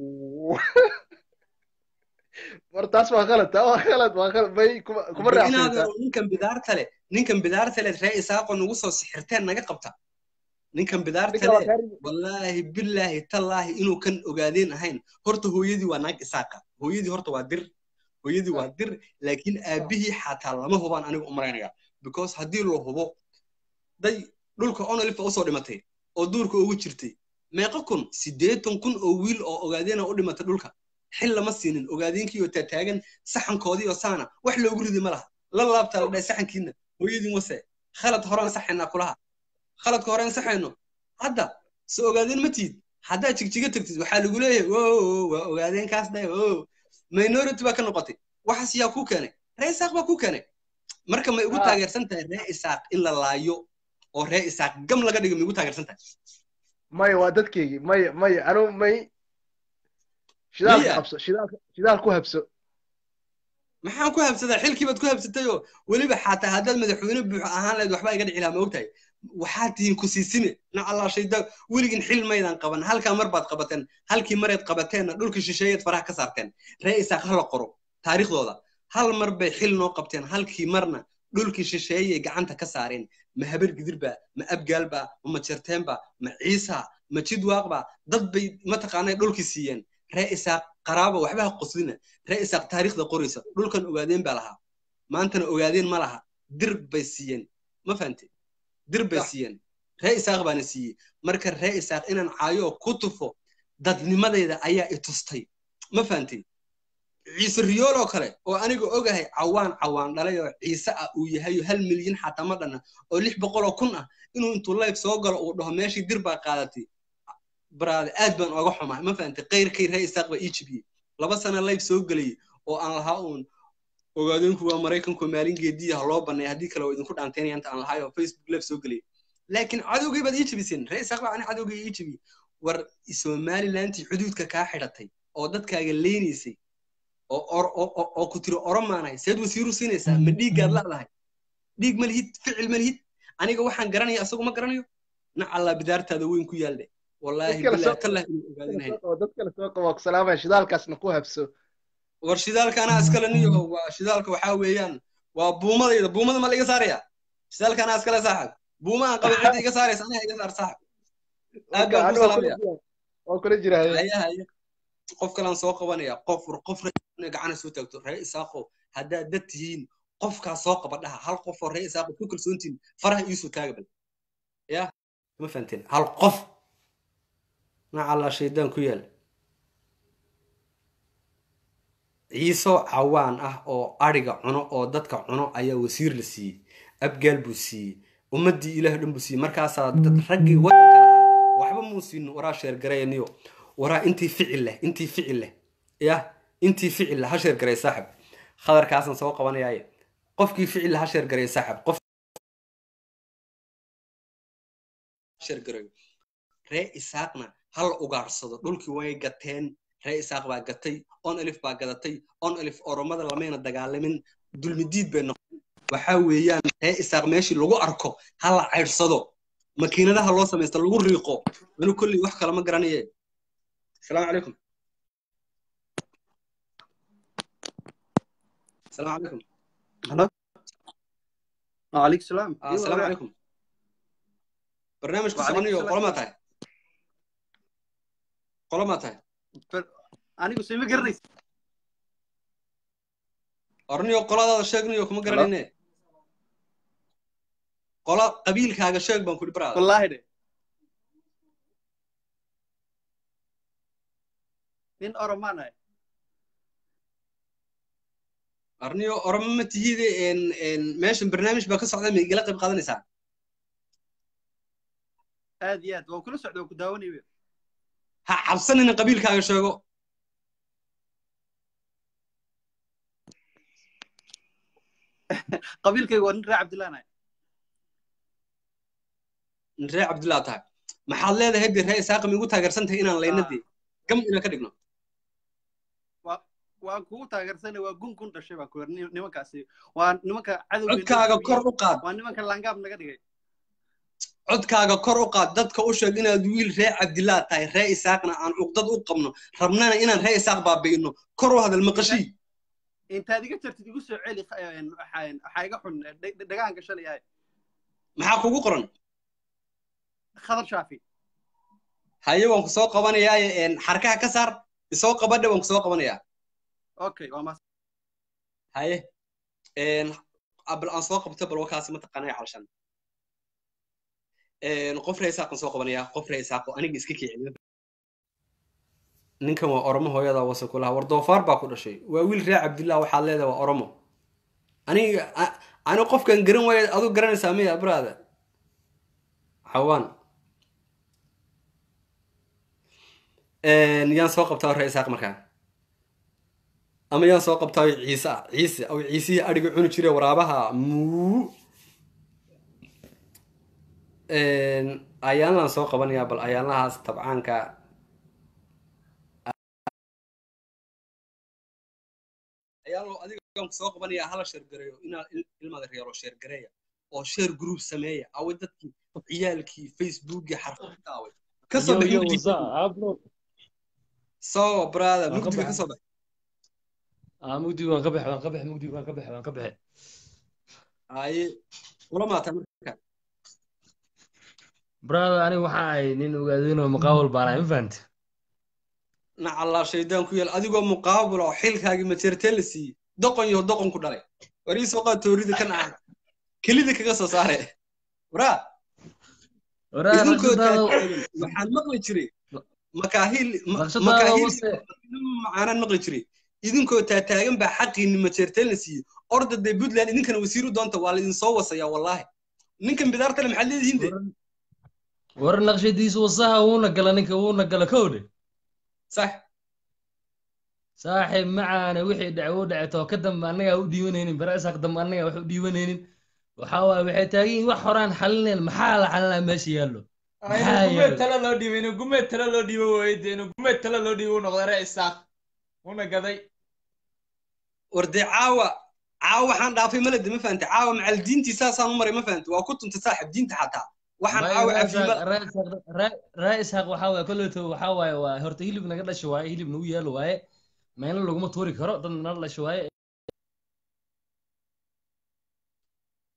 war taas waa khalad taa waa khalad waa khalad may kuma kuma Bal raacsan inaad taa ninkan bidaarta leh ninkan bidaarta leh ree isaaqo nagu soo sixirteen naga qabta ninkan bidaarta ninka waa leh kaa rigi wallaahi billaahi tallaahi inuu kan ogaadeen ahayn horta hooyadii waa naag isaaqa hooyadii horta waa dir hooyadii waa dir laakiin aabihii xataa lama hubaan aniga u maraynaya because haddii loo hubo day dhulka onolifa usoo dhimatay oo duurka ugu jirtay meeqa kun siddeetan kun oo wiil oo ogaadeena u dhimatay dhulka xil lama siinin ogaadeenkii oo taataagan saxankoodii oo saana wax loogu ridi ma laha la laabtaa la dhahay saxankiina hooyadiin wase khalad horaan saxaynaa kulaha khaladka horaan saxayno hadda se ogaadeen ma tiid haddaa jigjiga tagtid waxaa lagu leeyahay wo waa ogaadeen kaas dhahay o minority baa ka noqotay waxaas yaa kuu keenay ree isaaq baa kuu keenay marka may ugu Ah. taageersan tahay ree isaaq in la laayo oo ree isaaq gam laga dhigo may ugu taageersan tahay maya waa dadkeygii maya maya anu may shidaalka Miya? qabso shidaalka shidaal ku habso maxaan ku habsadaa xilkii baad ku habsatay oo weliba xataa haddaad madaxweyne buuxo ahaan lahayd waxbaa iga dhici lahaa ma ogtahay waxaad tihiin ku siisime nacallaa shayda weligin xil maydan qaban halkaa mar baad qabateen halkii mareed qabateenna dhulkii shisheeyeed faraha ka saarteen ree isaaq hala qoro taariikhdooda hal mar bay xil noo qabteen halkii marna dhulkii shisheeyey gacanta ka saareen ma habar gidirba ma abgaalba ma majerteenba ma ciisa ma jidwaaqba dad bay mataqaanay dhulkii siiyeen ree isaaq qaraaba waxba ha qoslina ree isaaq taariikhda qoraysa dhulkan ogaadeen baa lahaa maantana ogaadeen ma laha dir bay siiyeen ma fahante dir bay Sax. siiyeen ree isaaq baana siiyey marka ree isaaq inaan caayo oo ku tufo dadnimadayda ayaa i tustay ma fahantay ciise riyool oo kale oo aniga ogahay cawaan cawaan dhalay oo ciise ah uu yahay hal milyan xataa ma dhanna oo lix boqol oo kun ah inuu intuu life soo galo uu dhaho meeshii dir baa qaadatay baraade aad baan oga xumaa ma fahantay qayrkay ree isaaq baa ii jibiyey laba sana life soo gelayay oo aan lahaa uun ogaadeenku waa maraykanku maalin geediya ha loo banay haddii kale waa idinku dhaanteynaya inta aan lahaay oo facebook live soo gelayay laakiin cadowgay baad ii jibiseen ree isaaq baa ani cadowgay ii jibiyey war somalilantii xuduudka kaa xidhatay oo dadkaaga leynaysay oo or- oo- oo- oo ku tiri oromaanahay seed wasiiru siinaysaa ma dhiiggaad la'dahay dhiig ma lihid ficil ma lihid aniga waxaan garanaya asagu ma garanayo nacallaa bidaartaada weyn ku yaaldhe wallaahi Dadka la bilaahi soo- tallah inuu ogaadinahay dad kale soo qabo ku salaamaya shidaalkaasna ku habso war shidaalka anaa iskale niyo waa shidaalka waxaa weeyaan waa buumadayda buumada ma la iga saaraya shidaalka anaa iskale saaxib buumaan qaba cidda iga saaraysa aniga iga saar saaxib aad baan ku salaamaya waa kula jira haye haya haya qof kalaan soo qabanaya qof war qof ree gacana soo taagto ree isaaqo haddaad dad tihiin qofkaa soo qaba dhaha hal qof oo ree isaaqo ku kalsoontiin faraha iisoo taaga bal ya ma fahanteen hal qof nacallaa shaydaan ku yaal ciiso cawaan ah oo adhiga cuno oo dadka cuno ayaa wasiir la siiyey abgaal buu siiyey ummaddii ilaah dhan buu siiyey markaasaa dad raggii waddanka lahaa waxba muu siinin waraa sheergarayniyo waraa intii ficil leh intii ficil leh yah intii ficil leh ha sheergaray saaxib khadarkaasaan soo qabanayaaye qofkii ficil leh ha sheergaray saaxib qof sheergarayo ree isaaqna hal ugaarsado dhulkii way gateen ree isaaq baa gatay on alif baa gadatay on alif oromada lamayna dagaalamin dulmidiid bay noqon waxaa weeyaan ree isaaq meeshii lagu arko ha la caydsado makiinadaha loo samaysta lagu riiqo anu kolley wax kale ma garanaye asalaamu calaykum asalaamu calaykum halo وعليك السلام Ah, asalaamu calaykum barnaamijku soconayo qolo maa tahay qolo maa tahay anigu sima garanaysa orniyo qoladaada sheegnayo kuma garanayne qola qabiilkaaga sheeg baan kudhi baraada wallaahi de nin oromaan ahay arniyo oroma ma tihide meeshan barnaamij baa ka socda ma igala qayb qaadanaysaa aad iyo aad waan kula socda waan ku daawanaya ha cabsanina qabiilkaaga sheego qabiilkayga waa nin reer cabdillaan ahay ree cabdillah tahay maxaad leedahay de ree isaaqam igu taageersan tahay inaan layna dee gam inaan ka dhigno waan kugu taageersanay waa gun gun dhashay baan ku yar nimankaasi waa nimanka cadowga codkaaga kor u qaad waa nimanka langaab naga dhigay codkaaga kor u qaad dadka u sheeg inaad wiil ree cabdillah tahay ree isaaqna aan cuqdad u qabno rabnana inaan ree isaaq baabi'ino kor u hadal maqashii intaad iga jartid igu soo celi waxaa iga xun dhagaan gashanayahay maxaa kugu qoran khadar shaafi haye waan ku soo qabanayaaye xarkaha ka saar isoo qabadhe waan ku soo qabanayaa okay waa mas haye bal aan soo qabto bal wakaasi mataqaanaya calshan qof ree isaaqan soo qabanayaa qof ree isaaqo aniga iska kicin ninkan waa oromo hooyada wasa ku lahaa war doofaar baa ku dhashay waa wiil ree cabdillah waxaad leedahay waa oromo aniga ani qofkan garan waaya aduu garanaysaa miya abraada xawaan yaan soo qabtaa ree isaaq markaa ama yaan soo qabtaa ciise ah ciise aw ciisihii adhiga cuni jire waraabaha muu ayaanlaan soo qabanayaa bal ayaanlahaas tabcaanka ayaanlo adigaan soo qabanayaa hala sheergareeyo inaa ilmada reero sheergareeya oo sheer group sameeya awe dadkii ciyaalkii facebookii xarfadta away kasoo bixi soo brother mugdiga kasoo bax mugdi waan ka baxe waan ka baxe mugdi waan ka baxe waan ka baxe haye kula maataa marka brother aniga waxa ahay nin ogaadinoo muqaawal baan ahay ma fahante nacallaa shaydaan ku yaal adigoo muqaabul oo xilkaagii majeertee la siiyey doqon iyo doqon ku dhalay war ii soo qaad toorida kan ah kelida kaga soo saare waraa idinkoo taataagan waxaan maqli jiray makaahil macaanaan maqli jiray idinkoo taataagan baa xaqiinni majeerteen la siiyey orda dee puntland idinkana wasiiru doonta waa laidin soo wasaya wallaahi ninkan bidaartale maxaad leedihiin de war naqshadiisu wasaha wuuna gala ninka wuuna gala kowdhe sax saaxiib macaane wixii dhace u dhaceto ka dambe annagaa u dhiibanaynin barasaaq dambe annagaa wax u dhiibanaynin waxaa waaye waxay taagan yihin wax horaan xalineen maxaa la xalinaa meesha yaallo gumeed tala loo dhiibay inuu gumeed tala loo dhiibo waaye dee inuu gumeed tala loo dhiibo u noqday ree isaaq una gaday war dee caawa caawa waxaan dhaafay malede ma fahante caawa macal diintii saasaan u maray ma fahante waa ku tuntay saaxib diinta xataa waxaan caawa ree isaaq waxaa waaye kolleeto waxaa waaye waa horta hilib naga dhasho waaye hilib nagu yaalo waaye meelna laguma tuuri karo dad nala dhasho waaye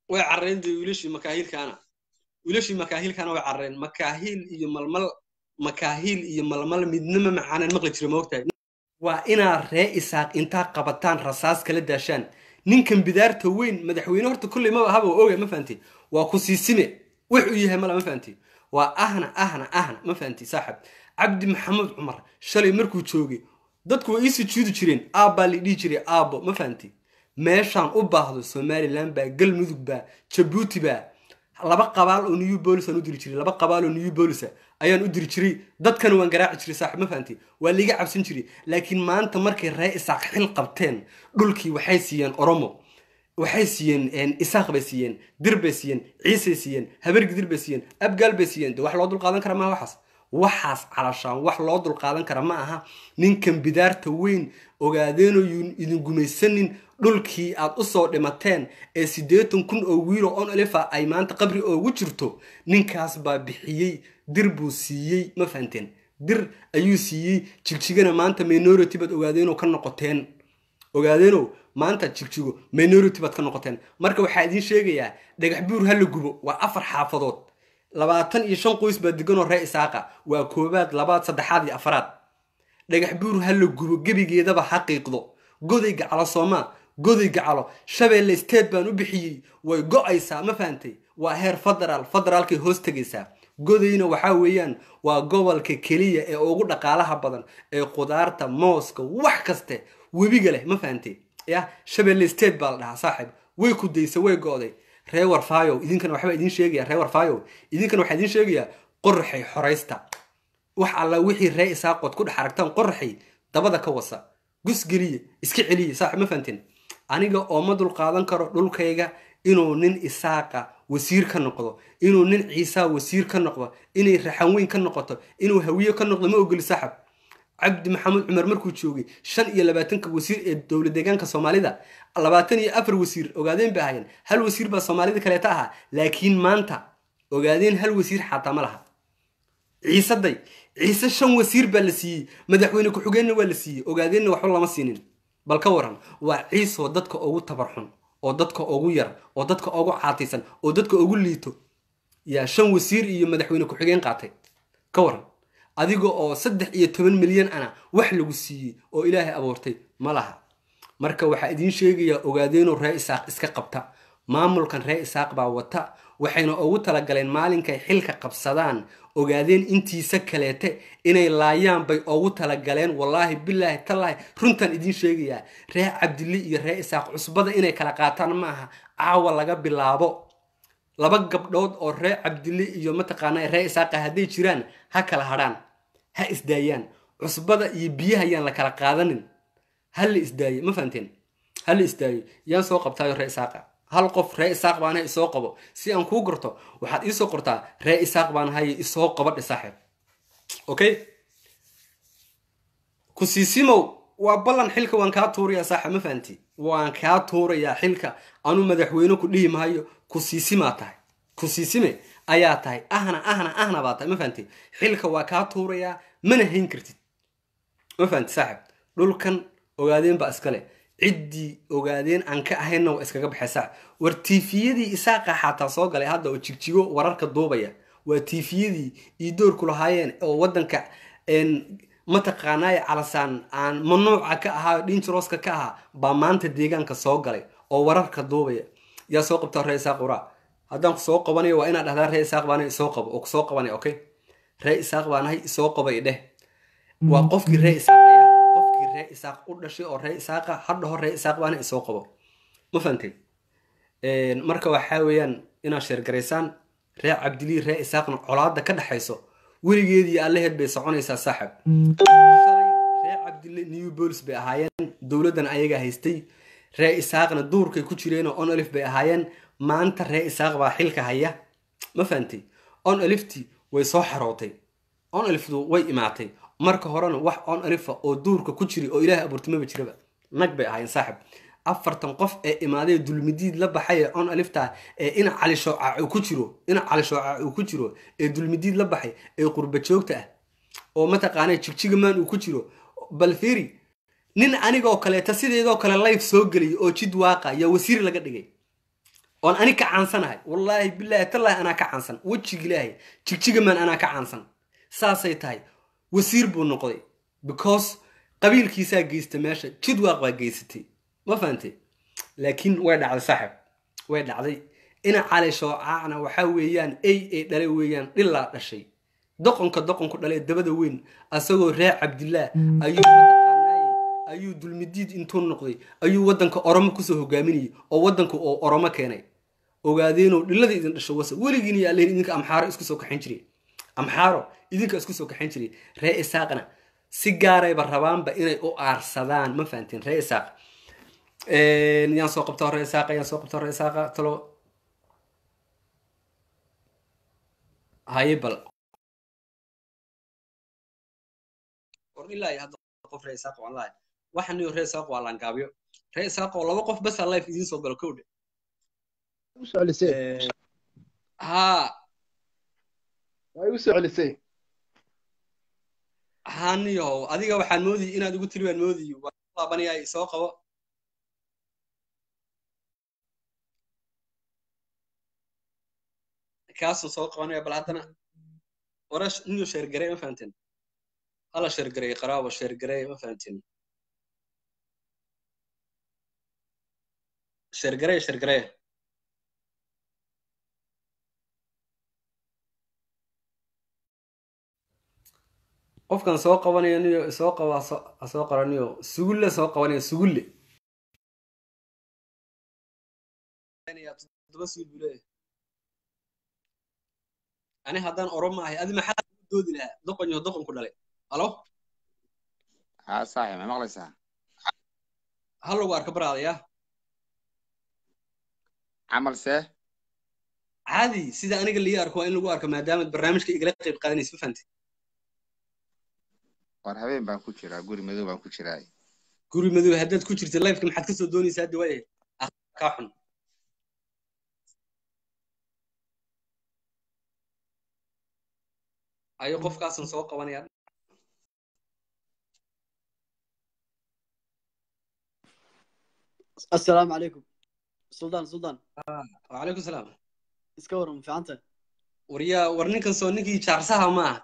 way carreen dee wiilashii makaahiilkaana wiilashii makaahiilkaana way carreen makaahiil iyo malmal makaahiil iyo malmal midnama macaanan maqli jira moogtahay waa inaad ree isaaq intaa qabataan rasaas kala daashaan ninkan bidaarta weyn madaxweyne horta kolley maba haba oga ma fahanti waa ku siisime wuxuu yahay mala ma fahanti waa ahna ahna ahna ma fahanti saaxib cabdi maxamed cumar shalay markuu joogay dadku way ii sujuudi jireen aabbaa la dhihi jiray aabbo ma fahanti meeshaan u baahdo somaliland baa galmudug baa jabuuti baa laba qabaal oo new bolis aan u diri jiray laba qabaal oo new bolisa ayaan u diri jiray dadkana waan garaaci jiray saaxib ma fahanti waa liiga cabsan jiray laakiin maanta markay ree isaaq xil qabteen dhulkii waxay siiyeen oromo waxay siiyeen isaaq bay siiyeen dir bay siiyeen ciisay siiyeen habargidir bay siiyeen abgaal bay siiyeen de wax loo dulqaadan kara maaha waxaas waxaas calashaan wax loo dulqaadan kara ma aha ninkan bidaarta weyn ogaadeenoo yun idin gumaysanin dhulkii aad usoo dhimateen ee siddeetan kun oo wiilo on olifa ay maanta qabri oogu jirto ninkaas baa bixiyey dir buu siiyey ma fahanteen dir ayuu siiyey jigjigana maanta minority baad ogaadeenoo ka noqoteen ogaadeenow maanta jigjigo minority baad ka noqoteen marka waxaa idiin sheegayaa dhagax buur ha la gubo waa afar xaafadood labaatan iyo shan qoys baa deganoo ree isaaqa waa koobaad labaad saddexaad iyo afaraad dhagax buur ha la gubo gebigeedaba ha qiiqdo goday gacalo soomaa goday gacalo shabeelle state baan u bixiyey way go-aysaa ma fahantay waa heer federaal federaalkay hoos tegaysaa godayna waxaa weeyaan waa gobolka keliya ee ugu dhaqaalaha badan ee qudaarta mooska wax kaste webiga leh ma fahantay ya shabeelle state baa la dhahaa saaxib way ku daysa way go-day ree warfaayow idinkana waxbaa idiin sheegaya ree warfaayow idinkana waxaa idiin sheegayaa qoraxay xoraysta wax alla wixii ree isaaqood ku dhex aragtaan qoraxay dabada ka wasa gus geliya iska celiya saaxib ma fahanteen aniga oo ma dulqaadan karo dhulkayga inuu nin isaaqa wasiir ka noqdo inuu nin ciisaa wasiir ka noqdo inay raxan weyn ka noqoto inuu hawiye ka noqdo ma ogoli saaxib cabdi maxamed cumar markuu joogay shan iyo labaatanka wasiir ee dowlad deegaanka soomaalida labaatan iyo afar wasiir ogaadeen bay ahaayeen hal wasiir baa soomaalida kaleeta ahaa laakiin maanta ogaadeen hal wasiir xataa ma laha ciisaday ciise shan wasiir baa la siiyey madaxweyne ku-xigeenna waa la siiyey ogaadeenna waxba lama siinin bal ka waran waa ciisoo dadka ugu tabarxun oo dadka ugu yar oo dadka ugu caataysan oo dadka ugu liito yaa shan wasiir iyo madaxweyne ku-xigeen qaatay ka waran adiga oo saddex iyo toban milyan ana wax lagu siiyey oo ilaahay abuurtay ma laha marka waxaa idiin sheegayaa ogaadeenoo ree isaaq iska qabta maamulkan ree isaaq baa wata waxayna ugu talagaleen maalinkay xilka qabsadaan ogaadeen intiisa kaleete inay laayaan bay ugu talagaleen wallaahi bilaahi tallaahi runtaan idiin sheegayaa ree cabdili iyo ree isaaq cusbada inay kala qaataan ma aha caawa laga bilaabo laba gabdhood oo ree cabdili iyo mataqaana ree isaaqa hadday jiraan ha kala hadhaan ha isdaayaan cusbada iyo biyaha yaan la kala qaadanin ha la isdaayo ma fahanteen ha la isdaayo yaan soo qabtaayo ree isaaqa hal qof ree isaaq baanahay isoo qabo si aan kuu garto waxaad iisoo qortaa ree isaaq baanahay isoo qabadhe saaxib okay ku siisimow waa ballan xilka waan kaa tuurayaa saaxib ma fahanti waan kaa tuurayaa xilka anu madaxweyne ku dhihi maayo ku siisimaa tahay ku siisime ayaa tahay ahna ahna ahna baa tahay ma fahanti xilka waa kaa tuurayaa mana hayn kartid ma fahanti saaxib dhulkan ogaadeen baa iskale ciddii ogaadeen aan ka ahaynna waa iskaga baxay saaxib war tiifiyadii isaaqa xataa soo galay hadda oo jigjigo wararka duubaya waa tiifiyadii iyo doorku lahaayeen oo waddanka mataqaanaaye calasaan aan mamnuuca ka ahaa dhinjirooska ka ahaa baa maanta deegaanka soo galay oo wararka duubaya yaa soo qabtaa ree isaaq uraa haddaan ku soo qabanayo waa inaad dhahdaa ree isaaq baanahay isoo qabo oo kusoo qabanaya okay ree isaaq baanahay isoo qabay dheh waa qofkii ree isaaqaya qofkii ree isaaq u dhashay oo ree isaaqa hadhaho ree isaaq baanahay isoo qabo ma fahantay marka waxaa weeyaan inaad sheergaraysaan ree cabdilii ree isaaqna colaada ka dhexayso weligeedii allaheed bay soconaysaa saaxib shalay ree cabdille new bolis bay ahaayeen dowladdan ayagaa haystay ree isaaqna duurkay ku jireenoo on olif bay ahaayeen maanta ree isaaq baa xilka haya ma fahantay on oliftii way soo xarootay on oliftu way imaatay marka horena wax on olifa oo duurka ku jiri oo ilaahay abuurtimaba jiraba nag bay ahaayeen saaxib afartan qof ee imaadee dulmidiid la baxay ee on alifta ee ina cali shoocac uu ku jiro ina cali shoocac uu ku jiro ee dulmidiid la baxay ee qurba joogta ah oo mataqaana jigjigamaan uu ku jiro bal fiiri nin anigoo kaleeta sideedoo kale life soo geliyay oo jid waaqa yaa wasiir laga dhigay oon ani ka caansanahay wallaahi bilaahi tallaahi anaa ka caansan wejiga ilaahay jigjigamaan anaa ka caansan saasay tahay wasiir buu noqday because qabiilkiisaa geysta meesha jidwaaq baa geysatay ma fahantay laakiin way dhacday saaxib way dhacday ina cali shoocaacna waxaa weeyaan ey ay dhalay weeyaan dhilaa dhashay doqonka doqonku dhalee dabada weyn asagoo reer cabdillaah ayuu mataqaanaaye ayuu dulmidiid intuu noqday ayuu waddanka oromo kusoo hogaaminayay oo waddanka oo oromo keenay ogaadeenoo dhilada idin dhasho wasa weligiin yaa lehin idinka amxaaro isku soo kaxayn jiray amxaaro idinka isku soo kaxayn jiray ree isaaqna si gaarayba rabaanba inay u aarsadaan ma fahanteen ree isaaq yaan soo qabtaa ree isaaqa yaan soo qabtaa ree isaaqa talo haye bal war ilaa iyo hadda qof ree isaaq waan lahay waxan iyo ree isaaq waa laangaabyo ree isaaq oo laba qof basa life idiin soo galo kowdhe u soo celisay haa way u soo celisay haniyow adiga waxaan moodayay inaad igu tiri baan moodayay waan laabanayaa soo qabo kaasuu soo qabanaya bal haddana wara niyo sheergarey ma fahanteen hala sheergarey qaraabo sheergarey ma fahanteen sheergarey sheergarey qofkan soo qabanaya niyo soo qaba ha soo qoraniyo sugulle soo qabanaya sugulle toddoba suul buu leeyahay ani haddaan oromo ahay adi maxaa u doodi lahaa doqon iyo doqon ku dhalay halo haa saaxib ma maqlaysaa ha lagu arka baraadaya camal see caadi sida aniga lii arko waa in lagu arko maadaama barnaamijka igala qayb qaadanaysa ma fahantay war habeen baan ku jiraa guri madow baan ku jiraa guri madow haddaad ku jirta lifeka maxaad ka soo doonaysaa hadda waayahay kaa xun ayo qofkaasan soo qabanaya السلام عليكم سلطان سلطان وعليكم السلام iska waran ma fiicanta waryaa war ninkan soo ninkii jaarsaha ma aha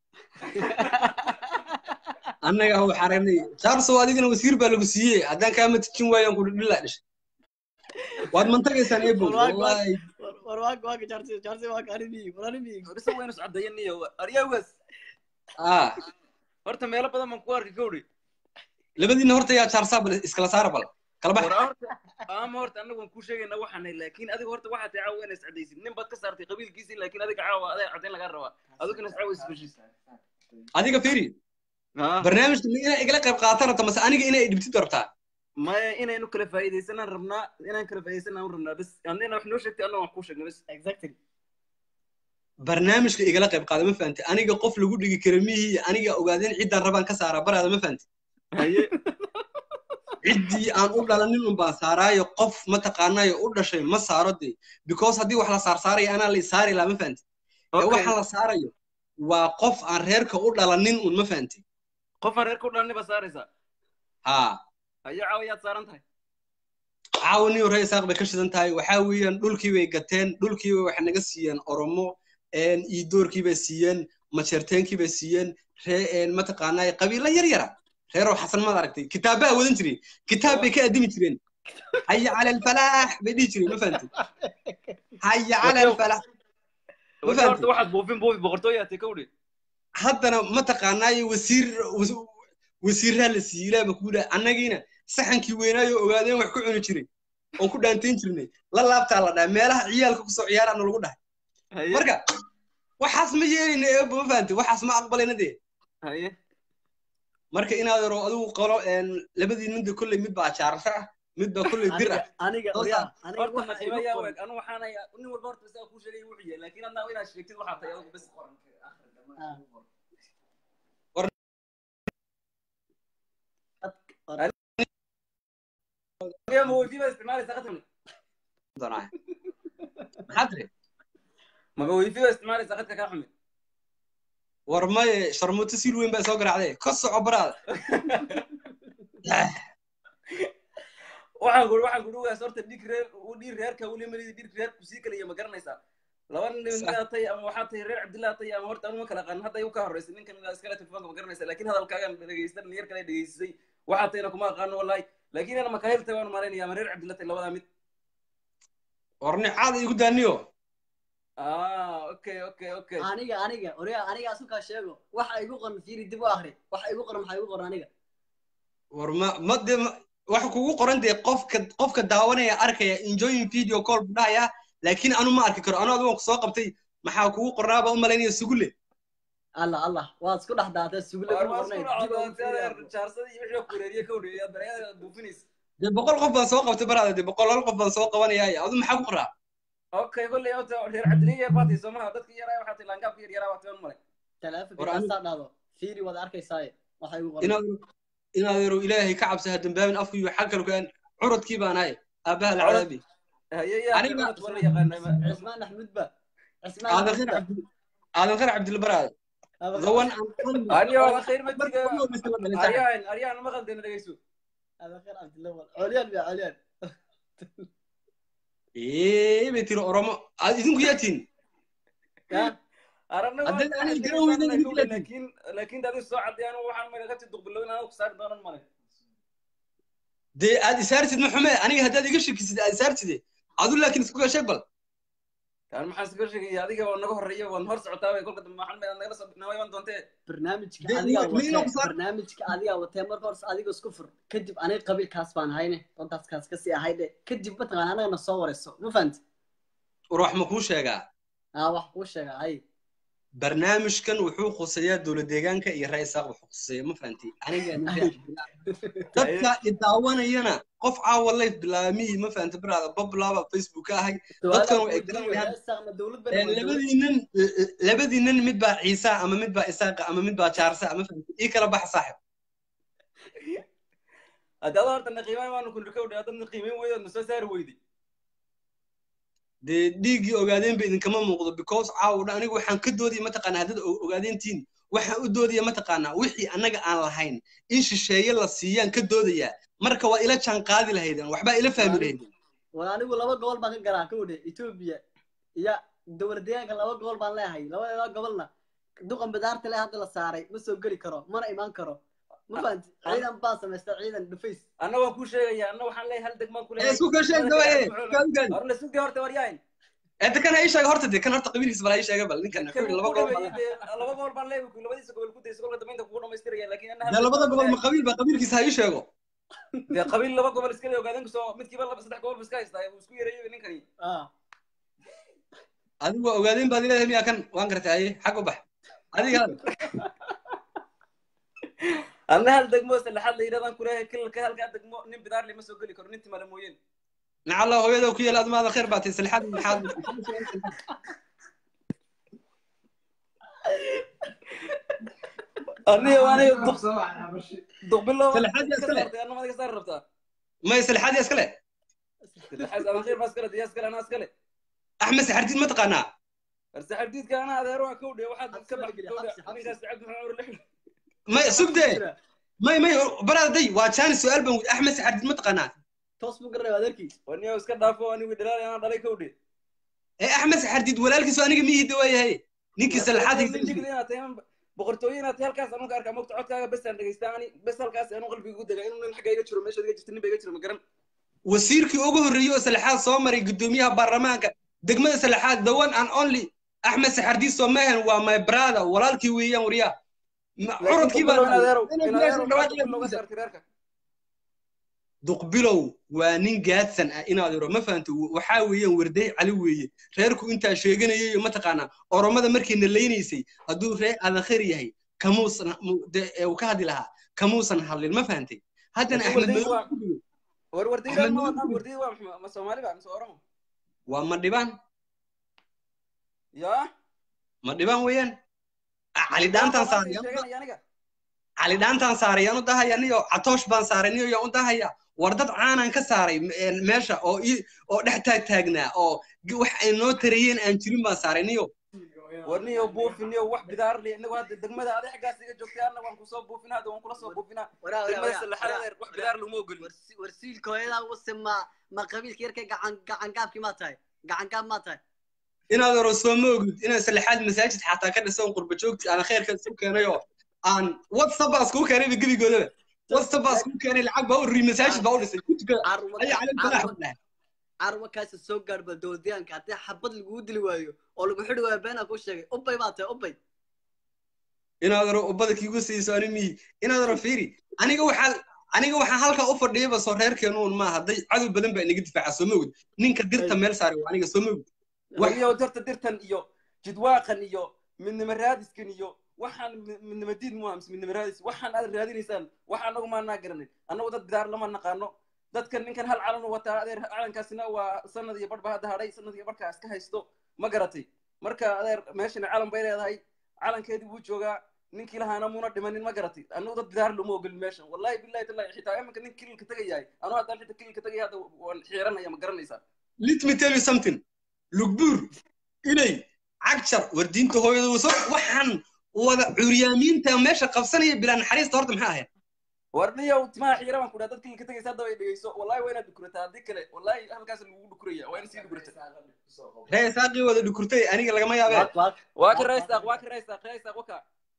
annaga waxaan aragnay jaarsow adigana wasiir baa lagu siiyey haddaan kaama tijin waayaan ku dhilaa dhashay waad mantagaysaan ebol wallahi war waaga waaga jaarsi jaarsi waaga animi war animi horisa waynu socdayaniyo aryawas ah horta meelo badan baan ku arki kowdhi labadiina horta yaa jaarsaa bal iskala saara bal kala bax war horta ama horta anagu waan kuu sheegayna waxaanay laakiin adiga horta waxaad tahay caawa inaa iscadaysid nin baad ka saartay qabiilkiisii laakiin adiga caawa adaa cadayn lagaa rabaa adiguna iscaawa isbeshiis adiga fiiri barnaamijka ma inaa igala qayb qaatan rabta mase aniga inay dhibtid rabtaa maya inaynu kala faa'iidaysanaan rabnaa inaan kala faa'iidaysanaan rabnaa bas annina wax noo sheegtay anna waan kuu sheegnay bas exactly barnaamijka igala qayb qaada ma fahantay aniga qof lagu dhigi kara mihii aniga ogaadeen ciddaan rabaan ka saaraa baraada ma fahantay haye ciddii aan u dhalanin un baan saaraayo qof mataqaanayo u dhashay ma saaro dee because haddii wax la saarsaarayo anaa la saari lahaa ma fahantay ee waxa la saarayo waa qof aan reerka u dhalanin un ma fahantay qof aan reerka u dhalanin baa saaraysaa haa haye caawa yaad saaran tahay caawaniyo ree isaaq bay ka shidan tahay waxaa weeyaan dhulkii bay gateen dhulkii bay waxay naga siiyeen oromo iyo doorkii bay siiyeen majeerteenkii bay siiyeen ree mataqaanaa qabiilo yar yara reerow xasan maad aragtay kitaabbaa wadan jireen kitaab bay ka addimi jireen haya cala alfalaax bay dhihi jireen ma fahantay haya cala alfalaax ma horta fahantay waxaad buufin buufi boqortooyaatay kowdhi haddana mataqaanaayo wasiir wasiiraa la siiyey ilaa ma kugu dhaha annagiina saxankii weynaayo ogaadeen wax ku cuni jiray oon ku dhaantayn jirnay la laabtaa la dhahay meelaha ciyaalka kusoo ciyaaraana lagu dhahay marka waxaas ma yeelayna eebo ma fahantay waxaas ma aqbalayna dee haye marka inaad yaro adigu qolo labadii ninda kolley mid baa jaarasho ah mid baa kolley dir ah aniga Soo oryaa saar. horta nasiiba yaa weeg anu waxaan ayaa nin walba horta isaga kuu sheegay wuxuu yahay laakiin adnaa inaad sheegtid waxaa tahay adigu bes qoran ma weydiiba isticmaalaysaa qatani doonaa maxaa tiri maba weydiiba isticmaalaysaa qadka kaa xumi war maye sharmuuto siil weyn baa soo garaacday ka soco baraada waxaan kuri waxaan kuri ugaas horta dhig reer u dhig reerka weli malidi dhig reer kusii kaliya ma garanaysaa laba nin midaa tay ama waxaa tahay reer cabdillah tay ama horta anuma kala qaanin hadda igu ka horreysay ninkan midaa iskale telefoonka ma garanaysaa laakiin hadalkaagan dhegeysta dhalinyar kale dhegeysisay waxaa tayna kuma aqaano wallahi laakiin ana makaahil tay waan malaynaya ama reer cabdillah tay labadaa mid warni caada igu daaniyo ah okay okay okay aniga aniga orea aniga asukaa sheego waxa igu qoran fiiri dib u akri waxa igu qoran maxaa igu qoran aniga war ma ma de ma- waxa kugu qoran dee qofka qofka daawanaya arkaya enjoying video call buu dhahaya laakiin anu ma arki karo anu adigoon ku soo qabtay maxaa kugu qornaaba u malaynaya sugule allah allah waad isku dhex daatay sugule war kuma waa isku qornayn dib ugu fiiri dhacdaa arko. jaarsadii iyo wixii ku wareeriye ka wareeriya dareeyada buufinaysa dee boqol qof baan soo qabtay baraada dee boqol hal qof baan soo qabanaya adu maxaa ku qoraa okay kolley horta reer cabdiliya baatay soomaha dadka yaraa waxaa tay laangaabka yar yaraa waatay malay taleefanka War aniga- kastaa dhahdo fiiri waad arkaysaaye waxa igu qoran inaad inaad yaro ilaahay ka cabsa ha dambaabin afku iyo xag kale kuaan curadkii baan ahay aabaha la cadaabi aniga cismaan axmed ba cismaan aadan axmed khayr ba cabdi aadan khayr cabdilla baraada the one and only Ariyo, waa khayr ma marka tiga- ugu horreysay baan dhalay saaxiib. aryaan aryaan ma qaldeen dhegeyso هذا خير عبد الله عليان يا عليان ee bay tiri oromo aad idinku yaatiin aragna Haddii aanay garan weynin idinku yaatiin. laakiin laakiin dadi soo caddeeyaan waxaan meel ka tiduqbilow inaan ku saari doonan male dee aad isaartid ma xume aniga haddaad iga shekisid aad isaartide adu laakiin isku gashay bal kaan maxaan iska sheegaya adiga waa naga horreeya waan hor socotaa bay kolka dambe maxaan meel nagala soo naga iman doontee barnaamijka Dee, adigaa ma- ma inoo watee ku saar- barnaamijka adigaa watee marka hore adiga isku fur kadib aniga qabiilkaas baan hayne dantaas kaas kasii ahayde kadib mataqaan anagana soo wareyso ma fahanti war wax ma kuu sheegaa aa wax kuu sheega hay barnaamijkan wuxuu khuseeyaa dowlad deegaanka iyo ra-iisaaq wuxuu khuseeya ma fahanti aniga nin reer dadka idaawanayana qof caawa life bilaamihii ma fahanti baraada bablaaba facebook ka ahay dadkan way garanayaan saaqna dowlad Ee, labadiinan labadiinan mid baa ciisa ama mid baa isaaqa ama mid baa jaarsa ama fahanti ii kala baxa saaxib haddii adoo horta na qiimayn waanu kulli ka wadhay haddaad na qiimayn weydo na soo saari weyday dee dhiiggii ogaadeenba idinkama muuqdo because caawa dhan aniga waxaan ka doodaya mataqaanaa haddad o- ogaadeentiin waxaan u doodaya mataqaanaa wixii annaga aan lahayn in shisheeye la siiyaan ka doodayaa marka waa ila jaan qaadi lahaydeen waxbaa ila fahmi lahaydeen waa anigu laba gobol baan ka garaa ka wadhe etoobiya iyo dowlad deegaanka laba gobol baan leeyahay labadeeda gobolna duqan bidaarta le hadda la saaray ma soo geli karo mana imaan karo ma fahanti ciidan baa samaysta ciidan dhufays anna waan kuu sheegaya anna waxaan leeyahay hal degmaan ku ee isku kala sheeg dawa ee gaadgaad horna sugay horta waryaahin ee de kan ha ii sheega horta de kan horta qabiilkiisa bal ha ii sheega bal ninkan wuxuu yidhi laba gobol baan leeyahay. laba gobol baan leeyahay labadiisa gobol ku daysa kolka dambe inta kugu dhamaystiraya laakiin anna hal dee labada degmaan gobol ma leeyahay. qabiil ba qabiilkiisa ha ii sheego dee qabiil laba gobol iska leeyahay ogaadeen kusoo midkiiba laba saddex gobol ba iska haystaa uu isku yareeyay ninkani adigu waa ogaadeen baad ileedahay miyaa kan waan gartay haye xag u bax adiga hal anna hal degmo saddexaad la yidhahdaan kuleeyahay kilalka halkaa degmo nin bidaar lama soo geli karo nin timale mooyeen nacalla hooyada ku yaala admaada khayr baatay salixaad maxaad aniga aniga duqbilow Salixaad yaa iska leh. anna madiga saari rabtaa may salixaad iskale salixaad adan khayr baa iskale diyaa iskale anaa iskale axmed saxardiid ma taqaanaa arse xabdiidka anaa adeero waa kowdhe waxaad iska bax kowdhe ninkaas cabdi maxamed cumar lixle may sugde may may baraada day waa jaani su-aal baan weydi axmed saxardiid ma taqaanaa toos buu garanaya adeerkiis waniyo iska dhaafo anigu dhalaal anaa dhalay kowdhe ee axmed saxardiid walaalkiisu aniga miyihii dawaayahay ninkii salixaad boqortooyo inaad tahay halkaas anugu arkaa mogta codkaaga besaan dhegeystaa ani bes halkaas anu qalbiga ugu degaa inuu nin xagga iga jiro meesha iga jirta nin ba iga jiro ma garan wasiirkii ugu horreeyey oo salixaad soo maray guddoomiyaha baarlamaanka degmada salixaad the one and only axmed saxardiid soomaahan waa my brother walaalkii weeyaan waryaa Ma- curadkii baa duqbilow waa nin gaadsan ah inaad iro ma fahanto waxaa weeyaan warday cali weeye reerku intaa sheeganayay mataqaanaa oromada markayna laynaysay hadduu reer adakhir yahay kamuusan mu- de- ee uu ka hadli lahaa kamuusan hadlin ma fahantay haddana axmed madow war wardayda ma wadaan wardayda waa maxma- ma soomaali ba mise oromo waa ma dhibaan ya ma dhibaan weeyaan Ah, cali dhaantaan saaray sheeganaya aniga cali dhaantaan saaray yaan u dahaya niyo catoosh baan saaray niyo yaan u dahaya war dad caanaan ka saaray m- een meesha oo ii oo dhex taag taagnaa oo g- wax ay noo tarayeen aan jirin baan saaray niyo warniyo buufiniyo wax bidaar li inagu hadda degmada adi xaggaas iga joogtay anna waan kusoo buufinaa hadda waan kula soo buufinaa waraa waraa degmada waraa sallaxada waraa adeer wax bidaar laguma ogolin warsiilka hooyadaa use ma ma qabiilka yarkay gacan gacan gaabkii maa tahay gacan gaab maa tahay inaad oro soo ma ogid inaan sallaxaad masaajid xataa ka dhisan qurba joogti aan khayrka isu keenay oo aan whatsapp baa iskugu keenay gebigoodaba whatsapp baa iskugu keenay lacag baa u rii masaajid baa u dhisay ku tukada ayaa calim salaax u dhahay carwa kaasi soo gaadh bal dowladayaanka haddii xabad lagugu dili waayo oo lagu xidhi waayo beenaa kuu sheegay ubay baa tahay ubay inaad oro ubada kiigu siiso ani miyi inaad oro fiiri aniga waxaa aniga waxaan halkaa u fadhiyaba soo reerkeenuun maaha hadday cadow badan baa inaga difaaca soo ma ogid ninka dirta meel saaray waa aniga soo ma ogid warniyo dirta dirtan iyo jidwaaqan iyo midnimo raadiskan iyo waxaan mi- midnimo diid mu mise midnimo raadis waxaan aad raadinaysaan wax anagu maanaa garanin annagu dad bidaar lama naqaano dadkan ninkan hal calan u wataa adeer calankaasina waa sanad iyo barh baa hadda hadhay sanad iyo barhkaa iska haysto ma garatay marka adeer meeshana calan bay leedahay calankeedii wuu joogaa ninkii lahaana muna dhimanin ma garatay annagu dad bidaar lama ogolin meeshan wallahi billahi tallahi xitaa iminka nin kililka tagayahay anuu haddaan xitaa kililka tagaya hadda waan xiiranaya ma garanaysaa let me tell you something lugbuur inay cagjar wardiinta hooyada waso waxaan wada curyaamiinta meesha qabsanaya bilaa naxariista horta maxaa ahayd warniyow timaha xiira baan ku dhaha dadkii ka tagaysa hadda way dhegeyso wallahi waa inaad dhukurataa haddii kale wallahi halkaas lagugu dhukuraya waa in sii dhukurata ree saaqii wada dhukurtay aniga lagama yaabee waa ka raysaaq waa ka raysaaq raysaaq waka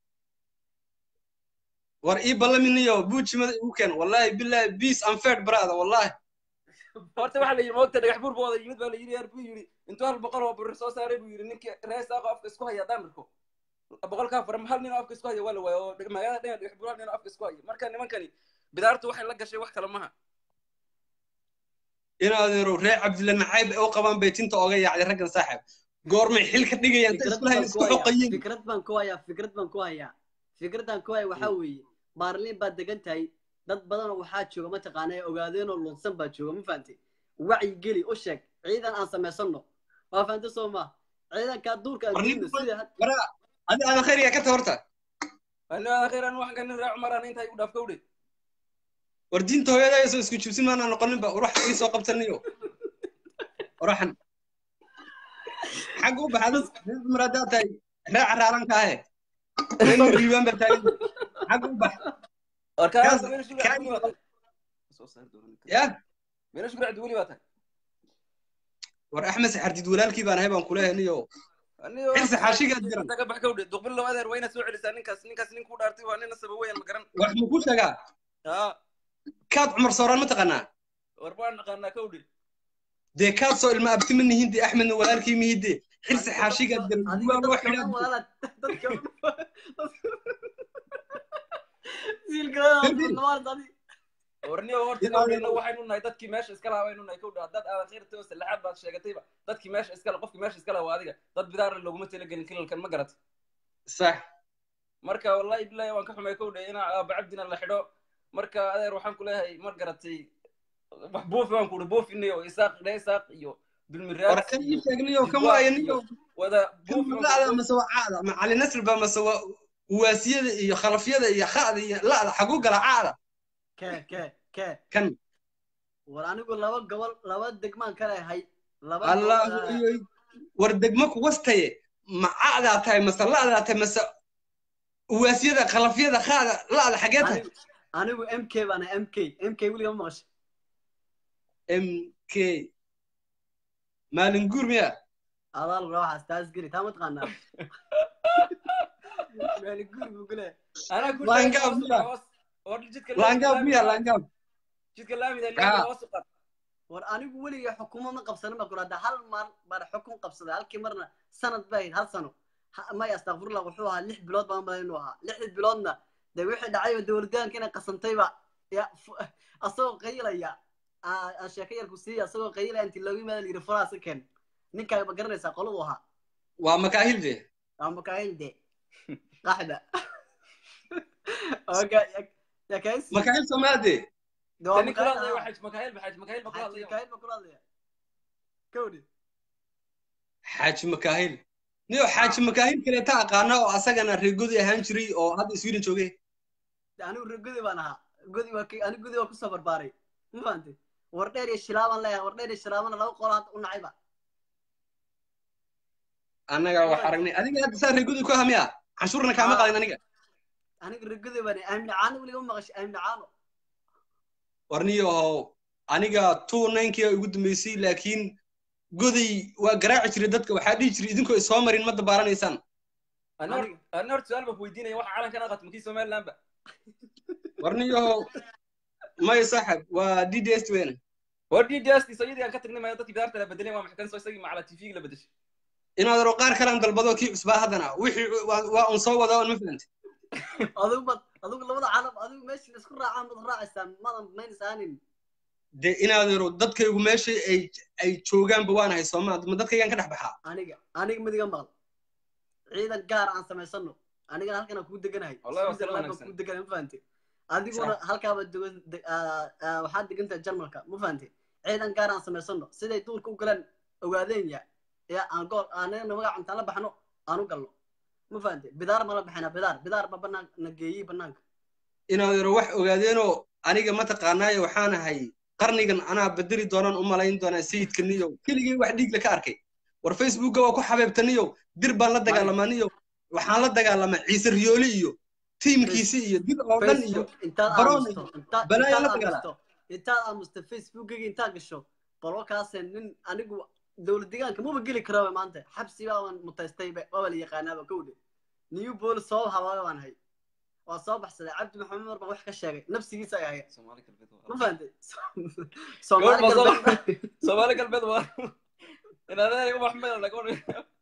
war ii ballaminayo buujimada igu keen wallahi billahi peace and fair brother wallahi horta waxaa la yidhi moogta dhagax buur booda yimid baa la yidhi yar buu yidhi intuu hal boqol oo bur soo saaray buu yidhi ninkii raysaaqo afka isku haya haddaan arko boqolkaa fara hal nin oo afka isku haya waa la waaya oo magaalada dhan dhagax buur hal nin oo afka isku haya marka nimankani bidaartu waxay la gashay wax kale maha inaadeero ree cabdilla naxayb ay u qabaan bay tinta oga yaacday raggan saaxib goormay xil ka dhigayaan ta isku lahayn isku xoqayeen fikrad baan ku hayaa fikrad baan ku hayaa fikradan ku haya waxaa weeye baarliin baad degan tahay dad badanoo waxaa jooga mataqaana ee ogaadeenoo lunsan baa jooga ma fahantay wacyi geli u sheeg ciidan aan samaysano waa fahantay soo ma ciidankaa duurka aan gelino sida bara adi aadan khayriga ka ta horta ani aadan khayr an waxaan ka nin raac maraan intaa igu dhaaf kawdhe war diinta hooyada ayasoo isku jibsin maanaa noqoninba uruxa ii soo qabtaniyo uraxan xagga u baxada dumar haddaa tahay raaca raaranka ahe nin riibaan baa taagan xagga u bax ya meela shukri cabdi weli baa tahay war axmed saxardid walaalkii baan ahay baan kuleeyahay niyo xirsi xaashigaad jiran ka bax kawdhe duqbil laba adeer waa inaad soo celisaa ninkaas ninkaas nin ku dhaartay waa nina saba weyan ma garan wax ma ku sheegaa kaad cumar sooraan ma taqaanaa war baan naqaanaa kawdhe dee kaad soo ilma abti ma nihinde axmedna walaalkii mihide xirsi xaashigaad jiran duwaa loo xidhaa warniyo horta kawdhena waxaynu nahay dadkii meesha iska lahaa baynu nahay kawdhe haddaad aadan khayrtay oo sallaxaad baad sheegatayba dadkii meesha iska qofkii meesha iska lahaa waa adiga dad bidaarle looguma talagelin kilalkan ma garat sax marka wallahi billahi waan ka xumay kawdhe inaa aaba cabdina la xidho marka adeer waxaan ku leeyahay mar garatay wax buufi waan kuhi buufinayo isaaq dhe isaaq iyo bilmiraad war kan ii sheegnayo kan waayo niyo wada la'da mase waa caada ma cali nasr ba mase waa uwaasiyada iyo khalafyada iyo kha'da iyo la'da xaguu gala caada ke ke ke kan war anigu laba gobol laba degmaan ka leehay laba allahu iyo war degmo ku wastaye ma caadaa tahay mase la'daa tahay mase uwaasiyada khalafyada kha'da la'da xagee tahay anigu m k baan m k m k weliga ma maqashay m k maalin guur miya adaal rooxaas taas geli taa ma taqaanaa maalin guur buu ku leeyahay laangaab miya laangaab miya laangaab jidka laamida hoos u qad war anigu weliga xukumo ma qabsanin baa kula hal mar baan xukun qabsaday halkii marna sanad bay ahayd hal sano may astakfirullah wuxuu ahaa lix bilood baan madan inuu ahaa lixdii biloodna dee wixii dhacay oo dowladdaanka inay qasantayba ya asagoo qayilaya aan sheeko yarku siiya asagoo qayilaya inti loogu yimaada layidhi faraasa ken ninkaa ma garanaysaa qoladu ahaa waa makaahil de waa makaahil de qaxda makaahil somaade xaaji makaahil niyo xaaji makaahil kaleeta aqaana oo asagana reer godi ahaan jiray oo hadda sweden joogay anigu reer godi baan ahaa godi waa anigu godi waa kusoo barbaaray ma fahantay war dheer iyo shilaabaan leeyahay war dheer iyo shilaabana laba qolo hadda u nacayba annaga wax aragnay adiga hadda saa reegudi ku hamiya canshuurna kaama qaadin aniga aniga ragada baan aamina caano weliga ma maqashay aamina caano warniyahow aniga two ninkii ugu dambeysay laakiin goday waa garaaci jiray dadka waxaa dhihi jiray idinkoo isoo marin ma dabaaranaysaan ana hor- ana horta su-aal baan ku weydiinaya waxa calankan aqato makii somaliland ba warniyahow maya saaxib waa d d s weyn war d d s tiso iyadii aan ka tagnay maya dadkii bidaarta la bedelay waa maxay kan soo isagii macala tv la bedeshay inaad aro qaar kalaan dalbado kii cusbaa haddana wixii waa waa un soo wada on ma fahanti adigu bad adigu labada calam adigu meesha isku raacaan baad raacaysaan madan maynasaanin dee inaad aro dadkaygu meesha ay ay joogaanba waan ahay sooma ma dadkaygaan ka dhex baxaa aniga aniga midiga maqal ciidan gaar aan samaysano anigana halkan aan kugu deganahay Wallahi waa Switzerland baan wanaagsan. kugu deganahay ma fahante adiguna halkaaba degan de- aa- aa, waxaad degantahay jarmalka ma fahante ciidan gaar aan samaysano siday duurka u galeen ogaadeen ya ee aan gool aanana magac intaan la baxno aan u galno ma fahante bidaar ma la baxina bidaar bidaar ba banaan na geeyey banaanka inaad aro wax ogaadeenoo aniga mataqaanaaye waxaan ahay qarnigan anaa bedeli doonaan u malayn doonaa sayidkaniyo keligay wax dhiigle ka arkay war facebookga waa ku xabeebtaniyo dir baan la dagaalamaniyo waxaan la dagaalamaa ciise riyooli iyo tiimkiisi iyo dir oo dhan iyo facebook intaad baroon aamusto iyo intaad balaayaa intaad la dagaala aamusto intaad aamusto facebookiga intaad gasho bal wakaase nin anigu dowlad deegaanka maba geli karaba maanta xabsi baaban mutaystayba waaba la yaqaanaaba kowdhe new police soo habaaga baan hay waa soo baxsaday cabdi maxamed mar baan wax ka sheegay nafsigiisa ay haya ma fahantay soomaali Goor baa soo- galbeed soomaali galbeed waa inadeer wax meel laga odhan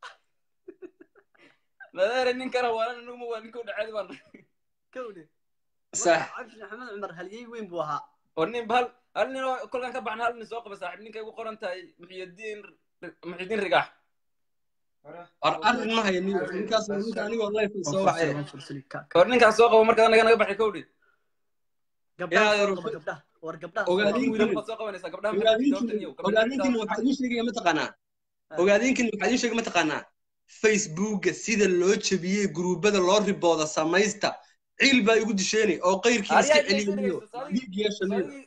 nadeer ninkana waa numa waa ninka u dhaceed baan kowdhe sax cabdi maxamed cumar halyey weyn buu ahaa war nin hal hal nin oo kolkan ka baxna hal nin soo qaba saaxiib ninka igu qoran tahay muxyidiin muxyidiin rigax war arrin ma hayo niyo ninkaas waa ninka anigoo life soo wacay war ninkaas soo qabo markaa anaga naga baxay kowdhi gabdhaha Inaad soo aro- qaba gabdhaha war gabdhaha soo ogaadin qaba. karin baad soo qabanaysaa gabdhaha maxay ogaadinkin jawaabtan iyo gabdhaha ogaadinkin waxaa idiin sheegaya mataqaanaa ogaadinkin waxaa idiin sheegay mataqaanaa facebookga sida loo jebiyey gruubada loo ribooda samaysta ciil baa igu disheeni oo qayrkii iska Ariyaa celiyo dhegeysanaysa, iyo saaligii- dhiig yeesha niyo saaligii-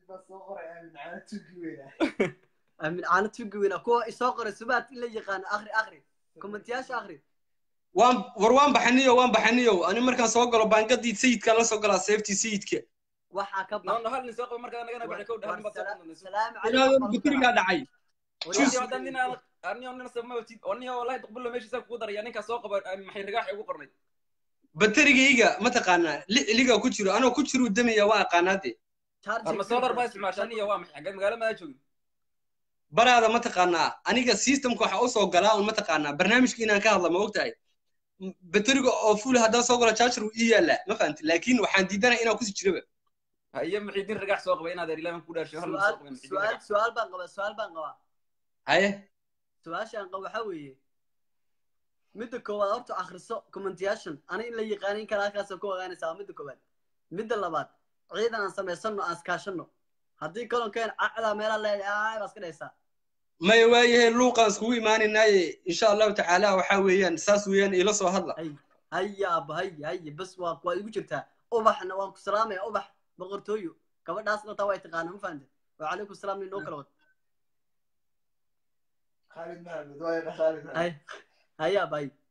amin caano tugi weyna kuwa isoo qoray subaad in la yaqaano akri akri kommentiyaasha akri waan war waan baxaniyo waan baxaniyo ani markaan soo galo baangadii sayidkaan la soo galaa seeftii sayidka waxaa ka no no hal nin soo qabo markaa anaga naga baxay kowdhi hal nin baad soo qabanaysaa salaamu inaadoo baterigaa dhacay Walahi haddaan nin aan arniyo nin sabma watid oniyo wallahi duqbulo meeshiisa kugu daraya ninkaas soo qaba ah, maxay rigax ugu qornay baterigayga mataqaanaa li liga ku jiro anoo ku jiruu damaya waa aqaanaa dee arma solar baa isticmaashaa aniyo waa maxay xaggeed magaalo madaa joogin baraada mataqaanaa aniga systemka waxaa usoo galaa un mataqaanaa barnaamijka inaan ka hadla ma ogtahay bateriga oo full haddaan soo galo charger wuu ii yaalaa ma fahamti laakiin waxaan diidanaya inaan kusii jiraba haye muxiidiin rigax soo qaba inaad ilaahan ku dhaarsho hal nin soo su'aal qaba muxiidiin su'aal rigax su'aal baan qabaa su'aal baan qabaa haye su-aasha aan qabo waxaa weeye midda koowaad horta akhriso commentiyaashan ani in la yaqaanin kara halkaasoo ku ogaanaysaa waa midda koowaad midda labaad ciidan aan samaysano aan iskaashano haddii kolonkeen cacdaa meelaa leedahay baa iska dhaysaa maya waayahe luuqaan iskugu imaanaynaaye insha allahu tacaala waxaa weeyaan saas weeyaan iila soo hadla haya aba haya haya bas waa waa igu jirtaa ubaxna waan ku salaamaya ubax boqortooyo gabadhaasna taa way taqaana ma fahamte wacalaykum salaam ninoo kala wad hay haya aba hay